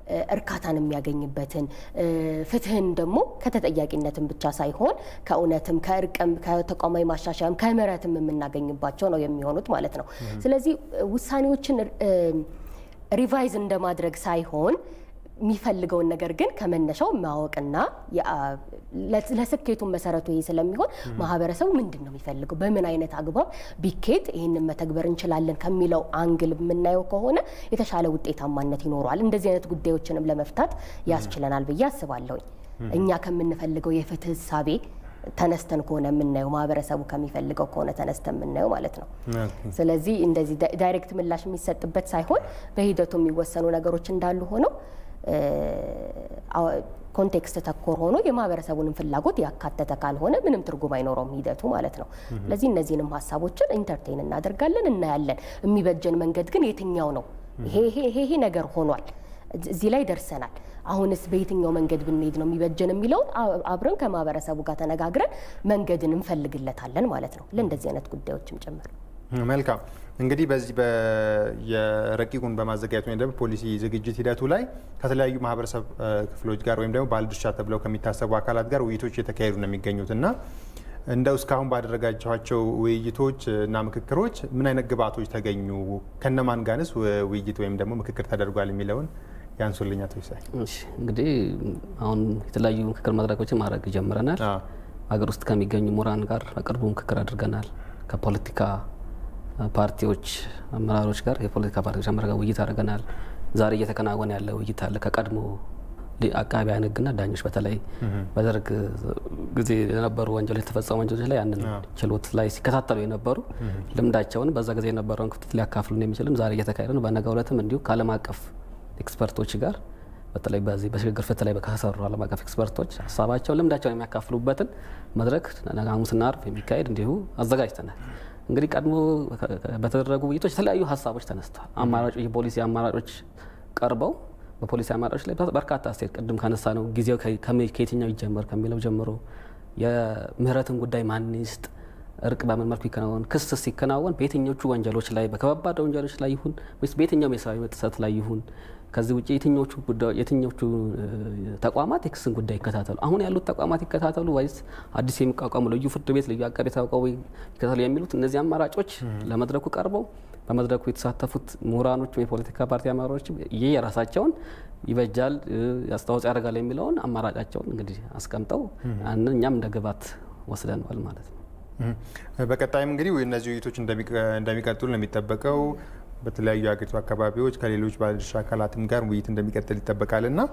እርካታን የሚያገኝበትን ፍትህን ደግሞ ከተጠያቂነትን ብቻ ሳይሆን ከእውነትም ከእርቅም ከተቋማዊ ማሻሻያም ከምሕረትም የምናገኝባቸው ነው የሚሆኑት ማለት ነው። ስለዚህ ውሳኔዎችን ሪቫይዝ እንደማድረግ ሳይሆን የሚፈልገውን ነገር ግን ከመነሻው ማወቅና ለስኬቱን መሰረቱ ይሄ ስለሚሆን ማህበረሰቡ ምንድን ነው የሚፈልገው፣ በምን አይነት አግባብ ቢኬድ ይህንን መተግበር እንችላለን ከሚለው አንግል የምናየው ከሆነ የተሻለ ውጤታማነት ይኖረዋል። እንደዚህ አይነት ጉዳዮችንም ለመፍታት ያስችለናል ብዬ አስባለሁኝ። እኛ ከምንፈልገው የፍትህ እሳቤ ተነስተን ከሆነ የምናየው ማህበረሰቡ ከሚፈልገው ከሆነ ተነስተን የምናየው ማለት ነው። ስለዚህ እንደዚህ ዳይሬክት ምላሽ የሚሰጥበት ሳይሆን በሂደቱ የሚወሰኑ ነገሮች እንዳሉ ሆነው ኮንቴክስት ተኮር ሆኖ የማህበረሰቡንም ፍላጎት ያካተተ ካልሆነ ምንም ትርጉም አይኖረውም ሂደቱ ማለት ነው። ስለዚህ እነዚህንም ሀሳቦችን ኢንተርቴን እናደርጋለን፣ እናያለን። የሚበጀን መንገድ ግን የትኛው ነው? ይሄ ይሄ ነገር ሆኗል፣ እዚህ ላይ ደርሰናል። አሁንስ በየትኛው መንገድ ብንሄድ ነው የሚበጀን የሚለውን አብረን ከማህበረሰቡ ጋር ተነጋግረን መንገድን እንፈልግለታለን ማለት ነው። ለእንደዚህ አይነት ጉዳዮችም ጭምር መልካም እንግዲህ በዚህ የረቂቁን በማዘጋጀት ወይም ደግሞ ፖሊሲ ዝግጅት ሂደቱ ላይ ከተለያዩ ማህበረሰብ ክፍሎች ጋር ወይም ደግሞ ባለድርሻ ተብለው ከሚታሰቡ አካላት ጋር ውይይቶች እየተካሄዱ ነው የሚገኙት እና እንደው እስካሁን ባደረጋችኋቸው ውይይቶች እና ምክክሮች ምን አይነት ግብአቶች ተገኙ? ከነማን ጋርስ ውይይት ወይም ደግሞ ምክክር ተደርጓል የሚለውን ያንሱልኝ አቶ ይሳይ። እንግዲህ አሁን የተለያዩ ምክክር መድረኮችን ማድረግ ጀምረናል። ሀገር ውስጥ ከሚገኙ ምሁራን ጋር በቅርቡ ምክክር አድርገናል። ከፖለቲካ ፓርቲዎች አመራሮች ጋር የፖለቲካ ፓርቲዎች አመራር ጋር ውይይት አድርገናል። ዛሬ እየተከናወነ ያለ ውይይት አለ ከቀድሞ አቃቢያን ሕግና ዳኞች በተለይ በደርግ ጊዜ የነበሩ ወንጀሎች የተፈጸሙ ወንጀሎች ላይ ያንን ችሎት ላይ ሲከታተሉ የነበሩ ልምዳቸውን በዛ ጊዜ የነበረውን ክፍተት ሊያካፍሉን የሚችልም ዛሬ እየተካሄደ ነው። በነገው ዕለትም እንዲሁ ከዓለም አቀፍ ኤክስፐርቶች ጋር በተለይ በዚህ በሽግግር ፍትህ ላይ ከሰሩ ዓለም አቀፍ ኤክስፐርቶች ሀሳባቸውን ልምዳቸውን የሚያካፍሉበትን መድረክ ሐሙስና ዓርብ የሚካሄድ እንዲሁ አዘጋጅተናል። እንግዲህ ቀድሞ በተደረጉ ውይይቶች የተለያዩ ሀሳቦች ተነስተዋል። አማራጮች የፖሊሲ አማራጮች ቀርበው በፖሊሲ አማራጮች ላይ በርካታ አስተያየት ቅድም ካነሳ ነው ጊዜው ከየትኛው ይጀመር ከሚለው ጀምሮ የምህረትን ጉዳይ ማን ይስጥ፣ እርቅ በምን መልኩ ይከናወን፣ ክስ ሲከናወን በየትኞቹ ወንጀሎች ላይ በከባድ ወንጀሎች ላይ ይሁን ወይስ በየትኛውም የሰብአዊ መብት ጥሰት ላይ ይሁን ከዚህ ውጭ የትኞቹ ጉዳዮች የትኞቹ ተቋማት የክስን ጉዳይ ይከታተሉ፣ አሁን ያሉት ተቋማት ይከታተሉ ወይስ አዲስ የሚቋቋሙ ልዩ ፍርድ ቤት፣ ልዩ አቃቤ ተቋቋሙ ይከታተሉ የሚሉት እነዚህ አማራጮች ለመድረኩ ቀርበው በመድረኩ የተሳተፉት ምሁራኖች የፖለቲካ ፓርቲ አመራሮች ይህ የራሳቸውን ይበጃል አስተዋጽኦ ያደርጋል የሚለውን አማራጫቸውን እንግዲህ አስቀምጠው ያንን እኛም እንደ ግብዓት ወስደነዋል ማለት ነው። በቀጣይም እንግዲህ እነዚህ ውይይቶች እንደሚቀጥሉ ነው የሚጠበቀው። በተለያዩ የሀገሪቱ አካባቢዎች ከሌሎች ባለድርሻ አካላትም ጋር ውይይት እንደሚቀጥል ይጠበቃል እና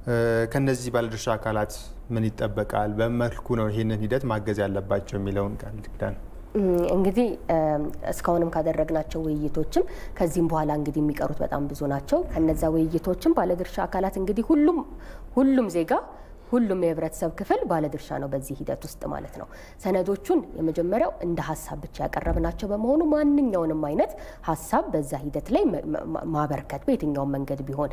ከነዚህ ባለድርሻ አካላት ምን ይጠበቃል? በመልኩ ነው ይህንን ሂደት ማገዝ ያለባቸው የሚለውን ቃል ኪዳን እንግዲህ እስካሁንም ካደረግናቸው ውይይቶችም ከዚህም በኋላ እንግዲህ የሚቀሩት በጣም ብዙ ናቸው። ከነዛ ውይይቶችም ባለድርሻ አካላት እንግዲህ ሁሉም ሁሉም ዜጋ ሁሉም የህብረተሰብ ክፍል ባለድርሻ ነው በዚህ ሂደት ውስጥ ማለት ነው። ሰነዶቹን የመጀመሪያው እንደ ሀሳብ ብቻ ያቀረብናቸው በመሆኑ ማንኛውንም አይነት ሀሳብ በዛ ሂደት ላይ ማበርከት በየትኛውም መንገድ ቢሆን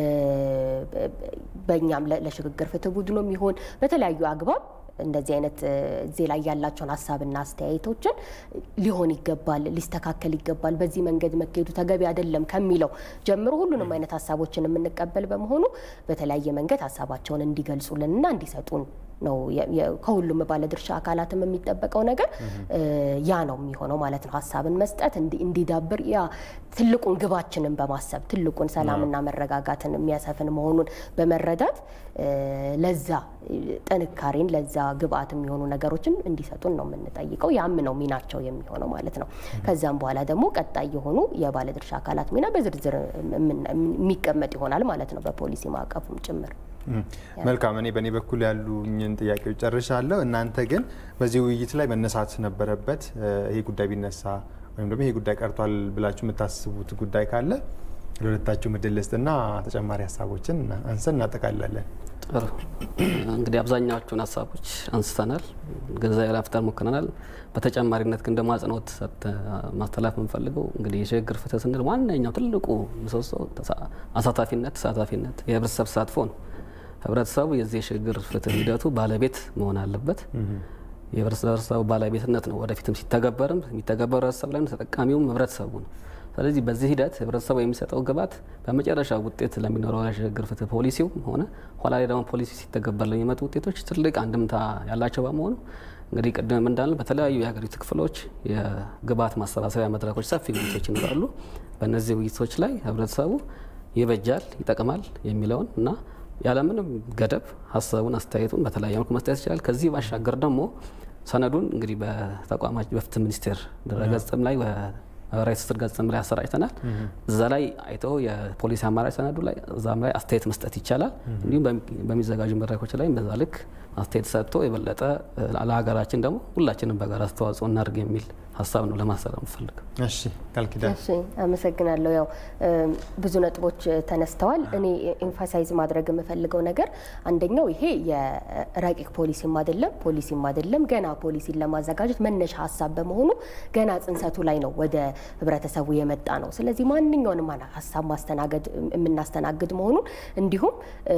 በእኛም ለሽግግር ፍትህ ቡድኑም ይሆን በተለያዩ አግባብ እንደዚህ አይነት እዚህ ላይ ያላቸውን ሀሳብና አስተያየቶችን ሊሆን ይገባል፣ ሊስተካከል ይገባል፣ በዚህ መንገድ መካሄዱ ተገቢ አይደለም ከሚለው ጀምሮ ሁሉንም አይነት ሀሳቦችን የምንቀበል በመሆኑ በተለያየ መንገድ ሀሳባቸውን እንዲገልጹልንና እንዲሰጡን ነው ከሁሉም ባለድርሻ አካላትም የሚጠበቀው ነገር ያ ነው የሚሆነው ማለት ነው። ሀሳብን መስጠት እንዲዳብር ያ ትልቁን ግባችንን በማሰብ ትልቁን ሰላምና መረጋጋትን የሚያሰፍን መሆኑን በመረዳት ለዛ ጥንካሬን ለዛ ግብአት የሚሆኑ ነገሮችን እንዲሰጡን ነው የምንጠይቀው። ያም ነው ሚናቸው የሚሆነው ማለት ነው። ከዛም በኋላ ደግሞ ቀጣይ የሆኑ የባለድርሻ አካላት ሚና በዝርዝር የሚቀመጥ ይሆናል ማለት ነው፣ በፖሊሲ ማዕቀፉም ጭምር። መልካም። እኔ በእኔ በኩል ያሉኝን ጥያቄዎች ጨርሻለሁ። እናንተ ግን በዚህ ውይይት ላይ መነሳት ነበረበት ይሄ ጉዳይ ቢነሳ ወይም ደግሞ ይሄ ጉዳይ ቀርቷል ብላችሁ የምታስቡት ጉዳይ ካለ ለሁለታችሁ ምድል ልስጥና ተጨማሪ ሀሳቦችን አንስተን እናጠቃላለን። ጥሩ እንግዲህ አብዛኛዎቹን ሀሳቦች አንስተናል፣ ግንዛቤ ለመፍጠር ሞክረናል። በተጨማሪነት ግን ደግሞ አጽንኦት ማስተላለፍ የምንፈልገው እንግዲህ የሽግግር ፍትህ ስንል ዋነኛው ትልቁ ምሰሶ አሳታፊነት፣ ተሳታፊነት፣ የህብረተሰብ ተሳትፎ ነው። ህብረተሰቡ የዚህ የሽግግር ፍትህ ሂደቱ ባለቤት መሆን አለበት። የህብረተሰቡ ባለቤትነት ነው ወደፊትም ሲተገበርም የሚተገበሩ ህብረተሰብ ላይ ተጠቃሚውም ህብረተሰቡ ነው። ስለዚህ በዚህ ሂደት ህብረተሰቡ የሚሰጠው ግባት በመጨረሻ ውጤት ለሚኖረው የሽግግር ፍትህ ፖሊሲው ሆነ ኋላ ላይ ደግሞ ፖሊሲ ሲተገበር ለሚመጡ ውጤቶች ትልቅ አንድምታ ያላቸው በመሆኑ እንግዲህ ቅድም እንዳልን በተለያዩ የሀገሪቱ ክፍሎች የግብዓት ማሰባሰቢያ መድረኮች ሰፊ ውይይቶች ይኖራሉ። በእነዚህ ውይይቶች ላይ ህብረተሰቡ ይበጃል፣ ይጠቅማል የሚለውን እና ያለምንም ገደብ ሀሳቡን አስተያየቱን በተለያየ መልኩ መስጠት ይችላል። ከዚህ ባሻገር ደግሞ ሰነዱን እንግዲህ በተቋማች በፍትህ ሚኒስቴር ድረገጽም ላይ ማህበራዊ ትስስር ገጽም ላይ አሰራጭተናል። እዛ ላይ አይተው የፖሊሲ አማራጭ ሰነዱ ላይ እዛም ላይ አስተያየት መስጠት ይቻላል። እንዲሁም በሚዘጋጁ መድረኮች ላይ በዛ ልክ አስተያየት ሰጥቶ የበለጠ ለሀገራችን ደግሞ ሁላችንም በጋራ አስተዋጽኦ እናድርግ የሚል ሀሳብ ነው ለማሰራ ምፈልግ። እሺ ቃል ኪዳን። እሺ አመሰግናለሁ። ያው ብዙ ነጥቦች ተነስተዋል። እኔ ኤምፋሳይዝ ማድረግ የምፈልገው ነገር አንደኛው ይሄ የረቂቅ ፖሊሲም አይደለም ፖሊሲም አይደለም ገና ፖሊሲን ለማዘጋጀት መነሻ ሀሳብ በመሆኑ ገና ጽንሰቱ ላይ ነው ወደ ህብረተሰቡ የመጣ ነው። ስለዚህ ማንኛውንም ሀሳብ ማስተናገድ የምናስተናግድ መሆኑን እንዲሁም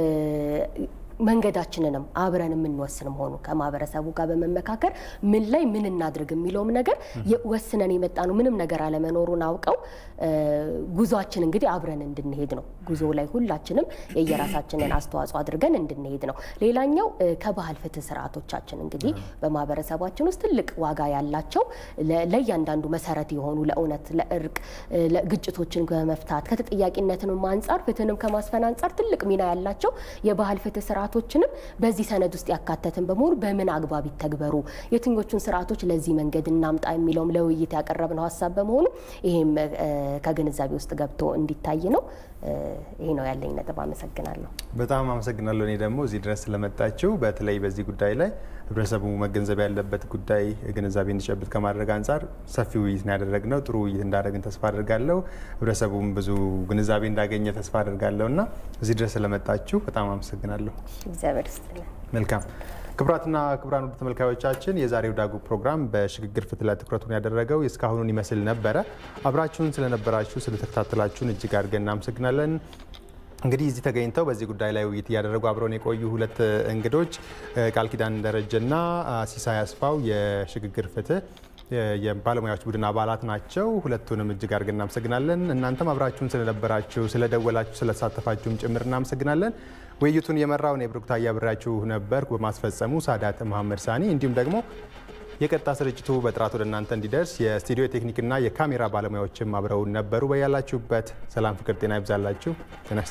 መንገዳችንንም አብረን የምንወስን መሆኑ ከማህበረሰቡ ጋር በመመካከር ምን ላይ ምን እናድርግ የሚለውም ነገር ወስነን የመጣ ነው። ምንም ነገር አለመኖሩን አውቀው ጉዟችን እንግዲህ አብረን እንድንሄድ ነው። ጉዞ ላይ ሁላችንም የየራሳችንን አስተዋጽኦ አድርገን እንድንሄድ ነው። ሌላኛው ከባህል ፍትህ ስርዓቶቻችን እንግዲህ በማህበረሰባችን ውስጥ ትልቅ ዋጋ ያላቸው ለእያንዳንዱ መሰረት የሆኑ ለእውነት፣ ለእርቅ፣ ግጭቶችን በመፍታት ከተጠያቂነትንም አንጻር ፍትህንም ከማስፈን አንጻር ትልቅ ሚና ያላቸው የባህል ፍትህ ስርዓቶችንም በዚህ ሰነድ ውስጥ ያካተትን በመሆኑ በምን አግባብ ይተግበሩ፣ የትኞቹን ስርዓቶች ለዚህ መንገድ እናምጣ የሚለውም ለውይይት ያቀረብነው ሀሳብ በመሆኑ ይሄም ከግንዛቤ ውስጥ ገብቶ እንዲታይ ነው። ይሄ ነው ያለኝ ነጥብ። አመሰግናለሁ። በጣም አመሰግናለሁ። እኔ ደግሞ እዚህ ድረስ ስለመጣችሁ በተለይ በዚህ ጉዳይ ላይ ህብረተሰቡ መገንዘብ ያለበት ጉዳይ ግንዛቤ እንዲጨብጥ ከማድረግ አንጻር ሰፊ ውይይት ነው ያደረግነው። ጥሩ ውይይት እንዳደረግን ተስፋ አድርጋለሁ። ህብረተሰቡም ብዙ ግንዛቤ እንዳገኘ ተስፋ አድርጋለሁ እና እዚህ ድረስ ስለመጣችሁ በጣም አመሰግናለሁ። እግዚአብሔር ይስጥልን። መልካም ክቡራትና ክቡራን ውድ ተመልካዮቻችን የዛሬው ዳጉ ፕሮግራም በሽግግር ፍትህ ላይ ትኩረቱን ያደረገው እስካሁኑን ይመስል ነበረ። አብራችሁን ስለነበራችሁ ስለተከታተላችሁን እጅግ አድርገን እናመሰግናለን። እንግዲህ እዚህ ተገኝተው በዚህ ጉዳይ ላይ ውይይት እያደረጉ አብረውን የቆዩ ሁለት እንግዶች ቃል ኪዳን ደረጀና ሲሳይ አስፋው የሽግግር ፍትህ የባለሙያዎች ቡድን አባላት ናቸው። ሁለቱንም እጅግ አድርገን እናመሰግናለን። እናንተም አብራችሁን ስለነበራችሁ፣ ስለደወላችሁ፣ ስለተሳተፋችሁም ጭምር እናመሰግናለን። ውይይቱን የመራው እኔ ብሩክ ታዬ አብሬያችሁ ነበርኩ። በማስፈጸሙ ሳዳት መሐመድ ሳኒ እንዲሁም ደግሞ የቀጥታ ስርጭቱ በጥራት ወደ እናንተ እንዲደርስ የስቱዲዮ የቴክኒክና የካሜራ ባለሙያዎችም አብረውን ነበሩ። በያላችሁበት ሰላም፣ ፍቅር፣ ጤና ይብዛላችሁ። ጤና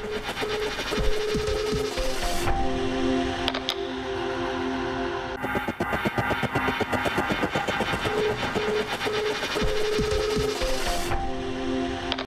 ይስጥልኝ።